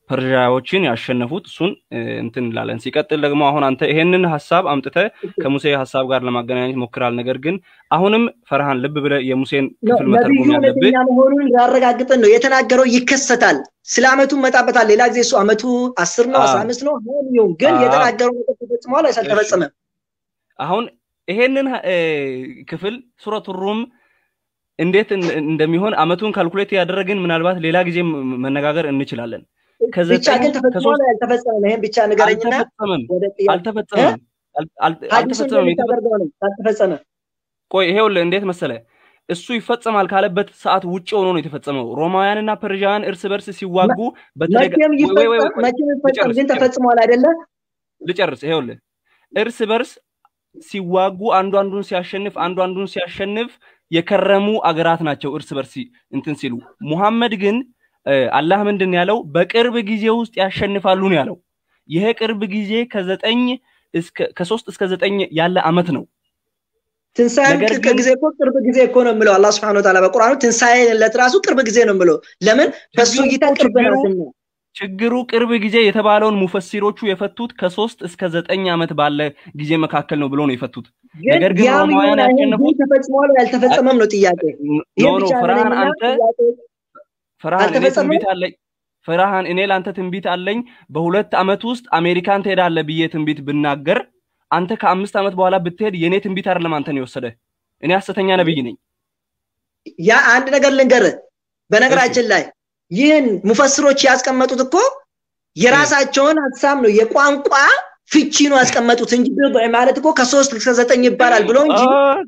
ፐርዣዎችን ያሸነፉት እሱን እንትን እንላለን። ሲቀጥል ደግሞ አሁን አንተ ይሄንን ሀሳብ አምጥተ ከሙሴ ሀሳብ ጋር ለማገናኘት ሞክራል። ነገር ግን አሁንም ፈርሃን ልብ ብለ የሙሴን ክፍል መተርጎም ያለብህ መሆኑን ያረጋግጥን ነው የተናገረው። ይከሰታል። ስለ አመቱ መጣበታል። ሌላ ጊዜ እሱ አመቱ አስር ነው አስራ አምስት ነው ሆን ግን የተናገረው ነገር ተፈጽሟል ወይስ አልተፈጸመም? አሁን ይሄንን ክፍል ሱረቱ ሩም እንዴት እንደሚሆን አመቱን ካልኩሌት ያደረግን ምናልባት ሌላ ጊዜ መነጋገር እንችላለን። ብቻ ግን ተፈጽሟል አልተፈጸመም? ይሄን ብቻ ንገረኝና አልተፈጸመም አልተፈጸመም አልተፈጸመ ቆይ ይሄውልህ እንዴት መሰለ እሱ ይፈጸማል ካለበት ሰዓት ውጭ ሆኖ ነው የተፈጸመው። ሮማውያንና ፐርዣውያን እርስ በርስ ሲዋጉ መቼም ይፈጸም ግን ተፈጽሟል አይደለ? ልጨርስ። ይሄውልህ እርስ በርስ ሲዋጉ አንዱ አንዱን ሲያሸንፍ አንዱ አንዱን ሲያሸንፍ የከረሙ አገራት ናቸው እርስ በርስ እንትን ሲሉ። ሙሐመድ ግን አላህ ምንድን ያለው በቅርብ ጊዜ ውስጥ ያሸንፋሉ ነው ያለው። ይሄ ቅርብ ጊዜ ከዘጠኝ ከሶስት እስከ ዘጠኝ ያለ አመት ነው። ትንሣኤም ጊዜ እኮ ቅርብ ጊዜ እኮ ነው የምለው አላህ ስብሐነ ወተዓላ በቁርአኑ ትንሣኤ ለት ራሱ ቅርብ ጊዜ ነው የምለው። ለምን በሱ እይታ ቅርብ ናትና። ችግሩ ቅርብ ጊዜ የተባለውን ሙፈሲሮቹ የፈቱት ከሶስት እስከ ዘጠኝ ዓመት ባለ ጊዜ መካከል ነው ብሎ ነው የፈቱት። ነገር ግን ሮማውያን ያሸነፉት ተፈጽሟል ያልተፈጸመም ነው ጥያቄ። ኖ ኖ ፈርሃን አንተ ፈርሃን እኔ ትንቢት አለኝ ፈርሃን እኔ ለአንተ ትንቢት አለኝ በሁለት ዓመት ውስጥ አሜሪካን ትሄዳለህ ብዬ ትንቢት ብናገር አንተ ከአምስት ዓመት በኋላ ብትሄድ የእኔ ትንቢት አይደለም አንተን የወሰደ እኔ ሐሰተኛ ነብይ ነኝ። ያ አንድ ነገር ልንገርህ። በነገራችን ላይ ይህን ሙፈስሮች ያስቀመጡት እኮ የራሳቸውን ሀሳብ ነው የቋንቋ ፍቺ ነው ያስቀመጡት እንጂ ማለት እኮ ከሶስት እስከ ዘጠኝ ይባላል ብሎ እንጂ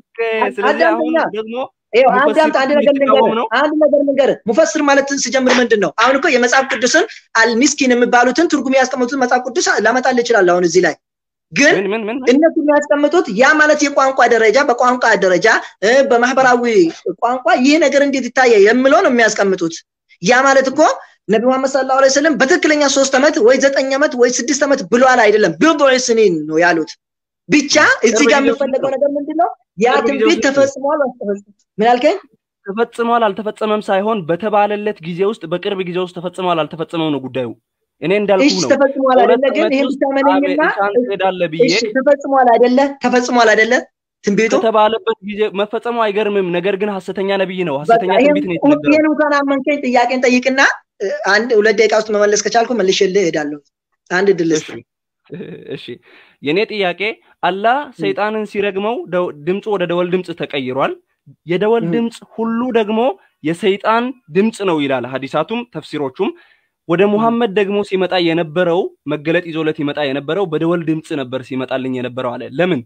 አዳምጥ። አንድ ነገር ልንገርህ፣ አንድ ነገር ልንገርህ። ሙፈስር ማለት ስጀምር ምንድን ነው? አሁን እኮ የመጽሐፍ ቅዱስን አልሚስኪን የሚባሉትን ትርጉም ያስቀመጡትን መጽሐፍ ቅዱስ ላመጣልህ እችላለሁ አሁን እዚህ ላይ ግን እነሱ የሚያስቀምጡት ያ ማለት የቋንቋ ደረጃ በቋንቋ ደረጃ በማህበራዊ ቋንቋ ይህ ነገር እንዴት ይታየ የምለው ነው የሚያስቀምጡት። ያ ማለት እኮ ነቢ መሐመድ ሰለላሁ ዐለይሂ ወሰለም በትክክለኛ ሶስት ዓመት ወይ ዘጠኝ ዓመት ወይ ስድስት ዓመት ብሏል አይደለም፣ ብضዕ ስኒን ነው ያሉት። ብቻ እዚህ ጋር የሚፈለገው ነገር ምንድን ነው? ያ ትንቢት ተፈጽሟል አልተፈጸመም? ምን አልከኝ? ተፈጽሟል አልተፈጸመም ሳይሆን በተባለለት ጊዜ ውስጥ በቅርብ ጊዜ ውስጥ ተፈጽሟል አልተፈጸመም ነው ጉዳዩ። እኔ እንዳልኩ ነው። ተፈጽሟል አይደለ? ግን ይሄን ብቻ መነኝና እሺ፣ ተፈጽሟል አይደለ? ተፈጽሟል አይደለ? ትንቢቱ ከተባለበት ጊዜ መፈጸሙ አይገርምም። ነገር ግን ሐሰተኛ ነብይ ነው። ሐሰተኛ ትንቢት ነው የተነገረው። ይሄን እንኳን አመንከኝ። ጥያቄን ጠይቅና አንድ ሁለት ደቂቃ ውስጥ መመለስ ከቻልኩ መልሼልህ እሄዳለሁ። አንድ ድል እሺ፣ የኔ ጥያቄ አላህ ሰይጣንን ሲረግመው ድምፁ ወደ ደወል ድምፅ ተቀይሯል። የደወል ድምፅ ሁሉ ደግሞ የሰይጣን ድምፅ ነው ይላል ሀዲሳቱም ተፍሲሮቹም። ወደ ሙሐመድ ደግሞ ሲመጣ የነበረው መገለጥ ይዞለት ይመጣ የነበረው በደወል ድምፅ ነበር ሲመጣልኝ የነበረው አለ። ለምን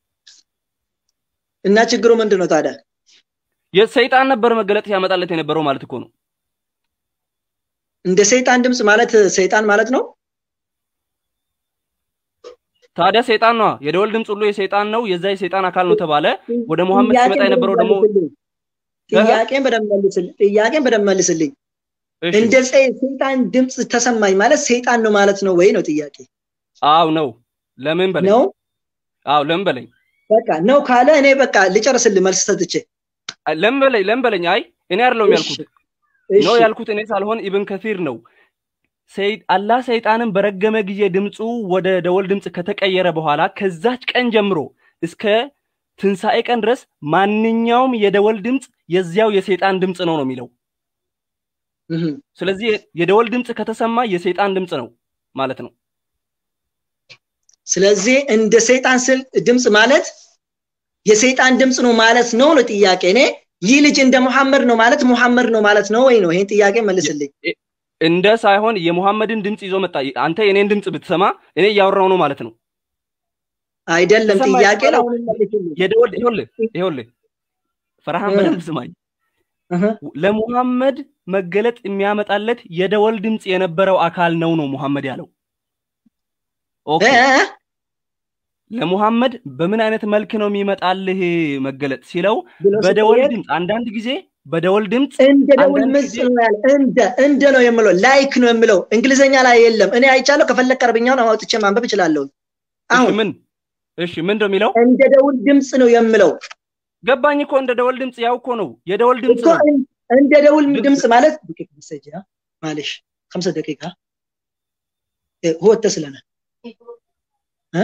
እና ችግሩ ምንድን ነው ታዲያ? የሰይጣን ነበር መገለጥ ሲያመጣለት የነበረው ማለት እኮ ነው። እንደ ሰይጣን ድምፅ ማለት ሰይጣን ማለት ነው። ታዲያ ሰይጣን ነው። የደወል ድምፅ ሁሉ የሰይጣን ነው፣ የዛ የሰይጣን አካል ነው ተባለ። ወደ ሙሐመድ ሲመጣ የነበረው ደግሞ ጥያቄን በደንብ መልስልኝ። ጥያቄን በደንብ መልስልኝ። እንደ ሰይጣን ድምፅ ተሰማኝ ማለት ሰይጣን ነው ማለት ነው ወይ ነው ጥያቄ? አው ነው። ለምን በለኝ። ነው አው ለምን በለኝ። በቃ ነው ካለ እኔ በቃ ልጨርስልህ መልስ ሰጥቼ። ለምን በለኝ፣ ለምን በለኝ። አይ እኔ አይደለሁም ያልኩት ነው ያልኩት እኔ ሳልሆን ኢብን ከሲር ነው። አላህ ሰይጣንን በረገመ ጊዜ ድምፁ ወደ ደወል ድምፅ ከተቀየረ በኋላ ከዛች ቀን ጀምሮ እስከ ትንሣኤ ቀን ድረስ ማንኛውም የደወል ድምፅ የዚያው የሰይጣን ድምፅ ነው ነው የሚለው። ስለዚህ የደወል ድምፅ ከተሰማ የሰይጣን ድምፅ ነው ማለት ነው። ስለዚህ እንደ ሰይጣን ስል ድምፅ ማለት የሰይጣን ድምፅ ነው ማለት ነው ነው ጥያቄ። እኔ ይህ ልጅ እንደ ሙሐመድ ነው ማለት ሙሐመድ ነው ማለት ነው ወይ ነው? ይሄን ጥያቄ መልስልኝ። እንደ ሳይሆን የሙሐመድን ድምፅ ይዞ መጣ። አንተ የኔን ድምፅ ብትሰማ እኔ እያወራው ነው ማለት ነው። አይደለም ጥያቄ ነው። የደወል ይኸውልህ ይኸውልህ ፈርሃን በደንብ ስማኝ። ለሙሐመድ መገለጥ የሚያመጣለት የደወል ድምፅ የነበረው አካል ነው ነው ሙሐመድ ያለው። ኦኬ ለሙሐመድ በምን አይነት መልክ ነው የሚመጣልህ መገለጥ ሲለው በደወል ድምፅ አንዳንድ ጊዜ በደወል ድምፅ እንደ ደወል ድምፅ ነው ያለ እንደ እንደ ነው የምለው ላይክ ነው የምለው እንግሊዘኛ ላይ የለም እኔ አይቻለሁ ከፈለክ አረብኛውን አውጥቼ ማንበብ እችላለሁ አሁን ምን እሺ ምን ነው የሚለው እንደ ደውል ድምፅ ነው የምለው ገባኝ እኮ እንደ ደወል ድምፅ ያው እኮ ነው የደወል ድምፅ ነው እንደ ደውል ድምፅ ማለት ማለሽ خمسة دقيقة هو التسلنة ها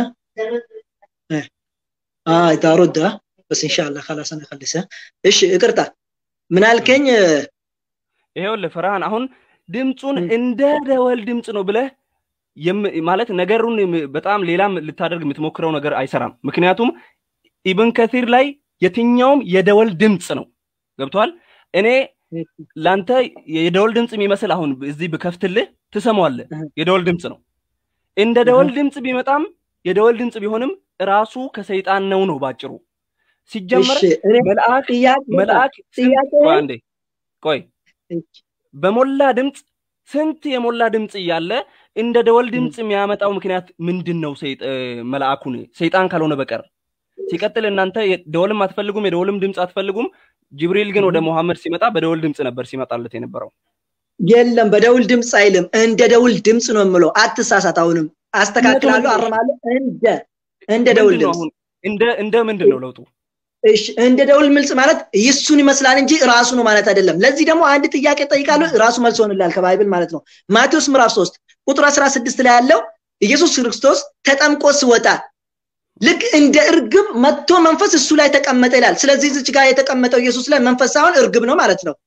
اه ترد بس ان شاء الله خلاص انا اخلصها ايش ይቅርታ ምን አልከኝ ይሄውልህ ፍርሃን አሁን ድምፁን እንደ ደወል ድምፅ ነው ብለህ ማለት ነገሩን በጣም ሌላም ልታደርግ የምትሞክረው ነገር አይሰራም። ምክንያቱም ኢብን ከሲር ላይ የትኛውም የደወል ድምፅ ነው። ገብቷል? እኔ ላንተ የደወል ድምፅ የሚመስል አሁን እዚህ ብከፍትልህ ትሰማዋለህ። የደወል ድምፅ ነው። እንደ ደወል ድምፅ ቢመጣም የደወል ድምፅ ቢሆንም ራሱ ከሰይጣን ነው ነው ባጭሩ። ሲጀመር መልአክ መልአክ አንዴ ቆይ በሞላ ድምፅ ስንት የሞላ ድምፅ እያለ እንደ ደወል ድምፅ የሚያመጣው ምክንያት ምንድን ነው? መልአኩን ሰይጣን ካልሆነ በቀር ሲቀጥል እናንተ ደወልም አትፈልጉም፣ የደወልም ድምፅ አትፈልጉም። ጅብሪል ግን ወደ ሙሐመድ ሲመጣ በደወል ድምፅ ነበር ሲመጣለት የነበረው። የለም በደውል ድምፅ አይልም፣ እንደ ደውል ድምፅ ነው የምለው። አትሳሳት። አሁንም አስተካክላለሁ፣ አርማለሁ። እንደ እንደ ደውል ድምፅ እንደ እንደ ምንድን ነው ለውጡ? እሺ እንደ ደውል ምልጽ ማለት ይሱን ይመስላል እንጂ ራሱ ነው ማለት አይደለም። ለዚህ ደግሞ አንድ ጥያቄ ጠይቃለሁ፣ ራሱ መልስ ሆንላል ከባይብል ማለት ነው። ማቴዎስ ምዕራፍ 3 ቁጥር 16 ላይ ያለው ኢየሱስ ክርስቶስ ተጠምቆ ሲወጣ ልክ እንደ እርግብ መጥቶ መንፈስ እሱ ላይ ተቀመጠ ይላል። ስለዚህ እዚች ጋር የተቀመጠው ኢየሱስ ላይ መንፈስ ሳይሆን እርግብ ነው ማለት ነው።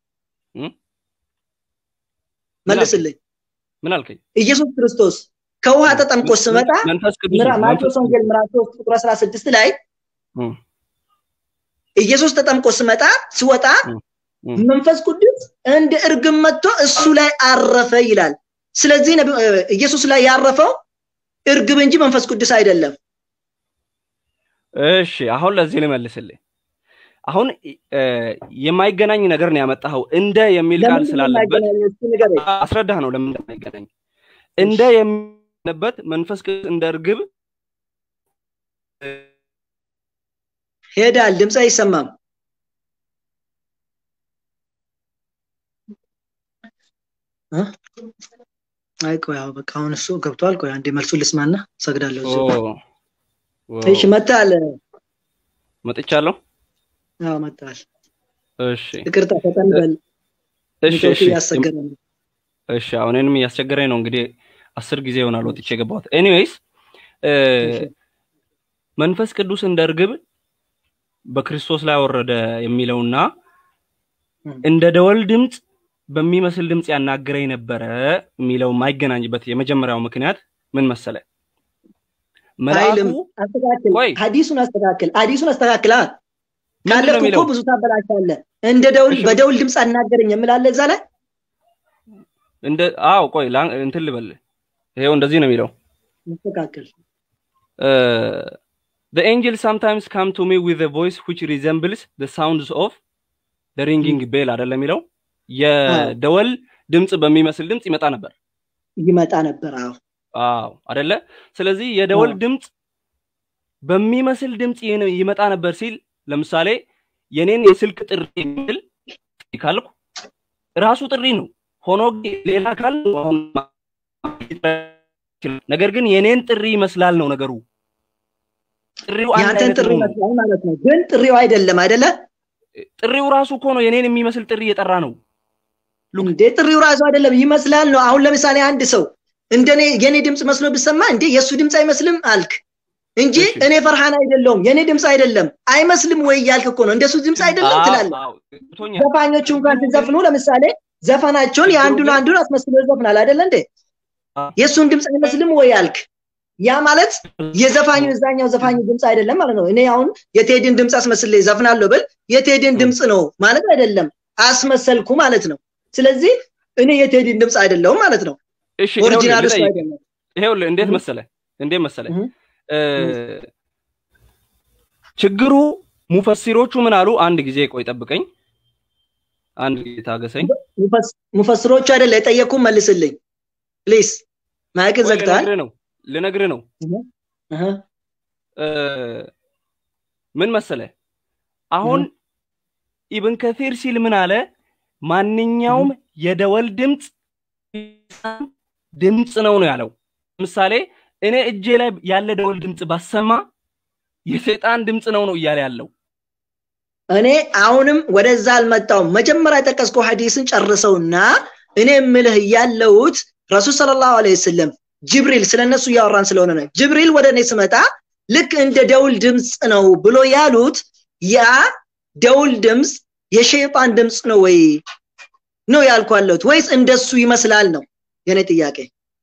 መልስልኝ። ምን አልከኝ? ኢየሱስ ክርስቶስ ከውሃ ተጠምቆ ሲመጣ ማቴዎስ ወንጌል ምዕራፍ 3 ቁጥር 16 ላይ ኢየሱስ ተጠምቆ ሲመጣ ሲወጣ መንፈስ ቅዱስ እንደ እርግብ መጥቶ እሱ ላይ አረፈ ይላል። ስለዚህ ኢየሱስ ላይ ያረፈው እርግብ እንጂ መንፈስ ቅዱስ አይደለም። እሺ አሁን ለዚህ ልመልስልህ። አሁን የማይገናኝ ነገር ነው ያመጣኸው። እንደ የሚል ቃል ስላለበት አስረዳህ ነው ለምን እንደማይገናኝ። እንደ የሚለበት መንፈስ ቅዱስ እንደ እርግብ ሄዳል። ድምፅ አይሰማም። አይ ቆይ አዎ በቃ አሁን እሱ ገብቷል። ቆይ አንዴ መልሱ ልስማና ሰግዳለሁ። እሺ መጣል መጥቻለሁ። አዎ መጣል። እሺ ይቅርታ ፈጠን በል። እሺ እሺ እያስቸገረ ነው። እሺ አሁን እኔንም እያስቸገረኝ ነው። እንግዲህ አስር ጊዜ ይሆናል ወጥቼ የገባሁት። ኤኒዌይስ መንፈስ ቅዱስ እንደ እርግብ በክርስቶስ ላይ ወረደ የሚለውና እንደ ደወል ድምፅ በሚመስል ድምፅ ያናግረኝ ነበረ የሚለው የማይገናኝበት የመጀመሪያው ምክንያት ምን መሰለ? መልአኩ አስተካክል፣ ሀዲሱን አስተካክል፣ ሀዲሱን አስተካክል። ካለፍክ እኮ ብዙ ታበላሻለህ። እንደ ደውል በደውል ድምፅ አናገረኝ የምላለ እዛ ላይ እንደ አዎ፣ ቆይ እንትን ልበል። ይሄው እንደዚህ ነው የሚለው አስተካክል The angel sometimes come to me with a voice which resembles the sounds of the ringing bell አይደለም የሚለው የደወል ድምፅ በሚመስል ድምፅ ይመጣ ነበር ይመጣ ነበር። አዎ አዎ አይደለ? ስለዚህ የደወል ድምፅ በሚመስል ድምፅ ይመጣ ነበር ሲል ለምሳሌ የኔን የስልክ ጥሪ የሚል ካልኩ ራሱ ጥሪ ነው። ሆኖ ሌላ ካል ነገር ግን የኔን ጥሪ ይመስላል ነው ነገሩ። ጥሪው ያንተን ጥሪ ይመስላል ማለት ነው። ግን ጥሪው አይደለም አይደለ? ጥሪው ራሱ እኮ ነው የኔን የሚመስል ጥሪ እየጠራ ነው። እንዴ ጥሪው ራሱ አይደለም ይመስላል ነው። አሁን ለምሳሌ አንድ ሰው እንደኔ የኔ ድምፅ መስሎ ብሰማ እንዴ የእሱ ድምፅ አይመስልም አልክ እንጂ እኔ ፈርሃን አይደለሁም የኔ ድምፅ አይደለም አይመስልም ወይ እያልክ እኮ ነው። እንደሱ ድምፅ አይደለም ትላለህ። ዘፋኞቹ እንኳን ሲዘፍኑ ለምሳሌ ዘፈናቸውን የአንዱን አንዱን አስመስሎ ይዘፍናል አይደለ እንዴ? የእሱን ድምፅ አይመስልም ወይ አልክ። ያ ማለት የዘፋኙ እዛኛው ዘፋኙ ድምፅ አይደለም ማለት ነው። እኔ አሁን የቴዲን ድምፅ አስመስል ዘፍናለሁ ብል የቴዲን ድምፅ ነው ማለት አይደለም፣ አስመሰልኩ ማለት ነው። ስለዚህ እኔ የቴዲን ድምፅ አይደለሁም ማለት ነው። እሺ ኦሪጂናል እሱ አይደለም። ይሄውልህ እንዴት መሰለ እንዴት መሰለ ችግሩ ሙፈሲሮቹ ምን አሉ? አንድ ጊዜ ቆይ ጠብቀኝ፣ አንድ ጊዜ ታገሰኝ። ሙፈስሮቹ አይደለ የጠየቅኩ መልስልኝ ፕሊስ። ማይክ ዘግተሃል። ነው ልነግርህ ነው። ምን መሰለ አሁን ኢብን ከሲር ሲል ምን አለ? ማንኛውም የደወል ድምፅ ድምፅ ነው ነው ያለው። ለምሳሌ እኔ እጄ ላይ ያለ ደወል ድምፅ ባሰማ የሰይጣን ድምፅ ነው ነው እያለ ያለው። እኔ አሁንም ወደዛ አልመጣውም። መጀመሪያ የጠቀስከው ሐዲስን ጨርሰውና እኔ የምልህ ያለሁት ረሱል ሰለላሁ ዐለይሂ ወሰለም ጅብሪል ስለነሱ እያወራን ስለሆነ ነው ጅብሪል ወደ እኔ ስመጣ ልክ እንደ ደውል ድምፅ ነው ብሎ ያሉት ያ ደውል ድምፅ የሸይጣን ድምፅ ነው ወይ ነው ያልኳለሁት ወይስ እንደሱ ይመስላል ነው የኔ ጥያቄ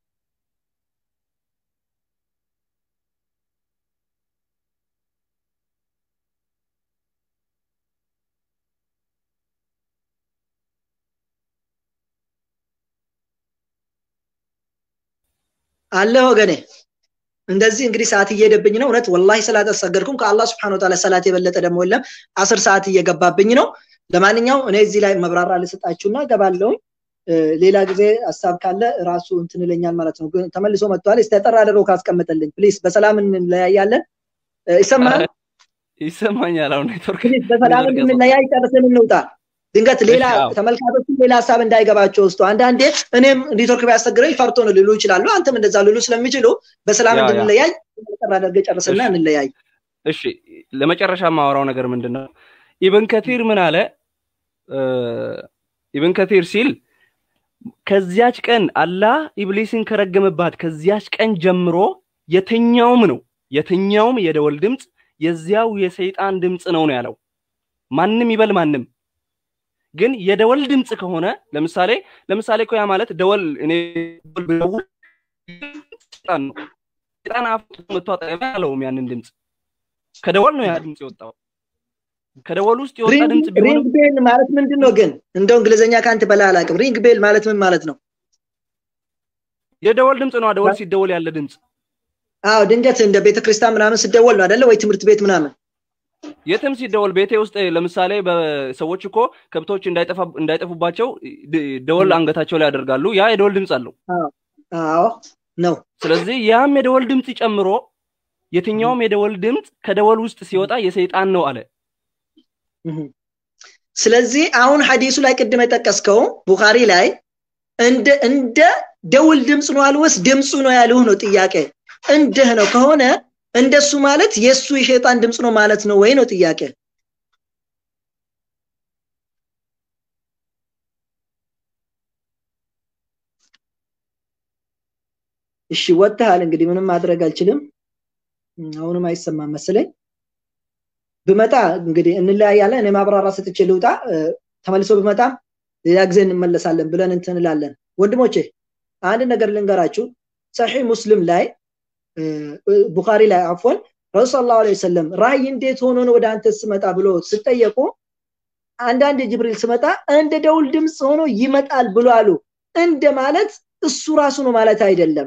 አለ ወገኔ እንደዚህ እንግዲህ ሰዓት እየሄደብኝ ነው እውነት ወላሂ ሰላት አልሰገድኩም ከአላህ ስብሐነ ወተዓላ ሰላት የበለጠ ደግሞ የለም አስር ሰዓት እየገባብኝ ነው ለማንኛው እኔ እዚህ ላይ መብራራ ልሰጣችሁና ገባለሁኝ ሌላ ጊዜ ሀሳብ ካለ ራሱ እንትን ይለኛል ማለት ነው ተመልሶ መጥቷል እስቲ ጠራ አድርገው ካስቀመጠልኝ ፕሊስ በሰላም እንለያያለን ይሰማል ይሰማኛል አሁን ኔትወርክ በሰላም እንለያይ ጨርሰን እንውጣ ድንገት ሌላ ተመልካቾች ሌላ ሀሳብ እንዳይገባቸው ውስጡ አንዳንዴ እኔም ኔትወርክ ቢያስቸግረኝ ፈርቶ ነው ሊሉ ይችላሉ አንተም እንደዛ ሊሉ ስለሚችሉ በሰላም እንድንለያይ ጠራ አድርገ ጨርስና እንለያይ እሺ ለመጨረሻ የማወራው ነገር ምንድን ነው ኢብን ከቲር ምን አለ ኢብን ከቲር ሲል ከዚያች ቀን አላህ ኢብሊስን ከረገመባት ከዚያች ቀን ጀምሮ የትኛውም ነው የትኛውም የደወል ድምፅ የዚያው የሰይጣን ድምፅ ነው ነው ያለው ማንም ይበል ማንም ግን የደወል ድምፅ ከሆነ ለምሳሌ ለምሳሌ እኮ ያ ማለት ደወል እኔ ብደውል ሰይጣን ነው ሰይጣን አፍ መጥቶ አጠገቤ አለውም ያንን ድምፅ ከደወል ነው ያ ድምፅ የወጣው ከደወል ውስጥ የወጣ ድምፅ ሪንግ ቤል ማለት ምንድን ነው ግን እንደው እንግሊዝኛ ከአንተ በላይ አላውቅም ሪንግ ቤል ማለት ምን ማለት ነው የደወል ድምፅ ነው ደወል ሲደወል ያለ ድምፅ አዎ ድንገት እንደ ቤተክርስቲያን ምናምን ስደወል ነው አደለ ወይ ትምህርት ቤት ምናምን የትም ሲደወል ቤቴ ውስጥ ለምሳሌ በሰዎች እኮ ከብቶች እንዳይጠፉባቸው ደወል አንገታቸው ላይ ያደርጋሉ ያ የደወል ድምፅ አለው አዎ ነው ስለዚህ ያም የደወል ድምፅ ጨምሮ የትኛውም የደወል ድምፅ ከደወል ውስጥ ሲወጣ የሰይጣን ነው አለ ስለዚህ አሁን ሐዲሱ ላይ ቅድም የጠቀስከው ቡኻሪ ላይ እንደ እንደ ደውል ድምፅ ነው አልወስ ድምፁ ነው ያልሁ ነው ጥያቄ እንደህ ነው ከሆነ እንደሱ ማለት የሱ የሸይጣን ድምፅ ነው ማለት ነው ወይ ነው ጥያቄ እሺ ወጥተሃል እንግዲህ ምንም ማድረግ አልችልም አሁንም አይሰማም መስለኝ ብመጣ እንግዲህ እንለያያለን እኔ ማብራራ ሰጥቼ ልውጣ ተመልሶ ብመጣም ሌላ ጊዜ እንመለሳለን ብለን እንትንላለን ወንድሞቼ አንድ ነገር ልንገራችሁ ሰሒህ ሙስሊም ላይ ቡኻሪ ላይ አፎን ረሱ ስ ላ ሰለም ራእይ እንዴት ሆኖ ነው ወደ አንተ ስመጣ ብሎ ስጠየቁ አንዳንድ ጅብሪል ስመጣ እንደ ደውል ድምፅ ሆኖ ይመጣል ብሎ አሉ እንደ ማለት እሱ ራሱ ነው ማለት አይደለም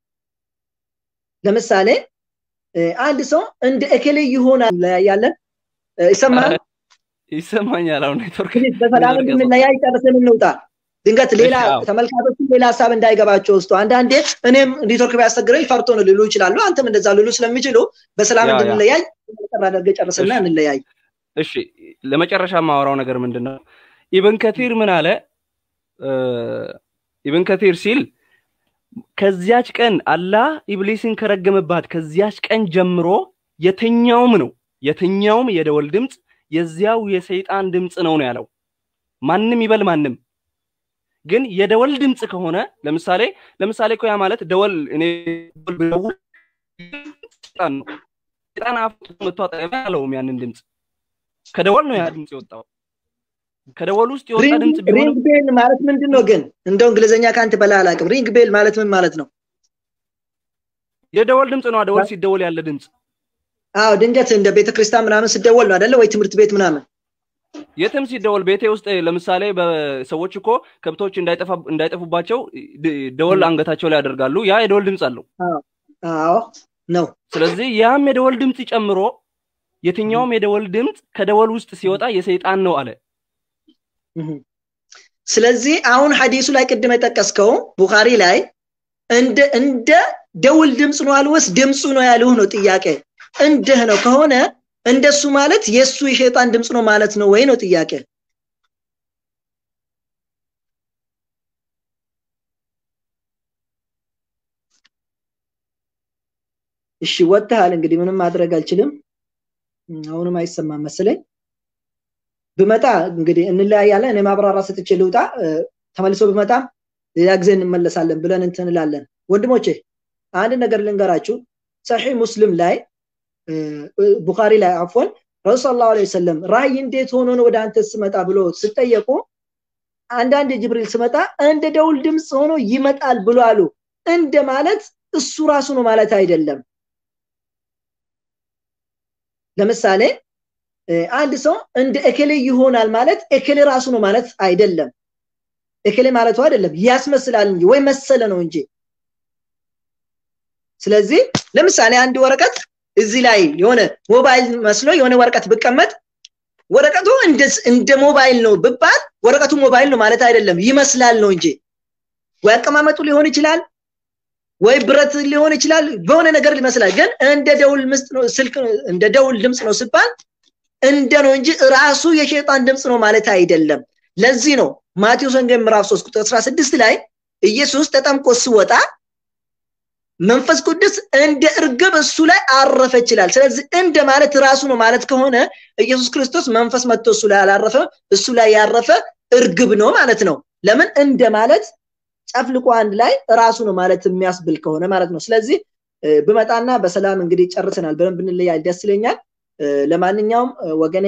ለምሳሌ አንድ ሰው እንደ እከሌ ይሆናል ያለን ይሰማል ይሰማኛል አሁን ኔትወርክ በሰላም እንድንለያይ ጨርሰን እንውጣ ድንገት ሌላ ተመልካቾች ሌላ ሀሳብ እንዳይገባቸው ውስጡ አንዳንዴ እኔም ኔትወርክ ቢያስቸግረኝ ፈርቶ ነው ሊሉ ይችላሉ አንተም እንደዛ ሊሉ ስለሚችሉ በሰላም እንድንለያይ ጠራ አድርገ ጨርስና እንለያይ እሺ ለመጨረሻ የማወራው ነገር ምንድን ነው ኢብን ከቲር ምን አለ ኢብን ከቲር ሲል ከዚያች ቀን አላህ ኢብሊስን ከረገመባት ከዚያች ቀን ጀምሮ የትኛውም ነው የትኛውም የደወል ድምፅ የዚያው የሰይጣን ድምፅ ነው ነው ያለው ማንም ይበል ማንም ግን የደወል ድምፅ ከሆነ ለምሳሌ ለምሳሌ እኮ ያ ማለት ደወል እኔ ብደውል ሰይጣን ነው ሰይጣን አፍ መጥቶ አጠገቤ አለውም ያንን ድምፅ ከደወል ነው ያ ድምፅ የወጣው ከደወል ውስጥ የወጣ ድምፅ ሪንግ ቤል ማለት ምንድን ነው ግን እንደው እንግሊዝኛ ከአንተ በላይ አላውቅም ሪንግ ቤል ማለት ምን ማለት ነው የደወል ድምፅ ነው ደወል ሲደወል ያለ ድምፅ አዎ ድንገት እንደ ቤተክርስቲያን ምናምን ስደወል ነው አደለ ወይ ትምህርት ቤት ምናምን የትም ሲደወል ቤቴ ውስጥ ለምሳሌ በሰዎች እኮ ከብቶች እንዳይጠፉባቸው ደወል አንገታቸው ላይ ያደርጋሉ ያ የደወል ድምፅ አለው አዎ ነው ስለዚህ ያም የደወል ድምፅ ጨምሮ የትኛውም የደወል ድምፅ ከደወል ውስጥ ሲወጣ የሰይጣን ነው አለ ስለዚህ አሁን ሐዲሱ ላይ ቅድም የጠቀስከው ቡኻሪ ላይ እንደ እንደ ደውል ድምፅ ነው አልወስ ድምፁ ነው ያልሁ ነው ጥያቄ እንደህ ነው ከሆነ እንደሱ ማለት የሱ የሸይጣን ድምፅ ነው ማለት ነው ወይ ነው ጥያቄ እሺ ወጥተሃል እንግዲህ ምንም ማድረግ አልችልም አሁንም አይሰማም መስለኝ ብመጣ እንግዲህ እንለያያለን እኔ ማብራራ ሰጥቼ ልውጣ ተመልሶ ብመጣም ሌላ ጊዜ እንመለሳለን ብለን እንትንላለን ወንድሞቼ አንድ ነገር ልንገራችሁ ሰሒህ ሙስሊም ላይ ቡኻሪ ላይ አፎን ረሱል ሰለላሁ ዐለይሂ ወሰለም ራእይ እንዴት ሆኖ ነው ወደ አንተ ስመጣ ብሎ ስጠየቁ አንዳንድ ጅብሪል ስመጣ እንደ ደውል ድምፅ ሆኖ ይመጣል ብሎ አሉ እንደ ማለት እሱ ራሱ ነው ማለት አይደለም ለምሳሌ አንድ ሰው እንደ እክሌ ይሆናል ማለት እክሌ ራሱ ነው ማለት አይደለም እክሌ ማለቱ አይደለም ያስመስላል እንጂ ወይ መሰለ ነው እንጂ ስለዚህ ለምሳሌ አንድ ወረቀት እዚህ ላይ የሆነ ሞባይል መስሎ የሆነ ወረቀት ብቀመጥ ወረቀቱ እንደ ሞባይል ነው ብባል ወረቀቱ ሞባይል ነው ማለት አይደለም ይመስላል ነው እንጂ ወይ አቀማመጡ ሊሆን ይችላል ወይ ብረት ሊሆን ይችላል በሆነ ነገር ይመስላል ግን እንደ ደውል ምስጥ ነው ስልክ እንደ ደውል ድምፅ ነው ሲባል እንደ ነው እንጂ ራሱ የሸይጣን ድምፅ ነው ማለት አይደለም ለዚህ ነው ማቴዎስ ወንጌል ምዕራፍ 3 ቁጥር 16 ላይ ኢየሱስ ተጠምቆ ሲወጣ መንፈስ ቅዱስ እንደ እርግብ እሱ ላይ አረፈ ይችላል ስለዚህ እንደ ማለት ራሱ ነው ማለት ከሆነ ኢየሱስ ክርስቶስ መንፈስ መጥቶ እሱ ላይ አላረፈ እሱ ላይ ያረፈ እርግብ ነው ማለት ነው ለምን እንደ ማለት ጨፍልቆ አንድ ላይ ራሱ ነው ማለት የሚያስብል ከሆነ ማለት ነው ስለዚህ ብመጣና በሰላም እንግዲህ ጨርሰናል በደንብ ብንለያይ ደስ ይለኛል ለማንኛውም ወገኔ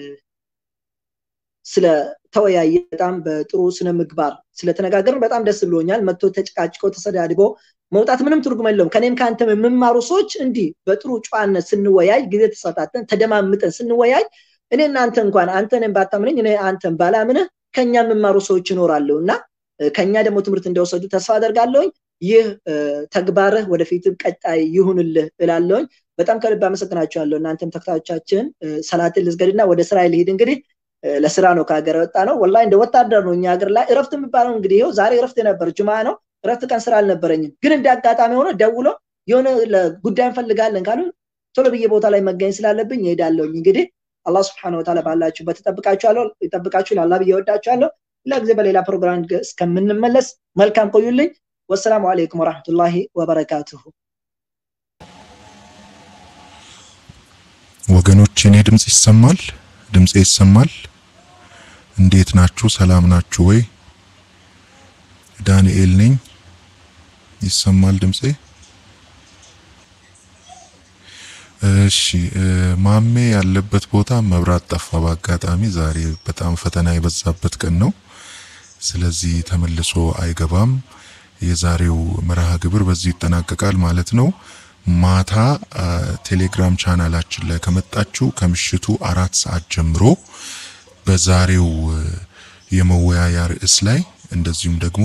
ስለተወያየ በጣም በጥሩ ስነ ምግባር ስለተነጋገርን በጣም ደስ ብሎኛል መጥቶ ተጨቃጭቆ ተሰዳድቦ መውጣት ምንም ትርጉም የለውም ከኔም ከአንተም የምማሩ ሰዎች እንዲህ በጥሩ ጨዋነት ስንወያይ ጊዜ ተሰጣተን ተደማምጠን ስንወያይ እኔ እናንተ እንኳን አንተንም ባታምነኝ እኔ አንተን ባላምንህ ከኛ የምማሩ ሰዎች ይኖራሉ እና ከኛ ደግሞ ትምህርት እንደወሰዱ ተስፋ አደርጋለሁኝ ይህ ተግባርህ ወደፊትም ቀጣይ ይሁንልህ እላለሁኝ በጣም ከልብ አመሰግናችኋለሁ እናንተም ተከታዮቻችን ሰላትን ልዝገድና ወደ ስራ ልሄድ እንግዲህ ለስራ ነው ከሀገር ወጣ ነው ወላ እንደ ወታደር ነው እኛ ሀገር ላይ እረፍት የሚባለው እንግዲህ ይኸው ዛሬ እረፍት የነበር ጁማ ነው እረፍት ቀን ስራ አልነበረኝም ግን እንደ አጋጣሚ ሆነ ደውሎ የሆነ ጉዳይ እንፈልጋለን ካሉ ቶሎ ብዬ ቦታ ላይ መገኘት ስላለብኝ ይሄዳለሁኝ እንግዲህ አላህ ስብሐነ ወተዓላ ባላችሁበት ይጠብቃችኋለሁ ይጠብቃችሁ ላላ ብዬ ወዳችኋለሁ ሌላ ጊዜ በሌላ ፕሮግራም እስከምንመለስ መልካም ቆዩልኝ ወሰላሙ አለይኩም ወራህመቱላሂ ወበረካቱሁ ወገኖች እኔ ድምጽ ይሰማል ድምጼ ይሰማል እንዴት ናችሁ ሰላም ናችሁ ወይ ዳንኤል ነኝ ይሰማል ድምጼ እሺ ማሜ ያለበት ቦታ መብራት ጠፋ በአጋጣሚ ዛሬ በጣም ፈተና የበዛበት ቀን ነው ስለዚህ ተመልሶ አይገባም የዛሬው መርሃ ግብር በዚህ ይጠናቀቃል ማለት ነው ማታ ቴሌግራም ቻናላችን ላይ ከመጣችሁ ከምሽቱ አራት ሰዓት ጀምሮ በዛሬው የመወያያ ርዕስ ላይ እንደዚሁም ደግሞ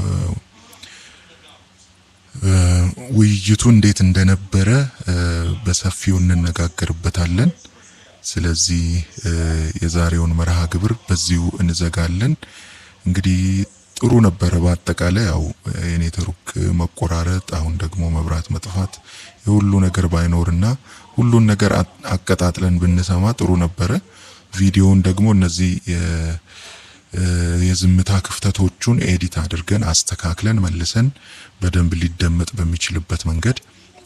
ውይይቱ እንዴት እንደነበረ በሰፊው እንነጋገርበታለን። ስለዚህ የዛሬውን መርሃ ግብር በዚሁ እንዘጋለን። እንግዲህ ጥሩ ነበረ። በአጠቃላይ ያው የኔትወርክ መቆራረጥ፣ አሁን ደግሞ መብራት መጥፋት የሁሉ ነገር ባይኖርና ሁሉን ነገር አቀጣጥለን ብንሰማ ጥሩ ነበረ። ቪዲዮውን ደግሞ እነዚህ የዝምታ ክፍተቶቹን ኤዲት አድርገን አስተካክለን መልሰን በደንብ ሊደመጥ በሚችልበት መንገድ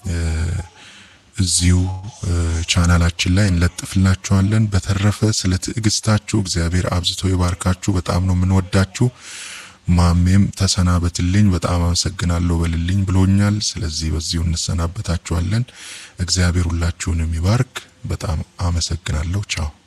እዚሁ ቻናላችን ላይ እንለጥፍላችኋለን። በተረፈ ስለ ትዕግስታችሁ እግዚአብሔር አብዝቶ ይባርካችሁ። በጣም ነው የምንወዳችሁ። ማሜም ተሰናበትልኝ፣ በጣም አመሰግናለሁ በልልኝ ብሎኛል። ስለዚህ በዚሁ እንሰናበታችኋለን። እግዚአብሔር ሁላችሁንም ይባርክ። በጣም አመሰግናለሁ። ቻው